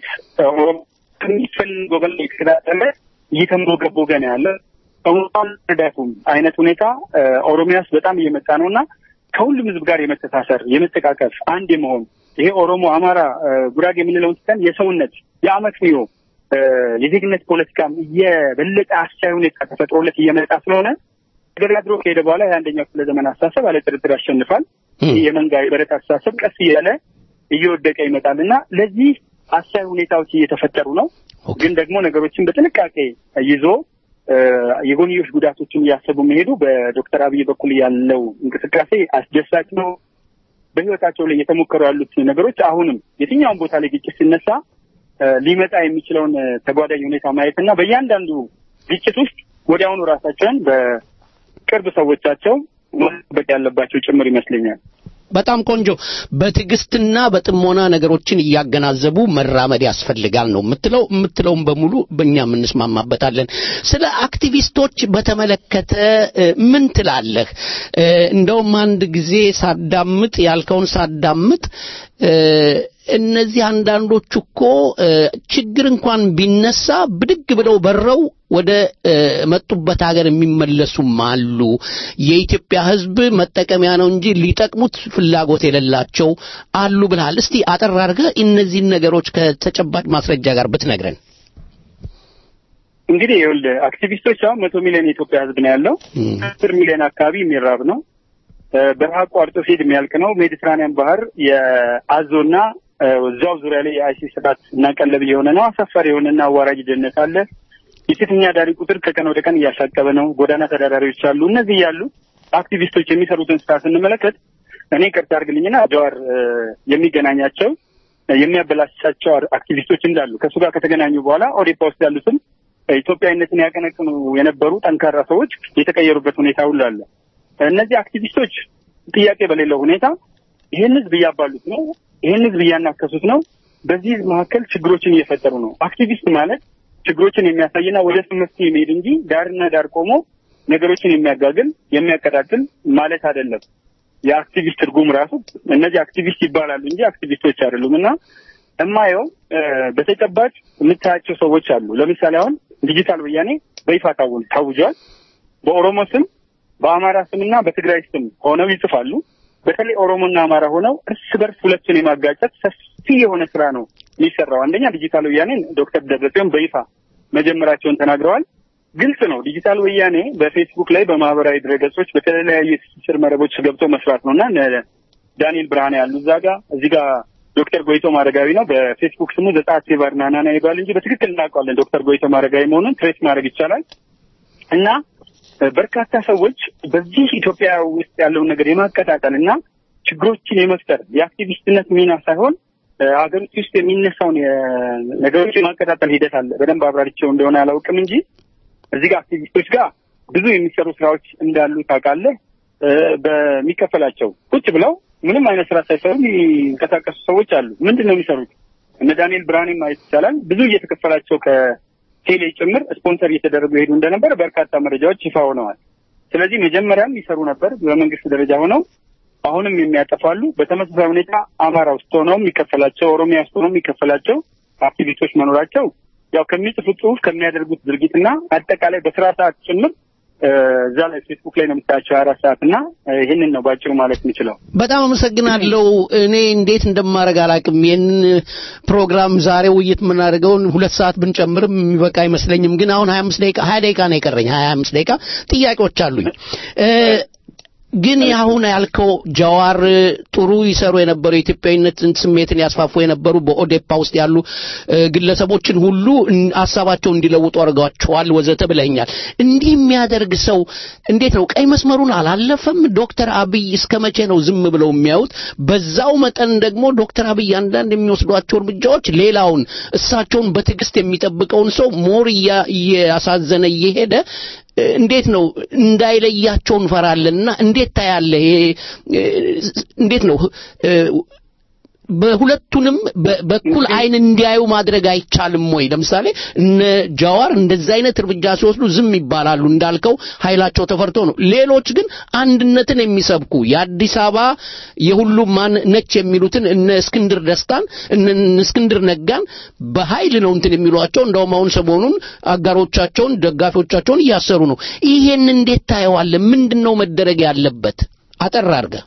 ከሚፈልገው በላይ የተከታተለ እየተንቦገቦገ ነው ያለ እንኳን ረዳቱም አይነት ሁኔታ ኦሮሚያ ውስጥ በጣም እየመጣ ነው እና ከሁሉም ህዝብ ጋር የመተሳሰር የመጠቃቀፍ አንድ የመሆን ይሄ ኦሮሞ፣ አማራ፣ ጉራጌ የምንለውን ስተን የሰውነት የአመክንዮ የዜግነት ፖለቲካም እየበለጠ አስቻይ ሁኔታ ተፈጥሮለት እየመጣ ስለሆነ ተገዳድሮ ከሄደ በኋላ የአንደኛው ክፍለ ዘመን አስተሳሰብ አለ ጥርጥር ያሸንፋል። የመንጋ የበረት አስተሳሰብ ቀስ እያለ እየወደቀ ይመጣል እና ለዚህ አስቻይ ሁኔታዎች እየተፈጠሩ ነው። ግን ደግሞ ነገሮችን በጥንቃቄ ይዞ የጎንዮሽ ጉዳቶችን እያሰቡ መሄዱ በዶክተር አብይ በኩል ያለው እንቅስቃሴ አስደሳች ነው። በህይወታቸው ላይ እየተሞከሩ ያሉት ነገሮች አሁንም የትኛውን ቦታ ላይ ግጭት ሲነሳ ሊመጣ የሚችለውን ተጓዳኝ ሁኔታ ማየት እና በእያንዳንዱ ግጭት ውስጥ ወዲያውኑ ራሳቸውን በቅርብ ሰዎቻቸው መጠበቅ ያለባቸው ጭምር ይመስለኛል። በጣም ቆንጆ። በትዕግስትና በጥሞና ነገሮችን እያገናዘቡ መራመድ ያስፈልጋል ነው የምትለው። የምትለውም በሙሉ በእኛም እንስማማበታለን። ስለ አክቲቪስቶች በተመለከተ ምን ትላለህ? እንደውም አንድ ጊዜ ሳዳምጥ ያልከውን ሳዳምጥ እነዚህ አንዳንዶቹ እኮ ችግር እንኳን ቢነሳ ብድግ ብለው በረው ወደ መጡበት ሀገር የሚመለሱም አሉ። የኢትዮጵያ ሕዝብ መጠቀሚያ ነው እንጂ ሊጠቅሙት ፍላጎት የሌላቸው አሉ ብለሃል። እስቲ አጠር አድርገህ እነዚህን ነገሮች ከተጨባጭ ማስረጃ ጋር ብትነግረን። እንግዲህ ይኸውልህ አክቲቪስቶች አሁን መቶ ሚሊዮን የኢትዮጵያ ሕዝብ ነው ያለው። አስር ሚሊዮን አካባቢ የሚራብ ነው። በረሃ አቋርጦ ሲሄድ የሚያልቅ ነው። ሜዲትራኒያን ባህር የአዞና እዛው ዙሪያ ላይ የአይሲስ ስርዓት እና ቀለብ የሆነ ነው። አሳፋሪ የሆነና አዋራጅ ደህንነት አለ። የሴተኛ አዳሪ ቁጥር ከቀን ወደ ቀን እያሻቀበ ነው። ጎዳና ተዳዳሪዎች አሉ። እነዚህ ያሉ አክቲቪስቶች የሚሰሩትን ስራ ስንመለከት እኔ ቅርታ አድርግልኝና ጀዋር የሚገናኛቸው የሚያበላሻቸው አክቲቪስቶች እንዳሉ ከእሱ ጋር ከተገናኙ በኋላ ኦዴፓ ውስጥ ያሉትም ኢትዮጵያዊነትን ያቀነቅኑ የነበሩ ጠንካራ ሰዎች የተቀየሩበት ሁኔታ ሁሉ አለ። እነዚህ አክቲቪስቶች ጥያቄ በሌለው ሁኔታ ይህን ህዝብ እያባሉት ነው። ይህን ህዝብ እያናከሱት ነው። በዚህ ህዝብ መካከል ችግሮችን እየፈጠሩ ነው። አክቲቪስት ማለት ችግሮችን የሚያሳይና ወደ መፍትሄ የሚሄድ እንጂ ዳርና ዳር ቆሞ ነገሮችን የሚያጋግል የሚያቀጣጥል ማለት አይደለም። የአክቲቪስት ትርጉም ራሱ እነዚህ አክቲቪስት ይባላሉ እንጂ አክቲቪስቶች አይደሉም። እና እማየው በተጨባጭ የምታያቸው ሰዎች አሉ። ለምሳሌ አሁን ዲጂታል ወያኔ በይፋ ታውጇል። በኦሮሞ ስም በአማራ ስምና በትግራይ ስም ሆነው ይጽፋሉ። በተለይ ኦሮሞና አማራ ሆነው እርስ በርስ ሁለቱን የማጋጨት ሰፊ የሆነ ስራ ነው የሚሰራው። አንደኛ ዲጂታል ወያኔን ዶክተር ደብረጽዮን በይፋ መጀመራቸውን ተናግረዋል። ግልጽ ነው። ዲጂታል ወያኔ በፌስቡክ ላይ በማህበራዊ ድረገጾች በተለያዩ የትስስር መረቦች ገብቶ መስራት ነው እና ዳንኤል ብርሃኔ ያሉ እዛ ጋ እዚህ ጋር ዶክተር ጎይቶም አረጋዊ ነው በፌስቡክ ስሙ ዘጻት ሴቫር ናናና ይባል እንጂ በትክክል እናውቀዋለን ዶክተር ጎይቶም አረጋዊ መሆኑን ትሬስ ማድረግ ይቻላል እና በርካታ ሰዎች በዚህ ኢትዮጵያ ውስጥ ያለውን ነገር የማቀጣጠል እና ችግሮችን የመፍጠር የአክቲቪስትነት ሚና ሳይሆን ሀገሪቱ ውስጥ የሚነሳውን ነገሮች የማቀጣጠል ሂደት አለ። በደንብ አብራሪቸው እንደሆነ አላውቅም እንጂ እዚህ ጋር አክቲቪስቶች ጋር ብዙ የሚሰሩ ስራዎች እንዳሉ ታውቃለህ። በሚከፈላቸው ቁጭ ብለው ምንም አይነት ስራ ሳይሰሩ የሚንቀሳቀሱ ሰዎች አሉ። ምንድን ነው የሚሰሩት? እነ ዳንኤል ብርሃኔ ማየት ይቻላል። ብዙ እየተከፈላቸው ከቴሌ ጭምር ስፖንሰር እየተደረጉ የሄዱ እንደነበር በርካታ መረጃዎች ይፋ ሆነዋል። ስለዚህ መጀመሪያም ይሰሩ ነበር በመንግስት ደረጃ ሆነው አሁንም የሚያጠፋሉ። በተመሳሳይ ሁኔታ አማራ ውስጥ ሆነው የሚከፈላቸው፣ ኦሮሚያ ውስጥ ሆነው የሚከፈላቸው አክቲቪስቶች መኖራቸው ያው ከሚጽፉት ጽሁፍ ከሚያደርጉት ድርጊትና አጠቃላይ በስራ ሰዓት ጭምር እዛ ላይ ፌስቡክ ላይ ነው የምታያቸው ሀያ አራት ሰዓት እና ይህንን ነው ባጭሩ ማለት የምችለው። በጣም አመሰግናለሁ። እኔ እንዴት እንደማደርግ አላውቅም። ይህን ፕሮግራም ዛሬ ውይይት የምናደርገውን ሁለት ሰዓት ብንጨምርም የሚበቃ አይመስለኝም። ግን አሁን ሀያ አምስት ደቂቃ ሀያ ደቂቃ ነው የቀረኝ። ሀያ አምስት ደቂቃ ጥያቄዎች አሉኝ። ግን አሁን ያልከው ጀዋር ጥሩ ይሰሩ የነበሩ የኢትዮጵያዊነት ስሜትን ያስፋፉ የነበሩ በኦዴፓ ውስጥ ያሉ ግለሰቦችን ሁሉ ሀሳባቸው እንዲለውጡ አድርገዋቸዋል ወዘተ ብለኛል። እንዲህ የሚያደርግ ሰው እንዴት ነው ቀይ መስመሩን አላለፈም? ዶክተር አብይ እስከ መቼ ነው ዝም ብለው የሚያዩት? በዛው መጠን ደግሞ ዶክተር አብይ አንዳንድ የሚወስዷቸው እርምጃዎች ሌላውን እሳቸውን በትዕግስት የሚጠብቀውን ሰው ሞር እያሳዘነ እየሄደ እንዴት ነው እንዳይለያቸው እንፈራለንና እንዴት ታያለህ? እንዴት ነው በሁለቱንም በኩል አይን እንዲያዩ ማድረግ አይቻልም ወይ? ለምሳሌ እነ ጃዋር እንደዚህ አይነት እርምጃ ሲወስዱ ዝም ይባላሉ እንዳልከው ኃይላቸው ተፈርቶ ነው። ሌሎች ግን አንድነትን የሚሰብኩ የአዲስ አበባ የሁሉም ማን ነች የሚሉትን እነ እስክንድር ደስታን እነ እስክንድር ነጋን በኃይል ነው እንትን የሚሏቸው። እንደውም አሁን ሰሞኑን አጋሮቻቸውን ደጋፊዎቻቸውን እያሰሩ ነው። ይሄን እንዴት ታየዋለህ? ምንድን ነው መደረግ ያለበት? አጠር አድርገህ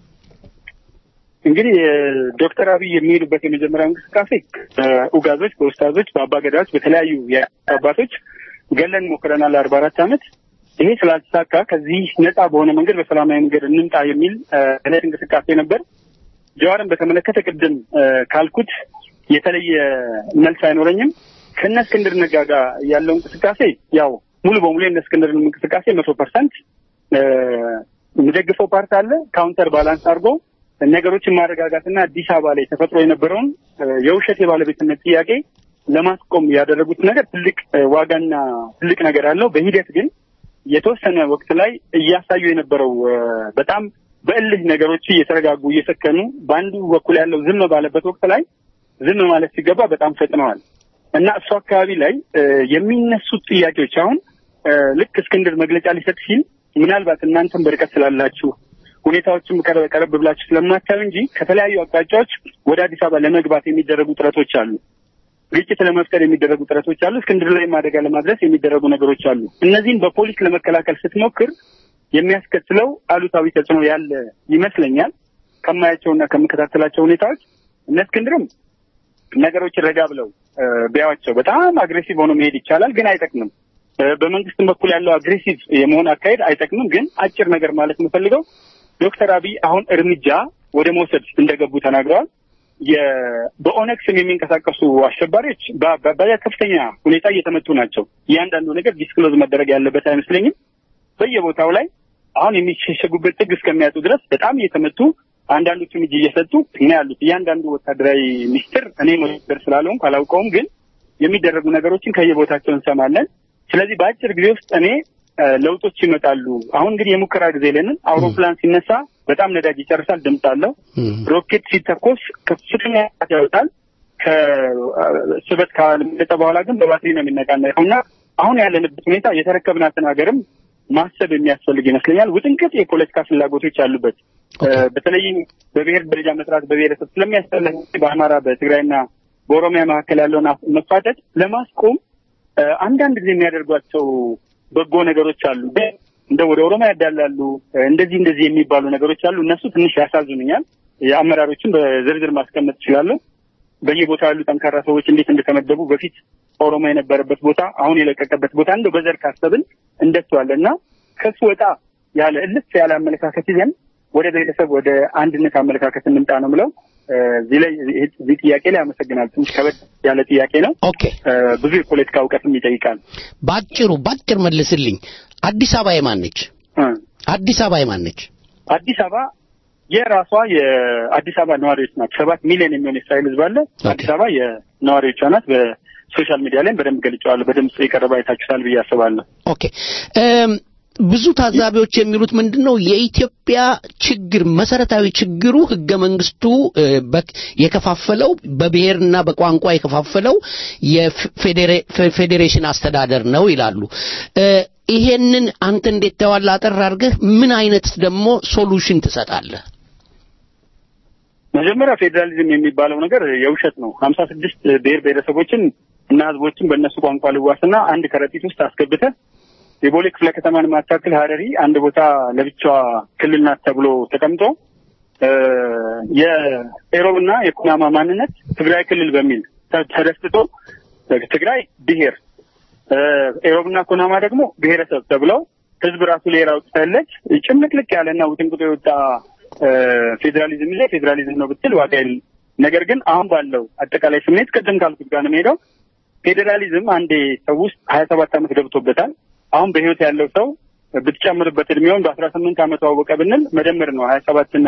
እንግዲህ ዶክተር አብይ የሚሄዱበት የመጀመሪያው እንቅስቃሴ በኡጋዞች፣ በኡስታዞች፣ በአባገዳዎች፣ በተለያዩ አባቶች ገለን ሞክረናል ለአርባ አራት ዓመት ይሄ ስላልተሳካ ከዚህ ነጻ በሆነ መንገድ በሰላማዊ መንገድ እንምጣ የሚል እለት እንቅስቃሴ ነበር። ጀዋርን በተመለከተ ቅድም ካልኩት የተለየ መልስ አይኖረኝም። ከእነ እስክንድር ነጋ ጋር ያለው እንቅስቃሴ ያው ሙሉ በሙሉ የእነ እስክንድርን እንቅስቃሴ መቶ ፐርሰንት የሚደግፈው ፓርት አለ ካውንተር ባላንስ አድርጎ ነገሮችን ማረጋጋትና አዲስ አበባ ላይ ተፈጥሮ የነበረውን የውሸት የባለቤትነት ጥያቄ ለማስቆም ያደረጉት ነገር ትልቅ ዋጋና ትልቅ ነገር አለው። በሂደት ግን የተወሰነ ወቅት ላይ እያሳዩ የነበረው በጣም በእልህ ነገሮች እየተረጋጉ እየሰከኑ በአንዱ በኩል ያለው ዝም ባለበት ወቅት ላይ ዝም ማለት ሲገባ በጣም ፈጥነዋል እና እሱ አካባቢ ላይ የሚነሱት ጥያቄዎች አሁን ልክ እስክንድር መግለጫ ሊሰጥ ሲል ምናልባት እናንተም በርቀት ስላላችሁ ሁኔታዎችም ቀረብ ብላችሁ ስለማታዩ እንጂ ከተለያዩ አቅጣጫዎች ወደ አዲስ አበባ ለመግባት የሚደረጉ ጥረቶች አሉ። ግጭት ለመፍጠር የሚደረጉ ጥረቶች አሉ። እስክንድር ላይ አደጋ ለማድረስ የሚደረጉ ነገሮች አሉ። እነዚህን በፖሊስ ለመከላከል ስትሞክር የሚያስከትለው አሉታዊ ተጽዕኖ ያለ ይመስለኛል። ከማያቸውና ከምከታተላቸው ሁኔታዎች እነ እስክንድርም ነገሮችን ረጋ ብለው ቢያዋቸው በጣም አግሬሲቭ ሆኖ መሄድ ይቻላል፣ ግን አይጠቅምም። በመንግስትም በኩል ያለው አግሬሲቭ የመሆን አካሄድ አይጠቅምም። ግን አጭር ነገር ማለት የምፈልገው ዶክተር አብይ አሁን እርምጃ ወደ መውሰድ እንደገቡ ተናግረዋል። በኦነግ ስም የሚንቀሳቀሱ አሸባሪዎች በከፍተኛ ሁኔታ እየተመቱ ናቸው። እያንዳንዱ ነገር ዲስክሎዝ መደረግ ያለበት አይመስለኝም። በየቦታው ላይ አሁን የሚሸሸጉበት ጥግ እስከሚያጡ ድረስ በጣም እየተመቱ አንዳንዶቹም እጅ እየሰጡ እና ያሉት እያንዳንዱ ወታደራዊ ሚኒስትር እኔ ወታደር ስላለውም አላውቀውም፣ ግን የሚደረጉ ነገሮችን ከየቦታቸው እንሰማለን። ስለዚህ በአጭር ጊዜ ውስጥ እኔ ለውጦች ይመጣሉ። አሁን እንግዲህ የሙከራ ጊዜ ለንን አውሮፕላን ሲነሳ በጣም ነዳጅ ይጨርሳል፣ ድምፅ አለው። ሮኬት ሲተኮስ ከፍተኛ ያወጣል። ከስበት ካለመጠ በኋላ ግን በባትሪ ነው የሚነቃነቀው እና አሁን ያለንበት ሁኔታ የተረከብናትን ሀገርም ማሰብ የሚያስፈልግ ይመስለኛል። ውጥንቅጥ የፖለቲካ ፍላጎቶች አሉበት። በተለይም በብሔር ደረጃ መስራት በብሔረሰብ ስለሚያስጠላኝ በአማራ በትግራይና በኦሮሚያ መካከል ያለውን መፋጠጥ ለማስቆም አንዳንድ ጊዜ የሚያደርጓቸው በጎ ነገሮች አሉ። እንደ ወደ ኦሮሚያ ያዳላሉ እንደዚህ እንደዚህ የሚባሉ ነገሮች አሉ። እነሱ ትንሽ ያሳዝኑኛል። የአመራሮችን በዝርዝር ማስቀመጥ እችላለሁ። በየቦታው ያሉ ጠንካራ ሰዎች እንዴት እንደተመደቡ በፊት ኦሮሞ የነበረበት ቦታ አሁን የለቀቀበት ቦታ እንደው በዘር ካሰብን እንደሷለ እና ከሱ ወጣ ያለ እልፍ ያለ አመለካከት ይዘን ወደ ብሔረሰብ ወደ አንድነት አመለካከት እንምጣ ነው ምለው። እዚህ ላይ እዚህ ጥያቄ ላይ አመሰግናል። ትንሽ ከበድ ያለ ጥያቄ ነው። ኦኬ ብዙ የፖለቲካ እውቀትም ይጠይቃል። ባጭሩ ባጭር መልስልኝ። አዲስ አበባ የማን ነች? አዲስ አበባ የማን ነች? አዲስ አበባ የራሷ የአዲስ አበባ ነዋሪዎች ናት። ሰባት ሚሊዮን የሚሆን የእስራኤል ሕዝብ አለ። አዲስ አበባ የነዋሪዎቿ ናት። በሶሻል ሚዲያ ላይም በደንብ ገልጨዋለሁ። በድምፅ የቀረበ አይታችሁታል ብዬ አስባለሁ። ኦኬ ብዙ ታዛቢዎች የሚሉት ምንድን ነው የኢትዮጵያ ችግር መሰረታዊ ችግሩ ህገ መንግስቱ እ፣ በ- የከፋፈለው በብሔርና በቋንቋ የከፋፈለው የፌዴሬሽን አስተዳደር ነው ይላሉ እ፣ ይሄንን አንተ እንዴት ተዋላ አጠር አድርገህ ምን አይነት ደግሞ ሶሉሽን ትሰጣለህ መጀመሪያ ፌዴራሊዝም የሚባለው ነገር የውሸት ነው። ሀምሳ ስድስት ብሔር ብሔረሰቦችን እና ህዝቦችን በእነሱ ቋንቋ ልዋስና አንድ ከረጢት ውስጥ አስገብተህ የቦሌ ክፍለ ከተማን ማታክል ሀረሪ አንድ ቦታ ለብቻዋ ክልል ናት ተብሎ ተቀምጦ እ፣ የኤሮብና የኩናማ ማንነት ትግራይ ክልል በሚል ተ- ተደስቶ ትግራይ ብሔር እ፣ ኤሮብና ኩናማ ደግሞ ብሔረሰብ ተብለው ህዝብ ራሱ ሌላ አውጥተለት ጭምልቅልቅ ያለና ውጥንቅጦ የወጣ እ፣ ፌዴራሊዝም ይዘህ ፌዴራሊዝም ነው ብትል ዋጋ የለም። ነገር ግን አሁን ባለው አጠቃላይ ስሜት ቅድም ካልኩት ጋር ነው የምሄደው። ፌዴራሊዝም አንዴ ሰው ውስጥ ሀያ ሰባት ዓመት ገብቶበታል። አሁን በህይወት ያለው ሰው ብትጨምርበት እድሜውን በአስራ ስምንት ዓመቱ አወቀ ብንል መደመር ነው ሀያ ሰባትና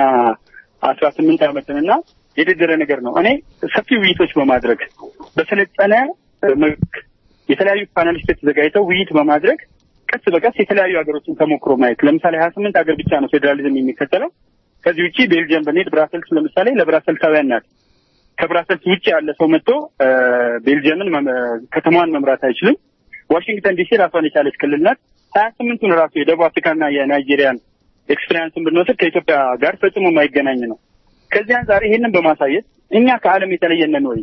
አስራ ስምንት ዓመትን እና የደደረ ነገር ነው። እኔ ሰፊ ውይይቶች በማድረግ በሰለጠነ እ፣ መልክ የተለያዩ ፓናሊስቶች ተዘጋጅተው ውይይት በማድረግ ቀስ በቀስ የተለያዩ ሀገሮችን ተሞክሮ ማየት ለምሳሌ ሀያ ስምንት ሀገር ብቻ ነው ፌዴራሊዝም የሚከተለው። ከዚህ ውጭ ቤልጅየም ብንሄድ ብራሰልስ ለምሳሌ ለብራሰልሳውያን ናት። ከብራሰልስ ውጭ ያለ ሰው መጥቶ እ፣ ቤልጅየምን መም- ከተማዋን መምራት አይችልም። ዋሽንግተን ዲሲ ራሷን የቻለች ክልል ናት። ሀያ ስምንቱን ራሱ የደቡብ አፍሪካና የናይጄሪያን ኤክስፔሪንስን ብንወስድ ከኢትዮጵያ ጋር ፈጽሞ የማይገናኝ ነው። ከዚህ አንጻር ይሄንን በማሳየት እኛ ከዓለም የተለየነን ወይ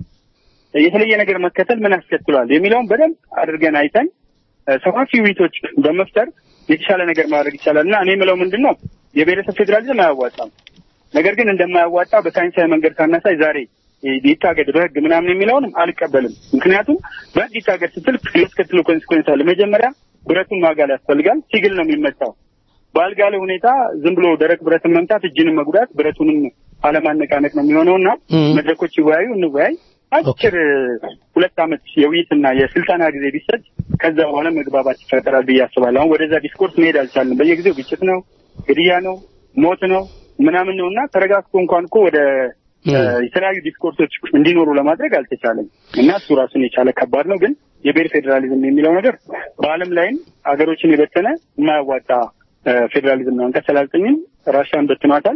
የተለየ ነገር መከተል ምን ያስከትሏል የሚለውን በደንብ አድርገን አይተን እ፣ ሰፋፊ ውይይቶች በመፍጠር የተሻለ ነገር ማድረግ ይቻላል እና እኔ የምለው ምንድን ነው የብሔረሰብ ፌዴራሊዝም አያዋጣም። ነገር ግን እንደማያዋጣ በሳይንሳዊ መንገድ ካናሳይ ዛሬ ይታገድ በህግ ምናምን የሚለውንም አልቀበልም። ምክንያቱም በህግ ይታገድ ስትል የሚያስከትለው ኮንሲኮንስ አለ። መጀመሪያ ብረቱን ማጋል ያስፈልጋል። ሲግል ነው የሚመታው። ባልጋለ ሁኔታ ዝም ብሎ ደረቅ ብረትን መምታት እጅንም መጉዳት ብረቱንም አለማነቃነቅ ነው የሚሆነው እና ም። መድረኮች ይወያዩ፣ እንወያይ። አጭር ሁለት ዓመት የውይይትና የስልጠና ጊዜ ቢሰጥ ከዛ በኋላ መግባባት ይፈጠራል ብዬ አስባለሁ። አሁን ወደዛ ዲስኮርስ መሄድ አልቻልንም። በየጊዜው ግጭት ነው፣ ግድያ ነው፣ ሞት ነው ምናምን ነው እና ተረጋግቶ እንኳን እኮ ወደ እ፣ የተለያዩ ዲስኮርሶች እንዲኖሩ ለማድረግ አልተቻለም እና እሱ ራሱን የቻለ ከባድ ነው። ግን የብሔር ፌዴራሊዝም የሚለው ነገር በዓለም ላይም ሀገሮችን የበተነ የማያዋጣ እ፣ ፌዴራሊዝም ነው። አንቀጽ ሰላሳ ዘጠኝም ራሽያን በትኗታል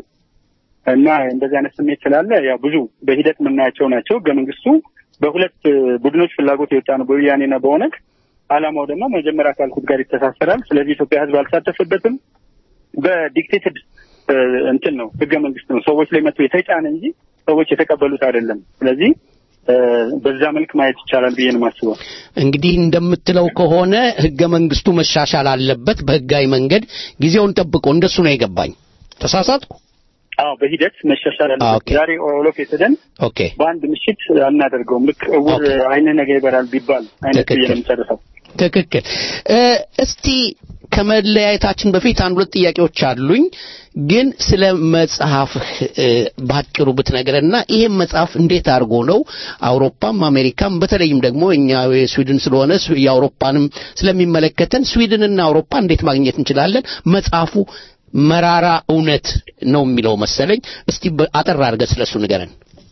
እና እንደዚህ አይነት ስሜት ስላለ ያው ብዙ በሂደት የምናያቸው ናቸው። ህገ መንግስቱ በሁለት እ፣ ቡድኖች ፍላጎት የወጣ ነው፣ በወያኔና በኦነግ። አላማው ደግሞ መጀመሪያ ካልኩት ጋር ይተሳሰራል። ስለዚህ ኢትዮጵያ ህዝብ አልሳተፈበትም። በዲክቴትድ እ፣ እንትን ነው ህገ መንግስት ነው ሰዎች ላይ መጥቶ የተጫነ እንጂ ሰዎች የተቀበሉት አይደለም። ስለዚህ እ፣ በዛ መልክ ማየት ይቻላል ብዬ ነው የማስበው። እንግዲህ እንደምትለው ከሆነ ህገ መንግስቱ መሻሻል አለበት በህጋዊ መንገድ ጊዜውን ጠብቆ እንደሱ ነው የገባኝ ተሳሳትኩ አዎ በሂደት መሻሻል ኦኬ። አለበት። ዛሬ ኦል ኦፍ የተደን ኦኬ በአንድ ምሽት አናደርገውም። ልክ እውር ኦኬ። አይነ ነገ ይበራል ቢባል አይነት ብዬ ትክክል። ነው የምጨርሰው። ትክክል እ፣ እስቲ ከመለያየታችን በፊት አንድ ሁለት ጥያቄዎች አሉኝ ግን ስለ መጽሐፍህ እ፣ ባጭሩ ብትነግረንና ይሄን መጽሐፍ እንዴት አድርጎ ነው አውሮፓም አሜሪካም በተለይም ደግሞ እኛ የስዊድን ስለሆነ ስዊ- የአውሮፓንም ስለሚመለከተን ስዊድንና አውሮፓ እንዴት ማግኘት እንችላለን መጽሐፉ መራራ እውነት ነው የሚለው መሰለኝ እስቲ በ- አጠር አድርገህ ስለሱ ንገረን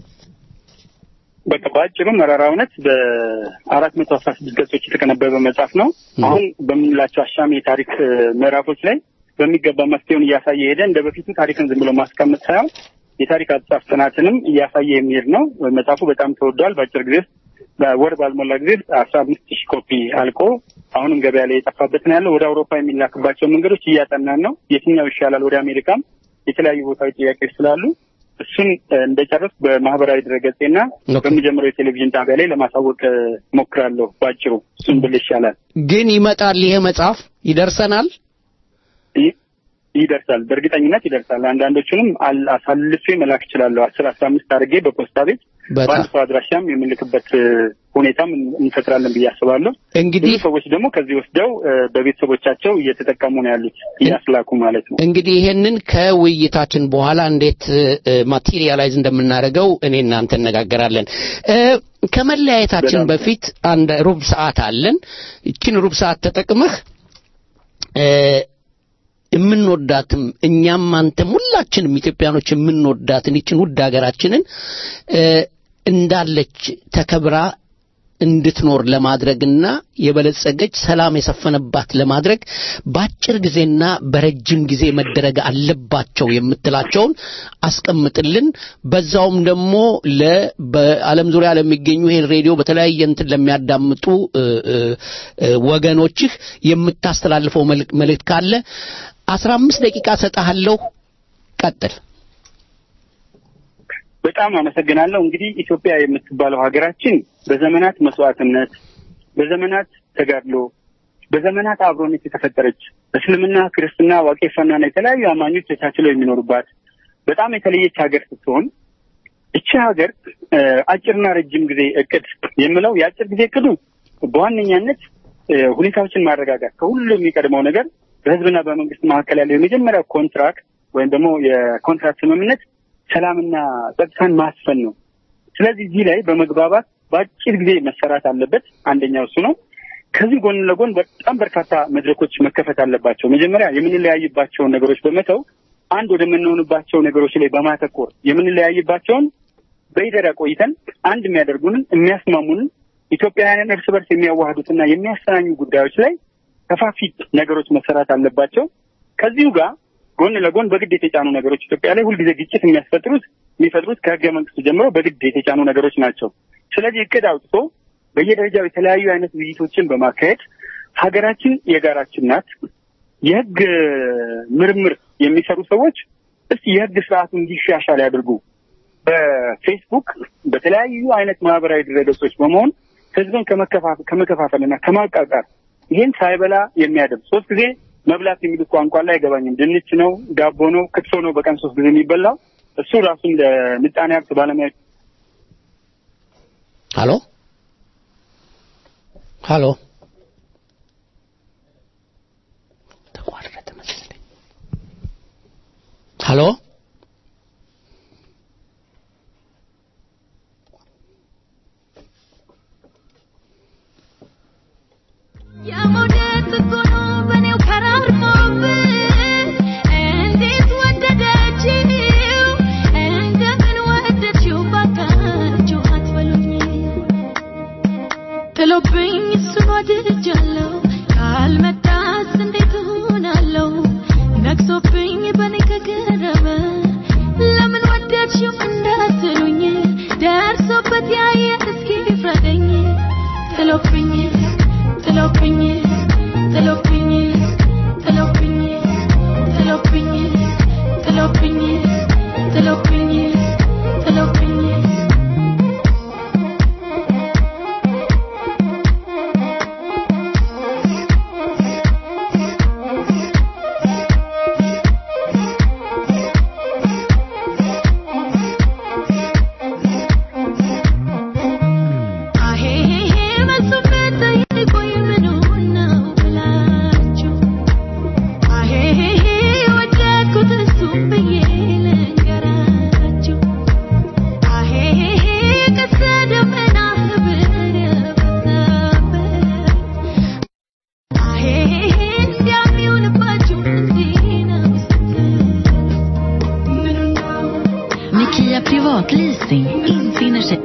በቃ በአጭሩ መራራ እውነት በአራት መቶ አስራ ስድስት ገጾች የተቀነበበ መጽሐፍ ነው። አሁን በምንላቸው አሻሚ የታሪክ እ፣ ምዕራፎች ላይ በሚገባ መፍትሄውን እያሳየ ሄደ። እንደ በፊቱ ታሪክን ዝም ብሎ ማስቀመጥ ሳይሆን የታሪክ አጻፍ ጥናትንም እያሳየ የሚሄድ ነው። መጽሐፉ በጣም ተወዷል። በአጭር ጊዜ ውስጥ በወር ባልሞላ ጊዜ ውስጥ አስራ አምስት ሺህ ኮፒ አልቆ አሁንም ገበያ ላይ የጠፋበት ነው ያለው። ወደ አውሮፓ የሚላክባቸው መንገዶች እያጠናን ነው። የትኛው ይሻላል? ወደ አሜሪካም የተለያዩ ቦታዎች ጥያቄዎች ስላሉ እሱን እ፣ እንደጨረስ በማህበራዊ ድረገጼና ኦኬ። በሚጀምረው የቴሌቪዥን ጣቢያ ላይ ለማሳወቅ እ፣ ሞክራለሁ። ባጭሩ እሱን ብል ይሻላል። ግን ይመጣል ይሄ መጽሐፍ ይደርሰናል ይ- ይደርሳል፣ በእርግጠኝነት ይደርሳል። አንዳንዶቹንም አል- አሳልፌ መላክ እችላለሁ። አስር አስራ አምስት አድርጌ በፖስታ ቤት በጣም በአንድ ሰው አድራሻም የምንልክበት እ፣ ሁኔታም እን- እንፈጥራለን ብዬ አስባለሁ። ብዙ እንግዲህ ሰዎች ደግሞ ከዚህ ወስደው እ፣ በቤተሰቦቻቸው እየተጠቀሙ ነው ያሉት እያስላኩ ማለት ነው። እንግዲህ ይሄንን ከውይይታችን በኋላ እንዴት ማቴሪያላይዝ እንደምናደርገው እኔ እናንተ እነጋገራለን። እ፣ ከመለያየታችን በጣም በፊት አንድ ሩብ ሰዓት አለን። ይችን ሩብ ሰዓት ተጠቅመህ እ፣ የምንወዳትም እኛም አንተም ሁላችንም ኢትዮጵያኖች የምንወዳትን ይችን ውድ ሀገራችንን እ፣ እንዳለች ተከብራ እንድትኖር ለማድረግና የበለጸገች ሰላም የሰፈነባት ለማድረግ በአጭር ጊዜና በረጅም ጊዜ መደረግ አለባቸው የምትላቸውን አስቀምጥልን። በዛውም ደግሞ ለ በዓለም ዙሪያ ለሚገኙ ይሄን ሬዲዮ በተለያየ እንትን ለሚያዳምጡ እ፣ እ፣ እ፣ ወገኖችህ የምታስተላልፈው መልክ- መልእክት ካለ አስራ አምስት ደቂቃ ሰጠሃለሁ። ቀጥል። በጣም አመሰግናለሁ። እንግዲህ ኢትዮጵያ የምትባለው ሀገራችን በዘመናት መስዋዕትነት፣ በዘመናት ተጋድሎ፣ በዘመናት አብሮነት የተፈጠረች እስልምና፣ ክርስትና፣ ዋቄፈናና የተለያዩ አማኞች ተቻችለው የሚኖሩባት በጣም የተለየች ሀገር ስትሆን እቺ ሀገር እ፣ አጭርና ረጅም ጊዜ እቅድ የምለው የአጭር ጊዜ እቅዱ በዋነኛነት እ፣ ሁኔታዎችን ማረጋጋት ከሁሉ የሚቀድመው ነገር በህዝብና በመንግስት መካከል ያለው የመጀመሪያው ኮንትራክት ወይም ደግሞ የኮንትራክት ስምምነት ሰላምና ጸጥታን ማስፈን ነው። ስለዚህ እዚህ ላይ በመግባባት በአጭር ጊዜ መሰራት አለበት። አንደኛው እሱ ነው። ከዚህ ጎን ለጎን በጣም በርካታ መድረኮች መከፈት አለባቸው። መጀመሪያ የምንለያይባቸውን ነገሮች በመተው አንድ ወደምንሆንባቸው ነገሮች ላይ በማተኮር የምንለያይባቸውን በይደር ቆይተን አንድ የሚያደርጉንን የሚያስማሙንን ኢትዮጵያውያንን እርስ በርስ የሚያዋህዱትና የሚያስተናኙ ጉዳዮች ላይ ከፋፊ ነገሮች መሰራት አለባቸው። ከዚሁ ጋር ጎን ለጎን በግድ የተጫኑ ነገሮች ኢትዮጵያ ላይ ሁልጊዜ ግጭት የሚያስፈጥሩት የሚፈጥሩት ከህገ መንግስቱ ጀምሮ በግድ የተጫኑ ነገሮች ናቸው። ስለዚህ እቅድ አውጥቶ በየደረጃው የተለያዩ አይነት ውይይቶችን በማካሄድ ሀገራችን የጋራችን ናት። የህግ ምርምር የሚሰሩ ሰዎች እስቲ የህግ ስርዓቱ እንዲሻሻል ያድርጉ። በፌስቡክ በተለያዩ አይነት ማህበራዊ ድረገጾች በመሆን ህዝብን ከመከፋፈ- ከመከፋፈልና ከማቃቃር ይህን ሳይበላ የሚያደርግ ሶስት ጊዜ መብላት የሚሉት ቋንቋ ላይ አይገባኝም። ድንች ነው፣ ዳቦ ነው፣ ክትፎ ነው በቀን ሶስት ጊዜ የሚበላው እሱ ራሱን ለምጣኔ ሀብት ባለሙያ ሃሎ ሃሎ ተቋረጠ መሰለኝ። ሃሎ የመውደድ ጥግ ሆኖ በኔው ከራርሞብን እንዴት ወደደችው እንደምን ወደድሽው ባካችሁ አትበሉኝ ጥሎብኝ እሱን ወድጃለሁ ካልመጣስ እንዴት እሆናለሁ ነግሶብኝ በኔ ከገረመ ለምን ወደድሽው እንዳትሉኝ ደርሶበት ያየ እስኪ ፍረደኝ ጥሎብኝ ጥሎብኝ ጥሎብኝ ጥሎብኝ ጥሎብኝ ጥሎብኝ ጥሎብኝ ጥሎብኝ አሄሄሄ መልሱበት ጠይቁኝ ምኑን ነው ብላችሁ አሄሄሄ ወደድኩት እሱም ብዬ ልንገራችሁ አሄሄሄ ቀስተ ደመና ህብር የበዛበት አሄሄሄ እንዲያሚውልባችሁ እንዲህ ነው ስትል ምኑን ነው Med Kia Privatleasing infinner sig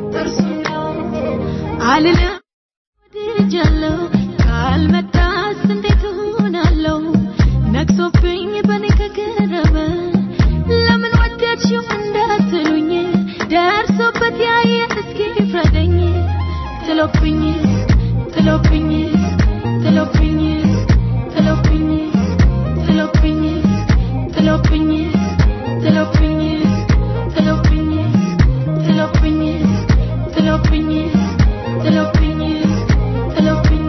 አልልም ወድጃለሁ ካልመጣስ እንዴት እሆናለሁ ነግሶብኝ በኔ ከገረመ ለምን ወደድሽው እንዳትሉኝ ደርሶበት ያየ እስኪ ፍረደኝ ጥሎብኝ ጥሎብኝ ጥሎብኝ ጥሎብኝ ጥሎብኝ ጥሎብኝ ጥሎብኝ ጥሎብኝ ጥሎብኝ ጥሎብኝ ጥሎብኝ ጥሎብኝ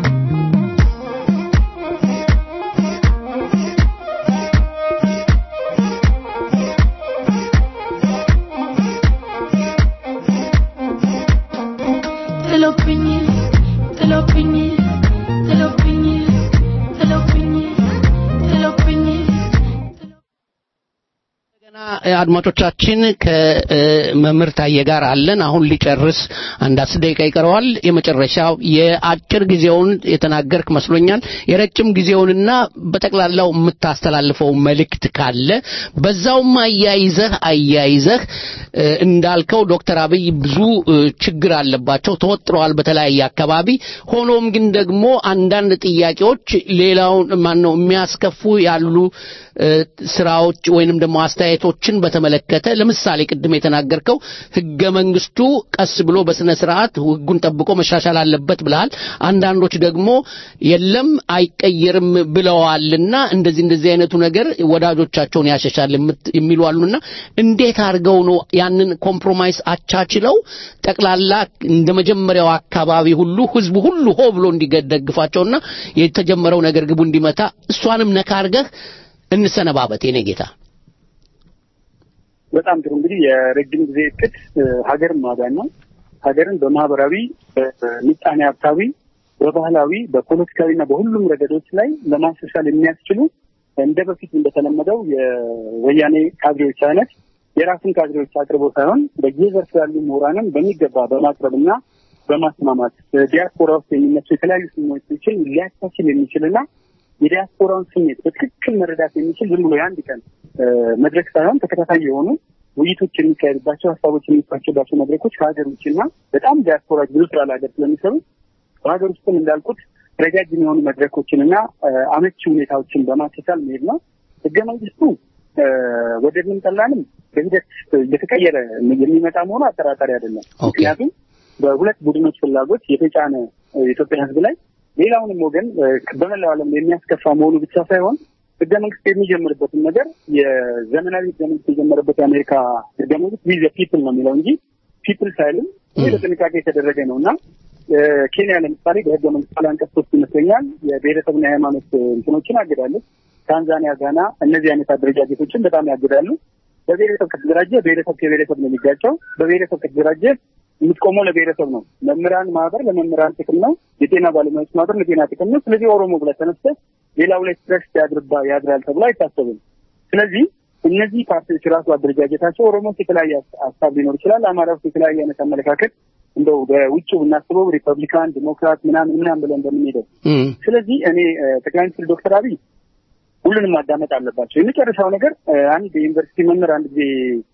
ጥሎብኝ ጥሎብኝ ጥሎብኝ ጥሎብኝ ጥሎብኝ እንደገና አድማጮቻችን ከመምህር ታየ ጋር አለን። አሁን ሊጨርስ አንድ አስር ደቂቃ ይቀረዋል። የመጨረሻው የአጭር ጊዜውን የተናገርክ መስሎኛል። የረጅም ጊዜውንና በጠቅላላው የምታስተላልፈው መልእክት ካለ በዛውም አያይዘህ አያይዘህ እ፣ እንዳልከው ዶክተር አብይ ብዙ እ፣ ችግር አለባቸው፣ ተወጥረዋል በተለያየ አካባቢ። ሆኖም ግን ደግሞ አንዳንድ ጥያቄዎች ሌላውን ማን ነው የሚያስከፉ ያሉ እ፣ ስራዎች ወይንም ደግሞ አስተያየቶችን በተመለከተ ለምሳሌ ቅድም የተናገርከው ህገ መንግስቱ ቀስ ብሎ በስነ ስርዓት ህጉን ጠብቆ መሻሻል አለበት ብለሃል። አንዳንዶች ደግሞ የለም አይቀየርም ብለዋልና እንደዚህ እንደዚህ አይነቱ ነገር ወዳጆቻቸውን ያሸሻል የምት- የሚሉ አሉና እንዴት አድርገው ነው ያንን ኮምፕሮማይስ አቻችለው ጠቅላላ እንደ መጀመሪያው አካባቢ ሁሉ ህዝቡ ሁሉ ሆ ብሎ እንዲደግፋቸውና የተጀመረው ነገር ግቡ እንዲመታ እሷንም ነካ አድርገህ እንሰነባበት የኔ ጌታ። በጣም ጥሩ እንግዲህ የረጅም ጊዜ እቅድ እ፣ ሀገርን ማዳን ነው። ሀገርን በማህበራዊ፣ በምጣኔ ሀብታዊ፣ በባህላዊ፣ በፖለቲካዊ እና በሁሉም ረገዶች ላይ ለማሻሻል የሚያስችሉ እንደ በፊት እንደተለመደው የወያኔ ካድሬዎች አይነት የራሱን ካድሬዎች አቅርቦ ሳይሆን በየዘርፉ ያሉ ምሁራንን በሚገባ በማቅረብ እና በማስማማት ዲያስፖራ ውስጥ የሚነሱ የተለያዩ ስሜቶችን ሊያቻችል የሚችልና የዲያስፖራውን ስሜት በትክክል መረዳት የሚችል ዝም ብሎ የአንድ ቀን እ፣ መድረክ ሳይሆን ተከታታይ የሆኑ ውይይቶች የሚካሄዱባቸው ሀሳቦች የሚፋቸባቸው መድረኮች ከሀገር ውጭና በጣም ዲያስፖራዎች ብዙ ስራ ለሀገር ስለሚሰሩ በሀገር ውስጥም እንዳልኩት ረጃጅም የሆኑ መድረኮችን እና እ፣ አመቺ ሁኔታዎችን በማቻቻል መሄድ ነው። ህገ መንግስቱ እ፣ ወደድንም ጠላንም በሂደት እየተቀየረ የሚመጣ መሆኑ አጠራጣሪ አይደለም። ምክንያቱም በሁለት ቡድኖች ፍላጎት የተጫነ እ፣ የኢትዮጵያ ህዝብ ላይ ሌላውንም ወገን እ፣ በመላው ዓለም የሚያስከፋ መሆኑ ብቻ ሳይሆን ህገ መንግስት የሚጀምርበትን ነገር የዘመናዊ ህገ መንግስት የጀመረበት የአሜሪካ ህገ መንግስት ዊዘ ፒፕል ነው የሚለው እንጂ ፒፕል ሳይልም ይህ በጥንቃቄ የተደረገ ነው እና እ፣ ኬንያ ለምሳሌ በህገ መንግስት ላይ አንቀጽ ሶስት ይመስለኛል የብሔረሰብና የሃይማኖት እንትኖችን አግዳለች። ታንዛኒያ፣ ጋና እነዚህ አይነት አደረጃጀቶችን በጣም ያግዳሉ። በብሔረሰብ ከተደራጀ ብሔረሰብ ከብሔረሰብ ነው የሚጋጨው። በብሔረሰብ ከተደራጀ የምትቆመው ለብሔረሰብ ነው። መምህራን ማህበር ለመምህራን ጥቅም ነው። የጤና ባለሙያዎች ማህበር ለጤና ጥቅም ነው። ስለዚህ ኦሮሞ ብለህ ተነስተህ ሌላው ላይ ስትረክስ ያድርባ ያድራል ተብሎ አይታሰብም። ስለዚህ እነዚህ ፓርቲዎች ራሱ አደረጃጀታቸው ኦሮሞ ውስጥ የተለያየ ሀሳብ ሊኖር ይችላል። አማራ ውስጥ የተለያየ አይነት አመለካከት እንደው በውጭ ብናስበው ሪፐብሊካን፣ ዲሞክራት ምናምን ምናምን ብለን እንደምንሄደው ስለዚህ እኔ እ፣ ጠቅላይ ሚኒስትር ዶክተር አብይ ሁሉንም ማዳመጥ አለባቸው። የመጨረሻው ነገር እ፣ አንድ የዩኒቨርሲቲ መምህር አንድ ጊዜ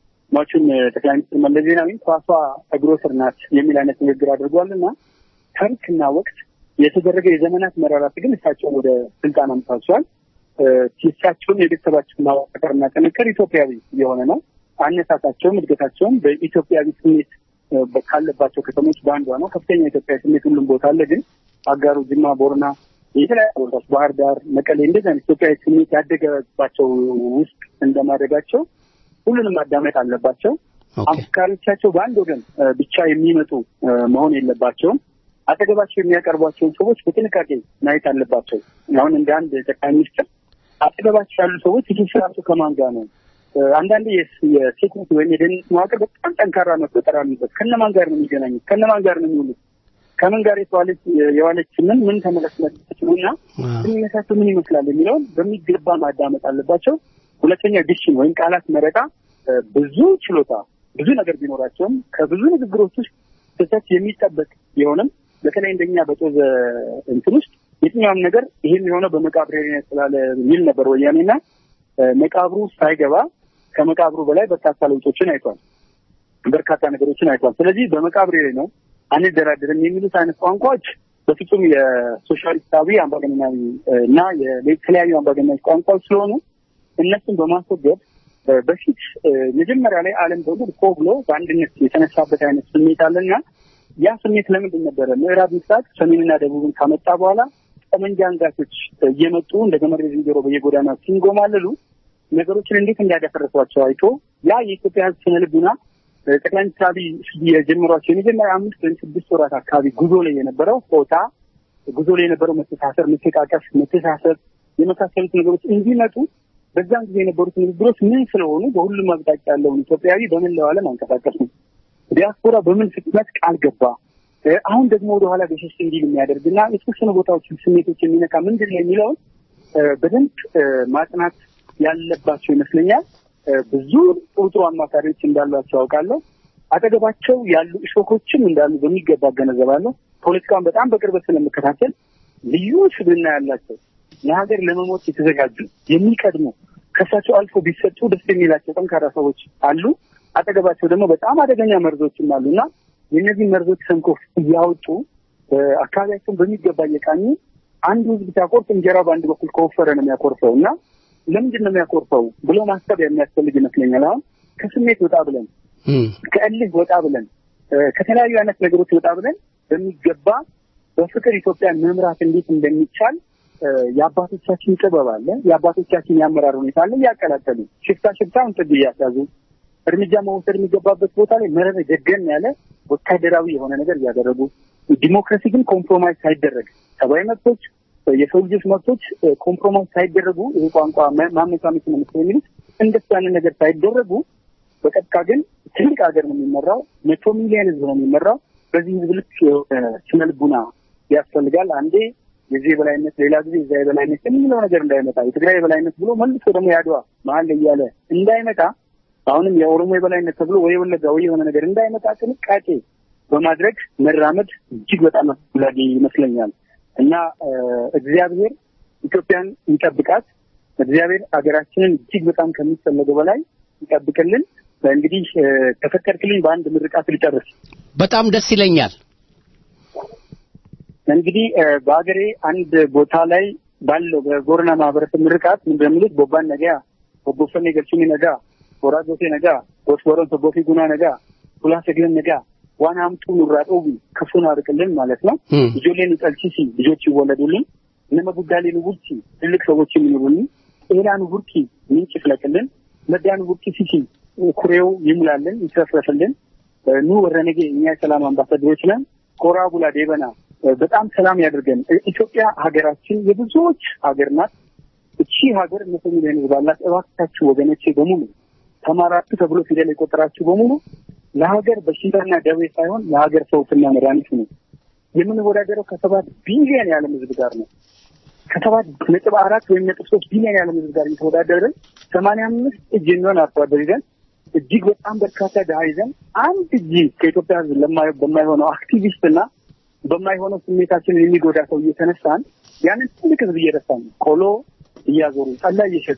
ሟቹን እ፣ ጠቅላይ ሚኒስትር መለስ ዜናዊ ኳሷ እግሮ ስር ናት የሚል አይነት ንግግር አድርጓልና ታሪክና ወቅት የተደረገ የዘመናት መራራት ግን እሳቸው ወደ ስልጣን አምጥቷቸዋል። እ፣ እሳቸውም የቤተሰባቸው ማዋቀርና ጥንቅር ኢትዮጵያዊ የሆነ ነው። አነሳሳቸውም እድገታቸውም በኢትዮጵያዊ ስሜት እ፣ በ- ካለባቸው ከተሞች በአንዷ ነው። ከፍተኛ ኢትዮጵያዊ ስሜት ሁሉም ቦታ አለ። ግን አጋሩ፣ ጅማ፣ ቦርና የተለያዩ ቦታዎች ባህር ዳር፣ መቀሌ እንደዚህ አይነት ኢትዮጵያዊ ስሜት ያደገባቸው ውስጥ እንደማደጋቸው ሁሉንም ማዳመጥ አለባቸው። አፍቃሪዎቻቸው በአንድ ወገን እ፣ ብቻ የሚመጡ እ፣ መሆን የለባቸውም። አጠገባቸው የሚያቀርቧቸውን ሰዎች በጥንቃቄ ማየት አለባቸው። አሁን እንደ አንድ ጠቅላይ ሚኒስትር አጠገባቸው ያሉ ሰዎች ትስስራቸው ከማን ጋር ነው? እ፣ አንዳንዴ የስ- የሴኩሪቲ ወይም የደህንነት መዋቅር በጣም ጠንካራ መፈጠር አለበት። ከነማን ጋር ነው የሚገናኙት? ከነማን ጋር ነው የሚውሉት? ከምን ጋር የተዋለች የዋለች ምን ምን ተመለስመችሉና ግንኙነታቸው ምን ይመስላል የሚለውን በሚገባ ማዳመጥ አለባቸው። ሁለተኛ ዲክሽን ወይም ቃላት መረጣ እ፣ ብዙ ችሎታ ብዙ ነገር ቢኖራቸውም ከብዙ ንግግሮች ውስጥ ስህተት የሚጠበቅ ቢሆንም በተለይ እንደኛ በጦዘ እንትን ውስጥ የትኛውም ነገር ይሄም የሆነው በመቃብሬ ስላለ የሚል ነበር ወያኔና እ፣ መቃብሩ ሳይገባ ከመቃብሩ በላይ በርካታ ለውጦችን አይቷል። በርካታ ነገሮችን አይቷል። ስለዚህ በመቃብሬ ላይ ነው አንደራደርም የሚሉት አይነት ቋንቋዎች በፍጹም የሶሻሊስታዊ አምባገነናዊ እ፣ እና የተለያዩ አምባገነናዊ ቋንቋዎች ስለሆኑ እነሱን በማስወገድ እ፣ በፊት እ፣ መጀመሪያ ላይ ዓለም በሙሉ ኮ ብሎ በአንድነት የተነሳበት አይነት ስሜት አለና ያ ስሜት ለምንድን ነበረ? ምዕራብ ምስራቅ ሰሜንና ደቡብን ካመጣ በኋላ ጠመንጃ አንጋቾች እየመጡ እንደ ገመድ ዝንጀሮ በየጎዳና ሲንጎማለሉ ነገሮችን እንዴት እንዳደፈረሷቸው አይቶ ያ የኢትዮጵያ ሕዝብ ስነ ልቡና እ፣ ጠቅላይ ሚኒስትር አብይ የጀመሯቸው የመጀመሪያ አምስት ወይም ስድስት ወራት አካባቢ ጉዞ ላይ የነበረው ሆታ ጉዞ ላይ የነበረው መተሳሰር፣ መተቃቀፍ፣ መተሳሰብ የመሳሰሉት ነገሮች እንዲመጡ በዛን ጊዜ የነበሩት ንግግሮች ምን ስለሆኑ በሁሉም አቅጣጫ ያለውን ኢትዮጵያዊ በመላው ዓለም አንቀሳቀሱ። ዲያስፖራ በምን ፍጥነት ቃል ገባ? እ፣ አሁን ደግሞ ወደኋላ ገሸሽ እንዲል የሚያደርግና የተወሰኑ ቦታዎችን ስሜቶች የሚነካ ምንድን ነው የሚለውን እ፣ በደንብ እ፣ ማጥናት ያለባቸው ይመስለኛል። ብዙ ጥሩ ጥሩ አማካሪዎች እንዳሏቸው አውቃለሁ። አጠገባቸው ያሉ እሾኮችም እንዳሉ በሚገባ እገነዘባለሁ። ፖለቲካውን በጣም በቅርበት ስለምከታተል ልዩ ስብዕና ያላቸው ለሀገር ለመሞት የተዘጋጁ የሚቀድሙ ከእሳቸው አልፎ ቢሰጡ ደስ የሚላቸው ጠንካራ ሰዎች አሉ። አጠገባቸው ደግሞ በጣም አደገኛ መርዞችም አሉ እና የእነዚህ መርዞች ሰንኮፍ እያወጡ አካባቢያቸውን በሚገባ እየቃኙ አንዱ ህዝብ ሲያኮርፍ እንጀራው በአንድ በኩል ከወፈረ ነው የሚያኮርፈው እና ለምንድን ነው የሚያኮርፈው ብሎ ማሰብ የሚያስፈልግ ይመስለኛል። አሁን ከስሜት ወጣ ብለን ከእልህ ወጣ ብለን ከተለያዩ አይነት ነገሮች ወጣ ብለን በሚገባ በፍቅር ኢትዮጵያን መምራት እንዴት እንደሚቻል የአባቶቻችን ጥበብ አለ፣ የአባቶቻችን የአመራር ሁኔታ አለ። እያቀላቀሉ ሽፍታ ሽፍታውን ጥግ እያስያዙ እርምጃ መውሰድ የሚገባበት ቦታ ላይ መረረ ደገን ያለ ወታደራዊ የሆነ ነገር እያደረጉ ዲሞክራሲ ግን ኮምፕሮማይዝ ሳይደረግ ሰብአዊ መብቶች፣ የሰው ልጆች መብቶች ኮምፕሮማይዝ ሳይደረጉ ይህ ቋንቋ ማመቻመች ነው መሰለኝ የሚሉት እንደሱ ያንን ነገር ሳይደረጉ በቀጥታ ግን ትልቅ ሀገር ነው የሚመራው። መቶ ሚሊዮን ህዝብ ነው የሚመራው። በዚህ ህዝብ ልክ ስነ ልቡና ያስፈልጋል። አንዴ የዚህ የበላይነት ሌላ ጊዜ የዛ የበላይነት የሚለው ነገር እንዳይመጣ የትግራይ የበላይነት ብሎ መልሶ ደግሞ ያድዋ መሀል ላይ እያለ እንዳይመጣ አሁንም የኦሮሞ የበላይነት ተብሎ ወይ ወለጋ ወይ የሆነ ነገር እንዳይመጣ ጥንቃቄ በማድረግ መራመድ እጅግ በጣም አስፈላጊ ይመስለኛል እና እግዚአብሔር ኢትዮጵያን ይጠብቃት። እግዚአብሔር ሀገራችንን እጅግ በጣም ከሚፈለገው በላይ ይጠብቅልን። እንግዲህ ከፈቀድክልኝ በአንድ ምርቃት ልጨርስ። በጣም ደስ ይለኛል። እንግዲህ በሀገሬ አንድ ቦታ ላይ ባለው በቦረና ማህበረሰብ ምርቃት ምንድን የሚሉት ቦባን ነጋ ቦቦፈኔ ገልቹኒ ነጋ ወራጆቴ ነጋ ጎስቦረን ቶቦፊ ጉና ነጋ ሁላ ሰግለን ነጋ ዋና አምጡ ኑራ ጦቢ ክፉን አርቅልን ማለት ነው። ልጆሌን ጠልቺሲ ልጆች ይወለዱልን። እነመ ጉዳሌን ቡርቺ ትልቅ ሰዎች የሚኖሩልን። ኤላኑ ቡርኪ ምንጭ ይፍለቅልን። መዳኑ ቡርኪ ሲሲ ኩሬው ይሙላልን፣ ይትረፍረፍልን። ኑ ወረነጌ እኛ የሰላም አምባሳደሮች ነን። ኮራ ቡላ ዴበና በጣም ሰላም ያድርገን። ኢትዮጵያ ሀገራችን የብዙዎች ሀገር ናት። እቺ ሀገር መቶ ሚሊዮን ህዝብ አላት። እባካችሁ ወገኖቼ በሙሉ ተማራችሁ ተብሎ ፊደል የቆጠራችሁ በሙሉ ለሀገር በሽታና ደዌ ሳይሆን ለሀገር ፈውስና መድኃኒት ነው። የምንወዳደረው ከሰባት ቢሊዮን የዓለም ህዝብ ጋር ነው። ከሰባት ነጥብ አራት ወይም ነጥብ ሶስት ቢሊዮን የዓለም ህዝብ ጋር እየተወዳደርን ሰማንያ አምስት እጅ የሚሆን አርሶ አደር ይዘን እጅግ በጣም በርካታ ድሀ ይዘን አንድ እጅ ከኢትዮጵያ ህዝብ በማይሆነው አክቲቪስትና በማይሆነው ስሜታችንን የሚጎዳ ሰው እየተነሳን ያንን ትልቅ ህዝብ እየረሳን ቆሎ እያዞሩ ጠላ እየሸጡ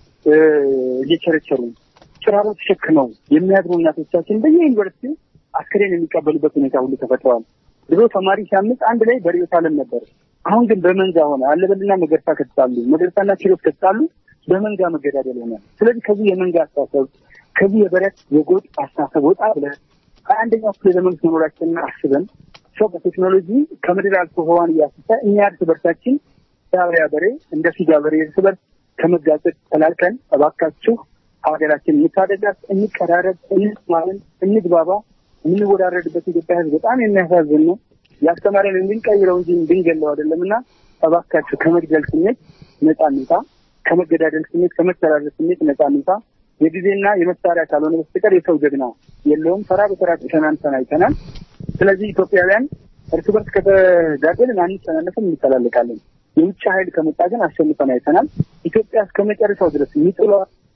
እየቸረቸሩ ጭራሮ ተሸክመው የሚያድሩ እናቶቻችን በየዩኒቨርሲቲው አስክሬን የሚቀበሉበት ሁኔታ ሁሉ ተፈጥረዋል። ድሮ ተማሪ ሲያምፅ አንድ ላይ በርዕዮተ ዓለም ነበር። አሁን ግን በመንጋ ሆነ። አለበልና መገርሳ ከተጣሉ፣ መገርሳና ኪሮስ ከተጣሉ በመንጋ መገዳደል ሆነ። ስለዚህ ከዚህ የመንጋ አስተሳሰብ ከዚህ የበረት የጎጥ አስተሳሰብ ወጣ ብለን ከአንደኛው ክፍለ ዘመን መኖራችንን አስበን ሰው በቴክኖሎጂ ከምድር አልፎ ህዋን እያስሳ እኛ እርስ በርሳችን ዳበያ በሬ እንደ ፊጋ በሬ እርስ በርስ ከመጋጨት ተላልቀን እባካችሁ ሀገራችን እንታደጋት፣ እንቀራረብ፣ እንስማምን፣ እንግባባ። የምንወዳረድበት ኢትዮጵያ ህዝብ በጣም የሚያሳዝን ነው። ያስተማረን እንድንቀይረው እንጂ እንድንገለው አይደለም እና እባካችሁ ከመግደል ስሜት ነጻ እንውጣ፣ ከመገዳደል ስሜት ከመተራረድ ስሜት ነጻ እንውጣ። የጊዜና የመሳሪያ ካልሆነ በስተቀር የሰው ጀግና የለውም። ተራ በተራ ተሸናንተን አይተናል። ስለዚህ ኢትዮጵያውያን እርስ በርስ ከተጋደልን አንተናነፍም፣ እንተላለቃለን። የውጭ ኃይል ከመጣ ግን አሸንፈን አይተናል። ኢትዮጵያ እስከ መጨረሻው ድረስ የሚጥሏ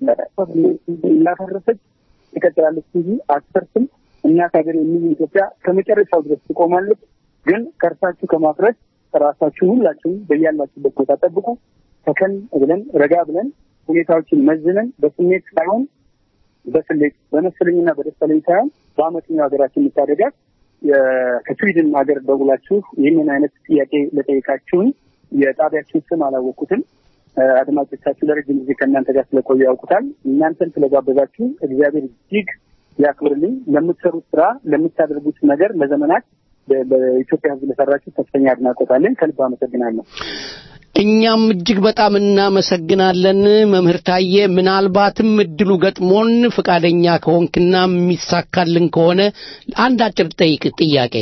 እንዳፈረሰች ትቀጥላለች እንጂ አትፈርስም። እናት ሀገር የሚል ኢትዮጵያ ከመጨረሻው ድረስ ትቆማለች። ግን ከእርሳችሁ ከማፍረስ ራሳችሁ ሁላችሁም በያላችሁበት ቦታ ጠብቁ። ተከን ብለን ረጋ ብለን ሁኔታዎችን መዝነን በስሜት ሳይሆን በስሌት በመሰለኝና በደሰለኝ ሳይሆን በአመፀኛው ሀገራችን የምታደጋት ከስዊድን ሀገር ደውላችሁ ይህንን አይነት ጥያቄ ለጠየቃችሁን የጣቢያችሁን ስም አላወቅኩትም። አድማጮቻችሁ ለረጅም ጊዜ ከእናንተ ጋር ስለቆዩ ያውቁታል። እናንተን ስለጋበዛችሁ እግዚአብሔር እጅግ ያክብርልኝ። ለምትሰሩት ስራ፣ ለምታደርጉት ነገር ለዘመናት በኢትዮጵያ ሕዝብ ለሰራችሁ ከፍተኛ አድናቆት አለን። ከልብ አመሰግናለሁ። እኛም እጅግ በጣም እናመሰግናለን መምህር ታዬ። ምናልባትም እድሉ ገጥሞን ፈቃደኛ ከሆንክና የሚሳካልን ከሆነ አንድ አጭር ጠይቅ ጥያቄ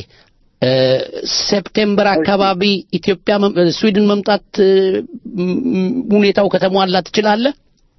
ሴፕቴምበር አካባቢ ኢትዮጵያ ስዊድን መምጣት ሁኔታው ከተሟላ ትችላለህ?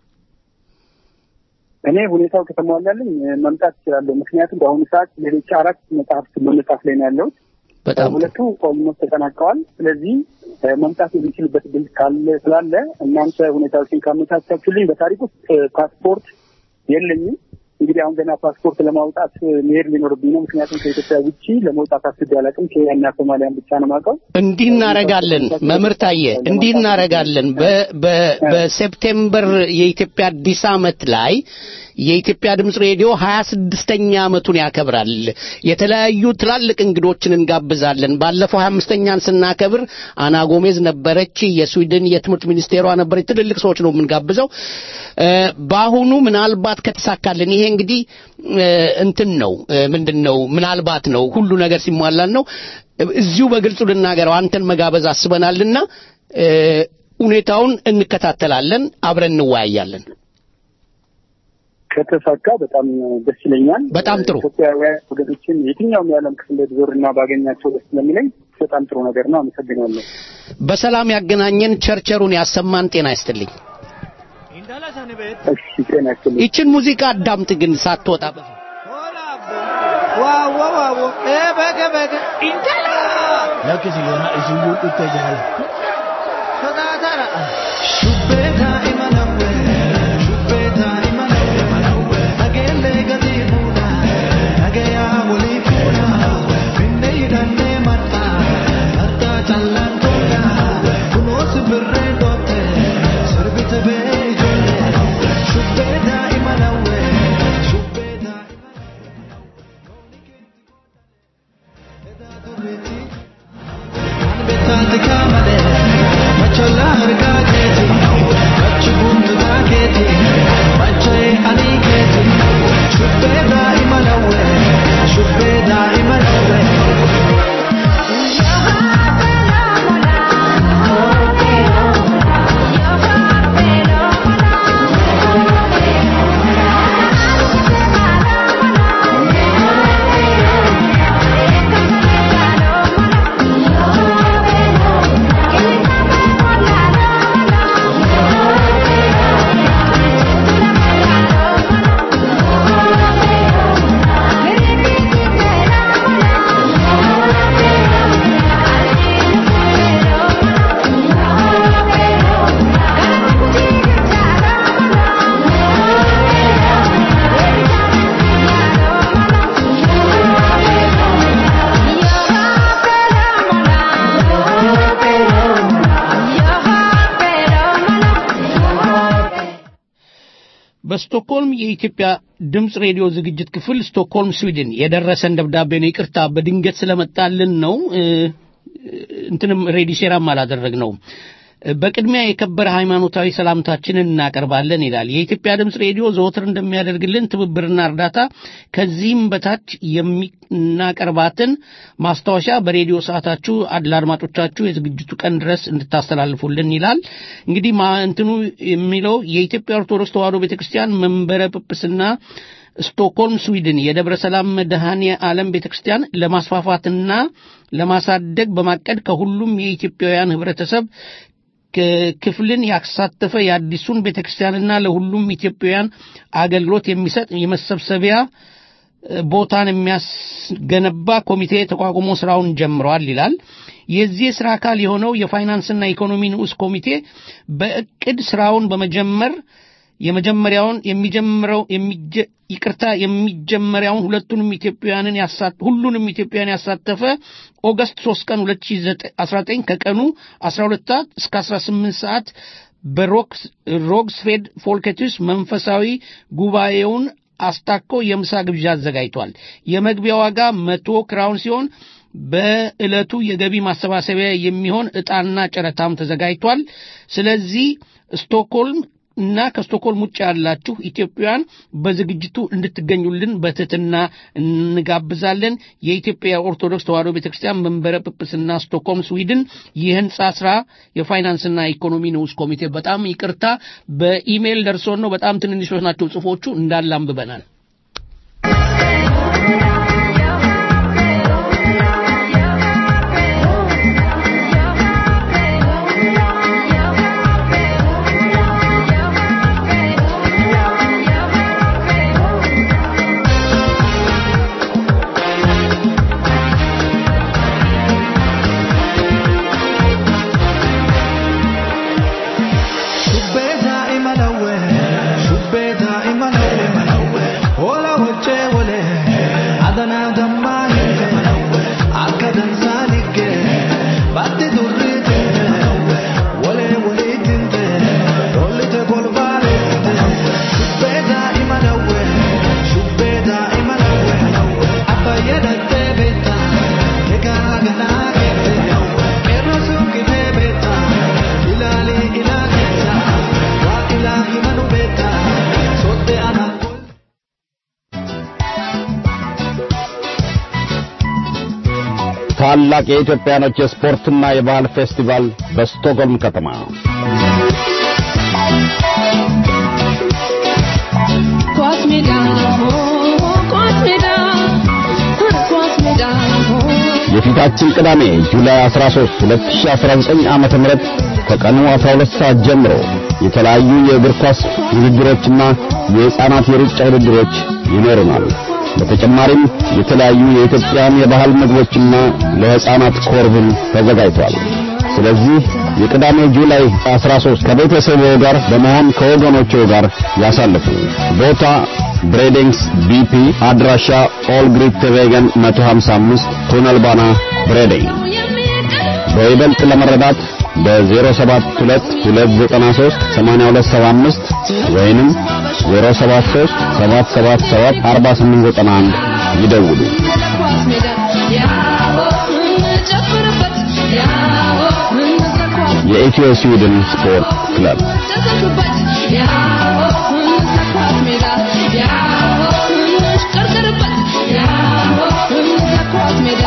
እኔ ሁኔታው ከተሟላልኝ መምጣት እችላለሁ። ምክንያቱም በአሁኑ ሰዓት ሌሎች አራት መጽሐፍት በመጻፍ ላይ ነው ያለሁት። በጣም ሁለቱ ኦልሞስት ተጠናቀዋል። ስለዚህ መምጣት የሚችልበት ድል ካለ ስላለ እናንተ ሁኔታዎችን ካመቻቻችሁልኝ በታሪክ ውስጥ ፓስፖርት የለኝም። እንግዲህ አሁን ገና ፓስፖርት ለማውጣት መሄድ ሊኖርብኝ ነው። ምክንያቱም ከኢትዮጵያ ውጭ ለመውጣት አስቤ አላውቅም። ኬንያና ሶማሊያን ብቻ ነው የማውቀው። እንዲህ እናረጋለን። መምህር ታየ እንዲህ እናረጋለን። በ- በ- በሴፕቴምበር የኢትዮጵያ አዲስ ዓመት ላይ የኢትዮጵያ ድምፅ ሬዲዮ ሀያ ስድስተኛ ዓመቱን ያከብራል። የተለያዩ ትላልቅ እንግዶችን እንጋብዛለን። ባለፈው ሀያ አምስተኛን ስናከብር አና ጎሜዝ ነበረች፣ የስዊድን የትምህርት ሚኒስቴሯ ነበረች። ትልልቅ ሰዎች ነው የምንጋብዘው። እ፣ በአሁኑ ምናልባት ከተሳካልን ይሄ እንግዲህ እ፣ እንትን ነው እ፣ ምንድን ነው ምናልባት ነው ሁሉ ነገር ሲሟላን ነው እዚሁ በግልጹ ልናገረው አንተን መጋበዝ አስበናልና እ፣ ሁኔታውን እንከታተላለን፣ አብረን እንወያያለን። ከተሳካ በጣም ደስ ይለኛል። በጣም ጥሩ። ኢትዮጵያውያን ወገኖችን የትኛውም የዓለም ክፍል ዞርና ባገኛቸው ደስ ስለሚለኝ በጣም ጥሩ ነገር ነው። አመሰግናለሁ። በሰላም ያገናኘን፣ ቸርቸሩን ያሰማን። ጤና ይስጥልኝ። እሺ፣ ጤና ይስጥልኝ። ይችን ሙዚቃ አዳምጥ ግን ሳትወጣ በፊት lakkisi yoona isiyyuu dhutte jaala በስቶክሆልም የኢትዮጵያ ድምፅ ሬዲዮ ዝግጅት ክፍል ስቶክሆልም ስዊድን የደረሰን ደብዳቤ ነው። ይቅርታ በድንገት ስለመጣልን ነው። እ፣ እንትንም ሬዲሴራም አላደረግነውም። በቅድሚያ የከበረ ሃይማኖታዊ ሰላምታችንን እናቀርባለን ይላል። የኢትዮጵያ ድምፅ ሬዲዮ ዘወትር እንደሚያደርግልን ትብብርና እርዳታ ከዚህም በታች የሚናቀርባትን ማስታወሻ በሬዲዮ ሰዓታችሁ አድ- ለአድማጮቻችሁ የዝግጅቱ ቀን ድረስ እንድታስተላልፉልን ይላል። እንግዲህ ማ እንትኑ የሚለው የኢትዮጵያ ኦርቶዶክስ ተዋሕዶ ቤተክርስቲያን መንበረ ጵጵስና ስቶክሆልም ስዊድን የደብረ ሰላም መድኃኔ ዓለም ቤተክርስቲያን ለማስፋፋትና ለማሳደግ በማቀድ ከሁሉም የኢትዮጵያውያን ህብረተሰብ ክ- ክፍልን ያሳተፈ የአዲሱን ቤተክርስቲያንና ለሁሉም ኢትዮጵያውያን አገልግሎት የሚሰጥ የመሰብሰቢያ እ፣ ቦታን የሚያስገነባ ኮሚቴ ተቋቁሞ ስራውን ጀምሯል ይላል። የዚህ የስራ አካል የሆነው የፋይናንስና ኢኮኖሚ ንዑስ ኮሚቴ በእቅድ ስራውን በመጀመር የመጀመሪያውን የሚጀምረው የሚጀ- ይቅርታ የሚጀመሪያውን ሁለቱንም ኢትዮጵያውያንን ያሳ- ሁሉንም ኢትዮጵያውያን ያሳተፈ ኦገስት 3 ቀን 2019 ከቀኑ 12 ሰዓት እስከ 18 ሰዓት በሮክስ ሮግስፌድ ፎልከቲስ መንፈሳዊ ጉባኤውን አስታኮ የምሳ ግብዣ አዘጋጅቷል። የመግቢያ ዋጋ መቶ ክራውን ሲሆን በዕለቱ የገቢ ማሰባሰቢያ የሚሆን ዕጣና ጨረታም ተዘጋጅቷል። ስለዚህ ስቶክሆልም እና ከስቶክሆልም ውጭ ያላችሁ ኢትዮጵያውያን በዝግጅቱ እንድትገኙልን በትህትና እንጋብዛለን። የኢትዮጵያ ኦርቶዶክስ ተዋሕዶ ቤተክርስቲያን መንበረ ጵጵስና ስቶክሆልም ስዊድን የህንፃ ስራ የፋይናንስና ኢኮኖሚ ንዑስ ኮሚቴ። በጣም ይቅርታ በኢሜይል ደርሶን ነው። በጣም ትንንሾች ናቸው ጽሁፎቹ እንዳለ አንብበናል። Shubbee daa'ima lawwee, shubbee daa'ima lawwee. ታላቅ የኢትዮጵያኖች የስፖርትና የባህል ፌስቲቫል በስቶክሆልም ከተማ ኳስ ሜዳ ኳስ ሜዳ ኳስ ሜዳ የፊታችን ቅዳሜ ጁላይ 13 2019 ዓመተ ምህረት ከቀኑ 12 ሰዓት ጀምሮ የተለያዩ የእግር ኳስ ውድድሮችና የሕፃናት የሩጫ ውድድሮች ይኖሩናል። በተጨማሪም የተለያዩ የኢትዮጵያን የባህል ምግቦችና ለሕፃናት ኮርብል ተዘጋጅቷል። ስለዚህ የቅዳሜ ጁላይ 13 ከቤተሰቦ ጋር በመሆን ከወገኖቹ ጋር ያሳልፉ። ቦታ ብሬዲንግስ ቢፒ፣ አድራሻ ኦልግሪት ቬገን 155 ቱነልባና ብሬዲንግ። በይበልጥ ለመረዳት በ0722938275 ወይንም 073 777 4891 ይደውሉ። ኳስ ሜዳ ያሆ እንጨፍርበት ያሆ እንስራ ኳስ የኢትዮ ስዊድን ስፖርት ክለብ ተዘግበት ያሆ እንስራ ኳስ ሜዳ ያሆ እንሽቀርቅርበት ያሆ እንስራ ኳስ ሜዳ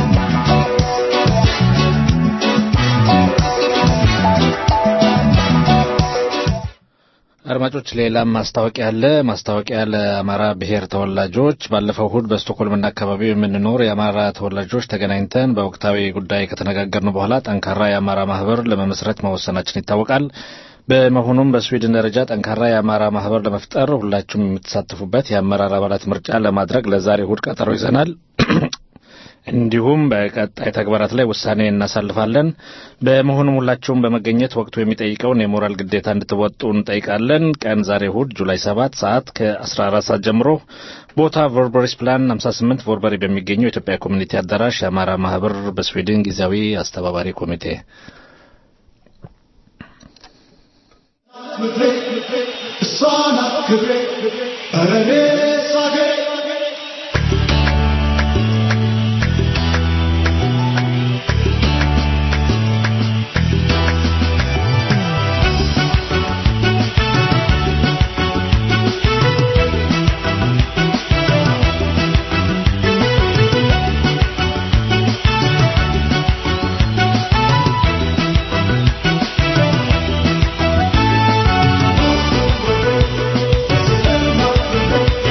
አድማጮች ሌላም ማስታወቂያ አለ። ማስታወቂያ ለአማራ ብሔር ተወላጆች ባለፈው እሁድ በስቶኮልምና አካባቢው የምንኖር የአማራ ተወላጆች ተገናኝተን በወቅታዊ ጉዳይ ከተነጋገርን በኋላ ጠንካራ የአማራ ማህበር ለመመስረት መወሰናችን ይታወቃል። በመሆኑም በስዊድን ደረጃ ጠንካራ የአማራ ማህበር ለመፍጠር ሁላችሁም የምትሳተፉበት የአመራር አባላት ምርጫ ለማድረግ ለዛሬ እሁድ ቀጠሮ ይዘናል። እንዲሁም በቀጣይ ተግባራት ላይ ውሳኔ እናሳልፋለን። በመሆኑም ሁላችሁም በመገኘት ወቅቱ የሚጠይቀውን የሞራል ግዴታ እንድትወጡ እንጠይቃለን። ቀን ዛሬ እሁድ ጁላይ 7 ሰዓት ከ14 ሰዓት ጀምሮ ቦታ ቮርበሪስ ፕላን 58 ቮርበሪ በሚገኘው የኢትዮጵያ ኮሚኒቲ አዳራሽ የአማራ ማህበር በስዊድን ጊዜያዊ አስተባባሪ ኮሚቴ ኳስ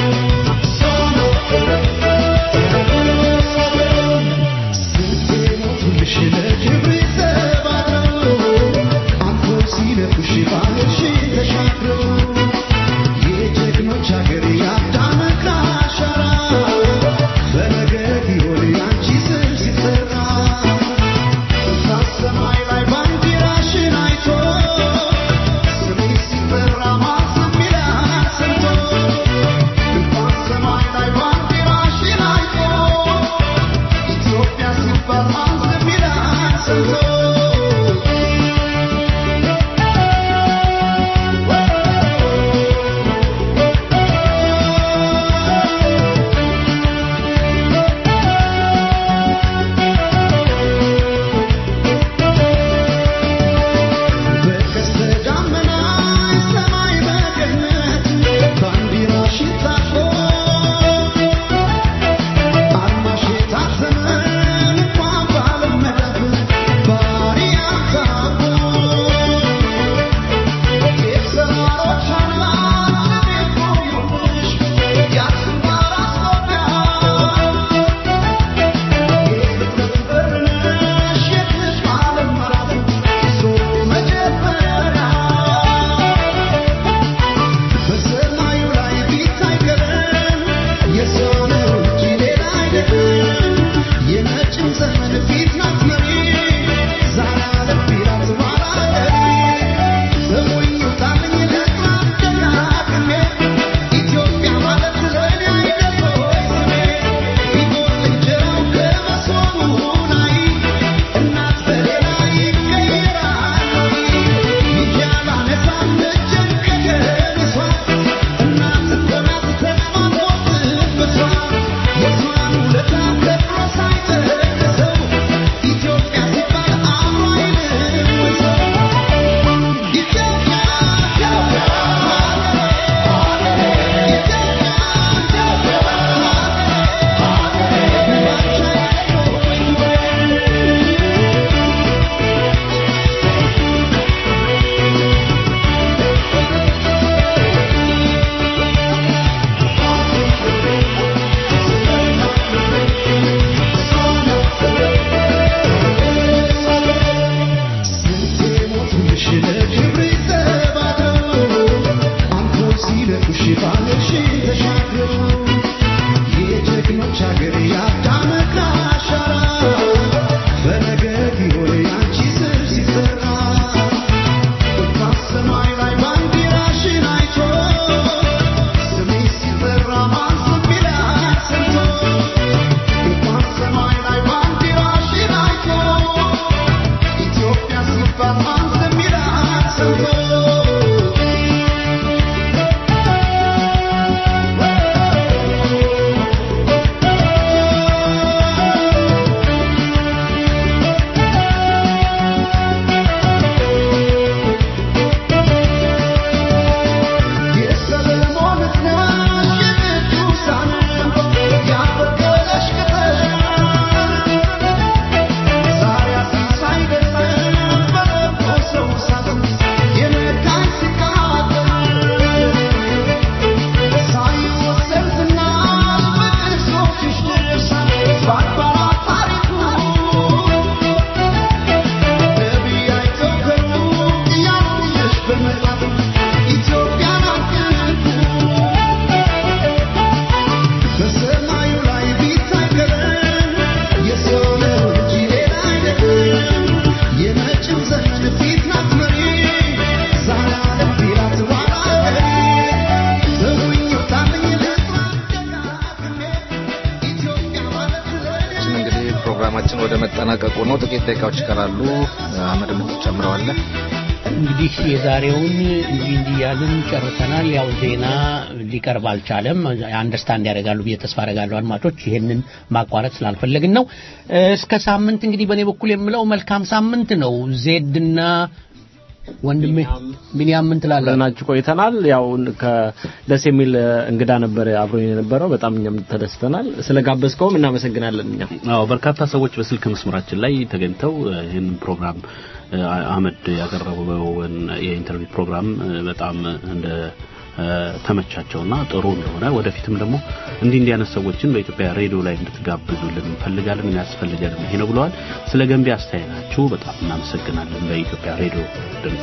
ፕሮግራማችን ወደ መጠናቀቁ ነው። ጥቂት ደቂቃዎች ይቀራሉ። አህመድ የምትጨምረዋለህ? እንግዲህ የዛሬውን እንዲህ እንዲህ እያልን ጨርሰናል። ያው ዜና ሊቀርብ አልቻለም። አንደርስታንድ ያደርጋሉ ብዬ ተስፋ አደርጋለሁ አድማጮች። ይህንን ማቋረጥ ስላልፈለግን ነው። እስከ ሳምንት እንግዲህ በእኔ በኩል የምለው መልካም ሳምንት ነው። ዜድና ወንድሜ ቢኒያም ምን ትላለህ? ናችሁ ቆይተናል። ያው ከደስ የሚል እንግዳ ነበር አብሮኝ የነበረው። በጣም እኛም ተደስተናል። ስለጋበዝከውም እናመሰግናለን። እኛ አዎ በርካታ ሰዎች በስልክ መስመራችን ላይ ተገኝተው ይህንን ፕሮግራም አህመድ ያቀረበውን የኢንተርቪው ፕሮግራም በጣም እንደ ተመቻቸውና ጥሩ እንደሆነ ወደፊትም ደግሞ እንዲህ እንዲህ አይነት ሰዎችን በኢትዮጵያ ሬዲዮ ላይ እንድትጋብዙልን እንፈልጋለን፣ የሚያስፈልገንም ይሄ ነው ብለዋል። ስለ ገንቢ አስተያየታችሁ በጣም እናመሰግናለን። በኢትዮጵያ ሬዲዮ ድምጽ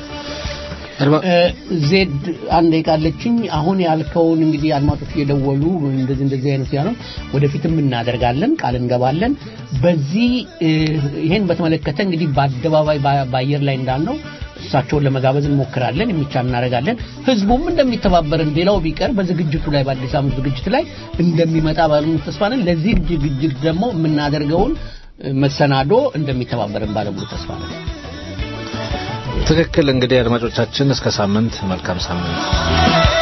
ዜድ አንድ ቃለችኝ አሁን ያልከውን እንግዲህ አድማጮች እየደወሉ እንደዚህ እንደዚህ አይነት ያለው ወደፊትም እናደርጋለን ቃል እንገባለን። በዚህ ይሄን በተመለከተ እንግዲህ በአደባባይ በአየር ላይ እንዳልነው እሳቸውን ለመጋበዝ እንሞክራለን፣ የሚቻል እናደርጋለን። ህዝቡም እንደሚተባበርን ሌላው ቢቀር በዝግጅቱ ላይ በአዲስ ዓመት ዝግጅት ላይ እንደሚመጣ ባለሙሉ ተስፋ ነን። ለዚህ ዝግጅት ደግሞ የምናደርገውን መሰናዶ እንደሚተባበርን ባለሙሉ ተስፋ ነን። ትክክል። እንግዲህ አድማጮቻችን እስከ ሳምንት መልካም ሳምንት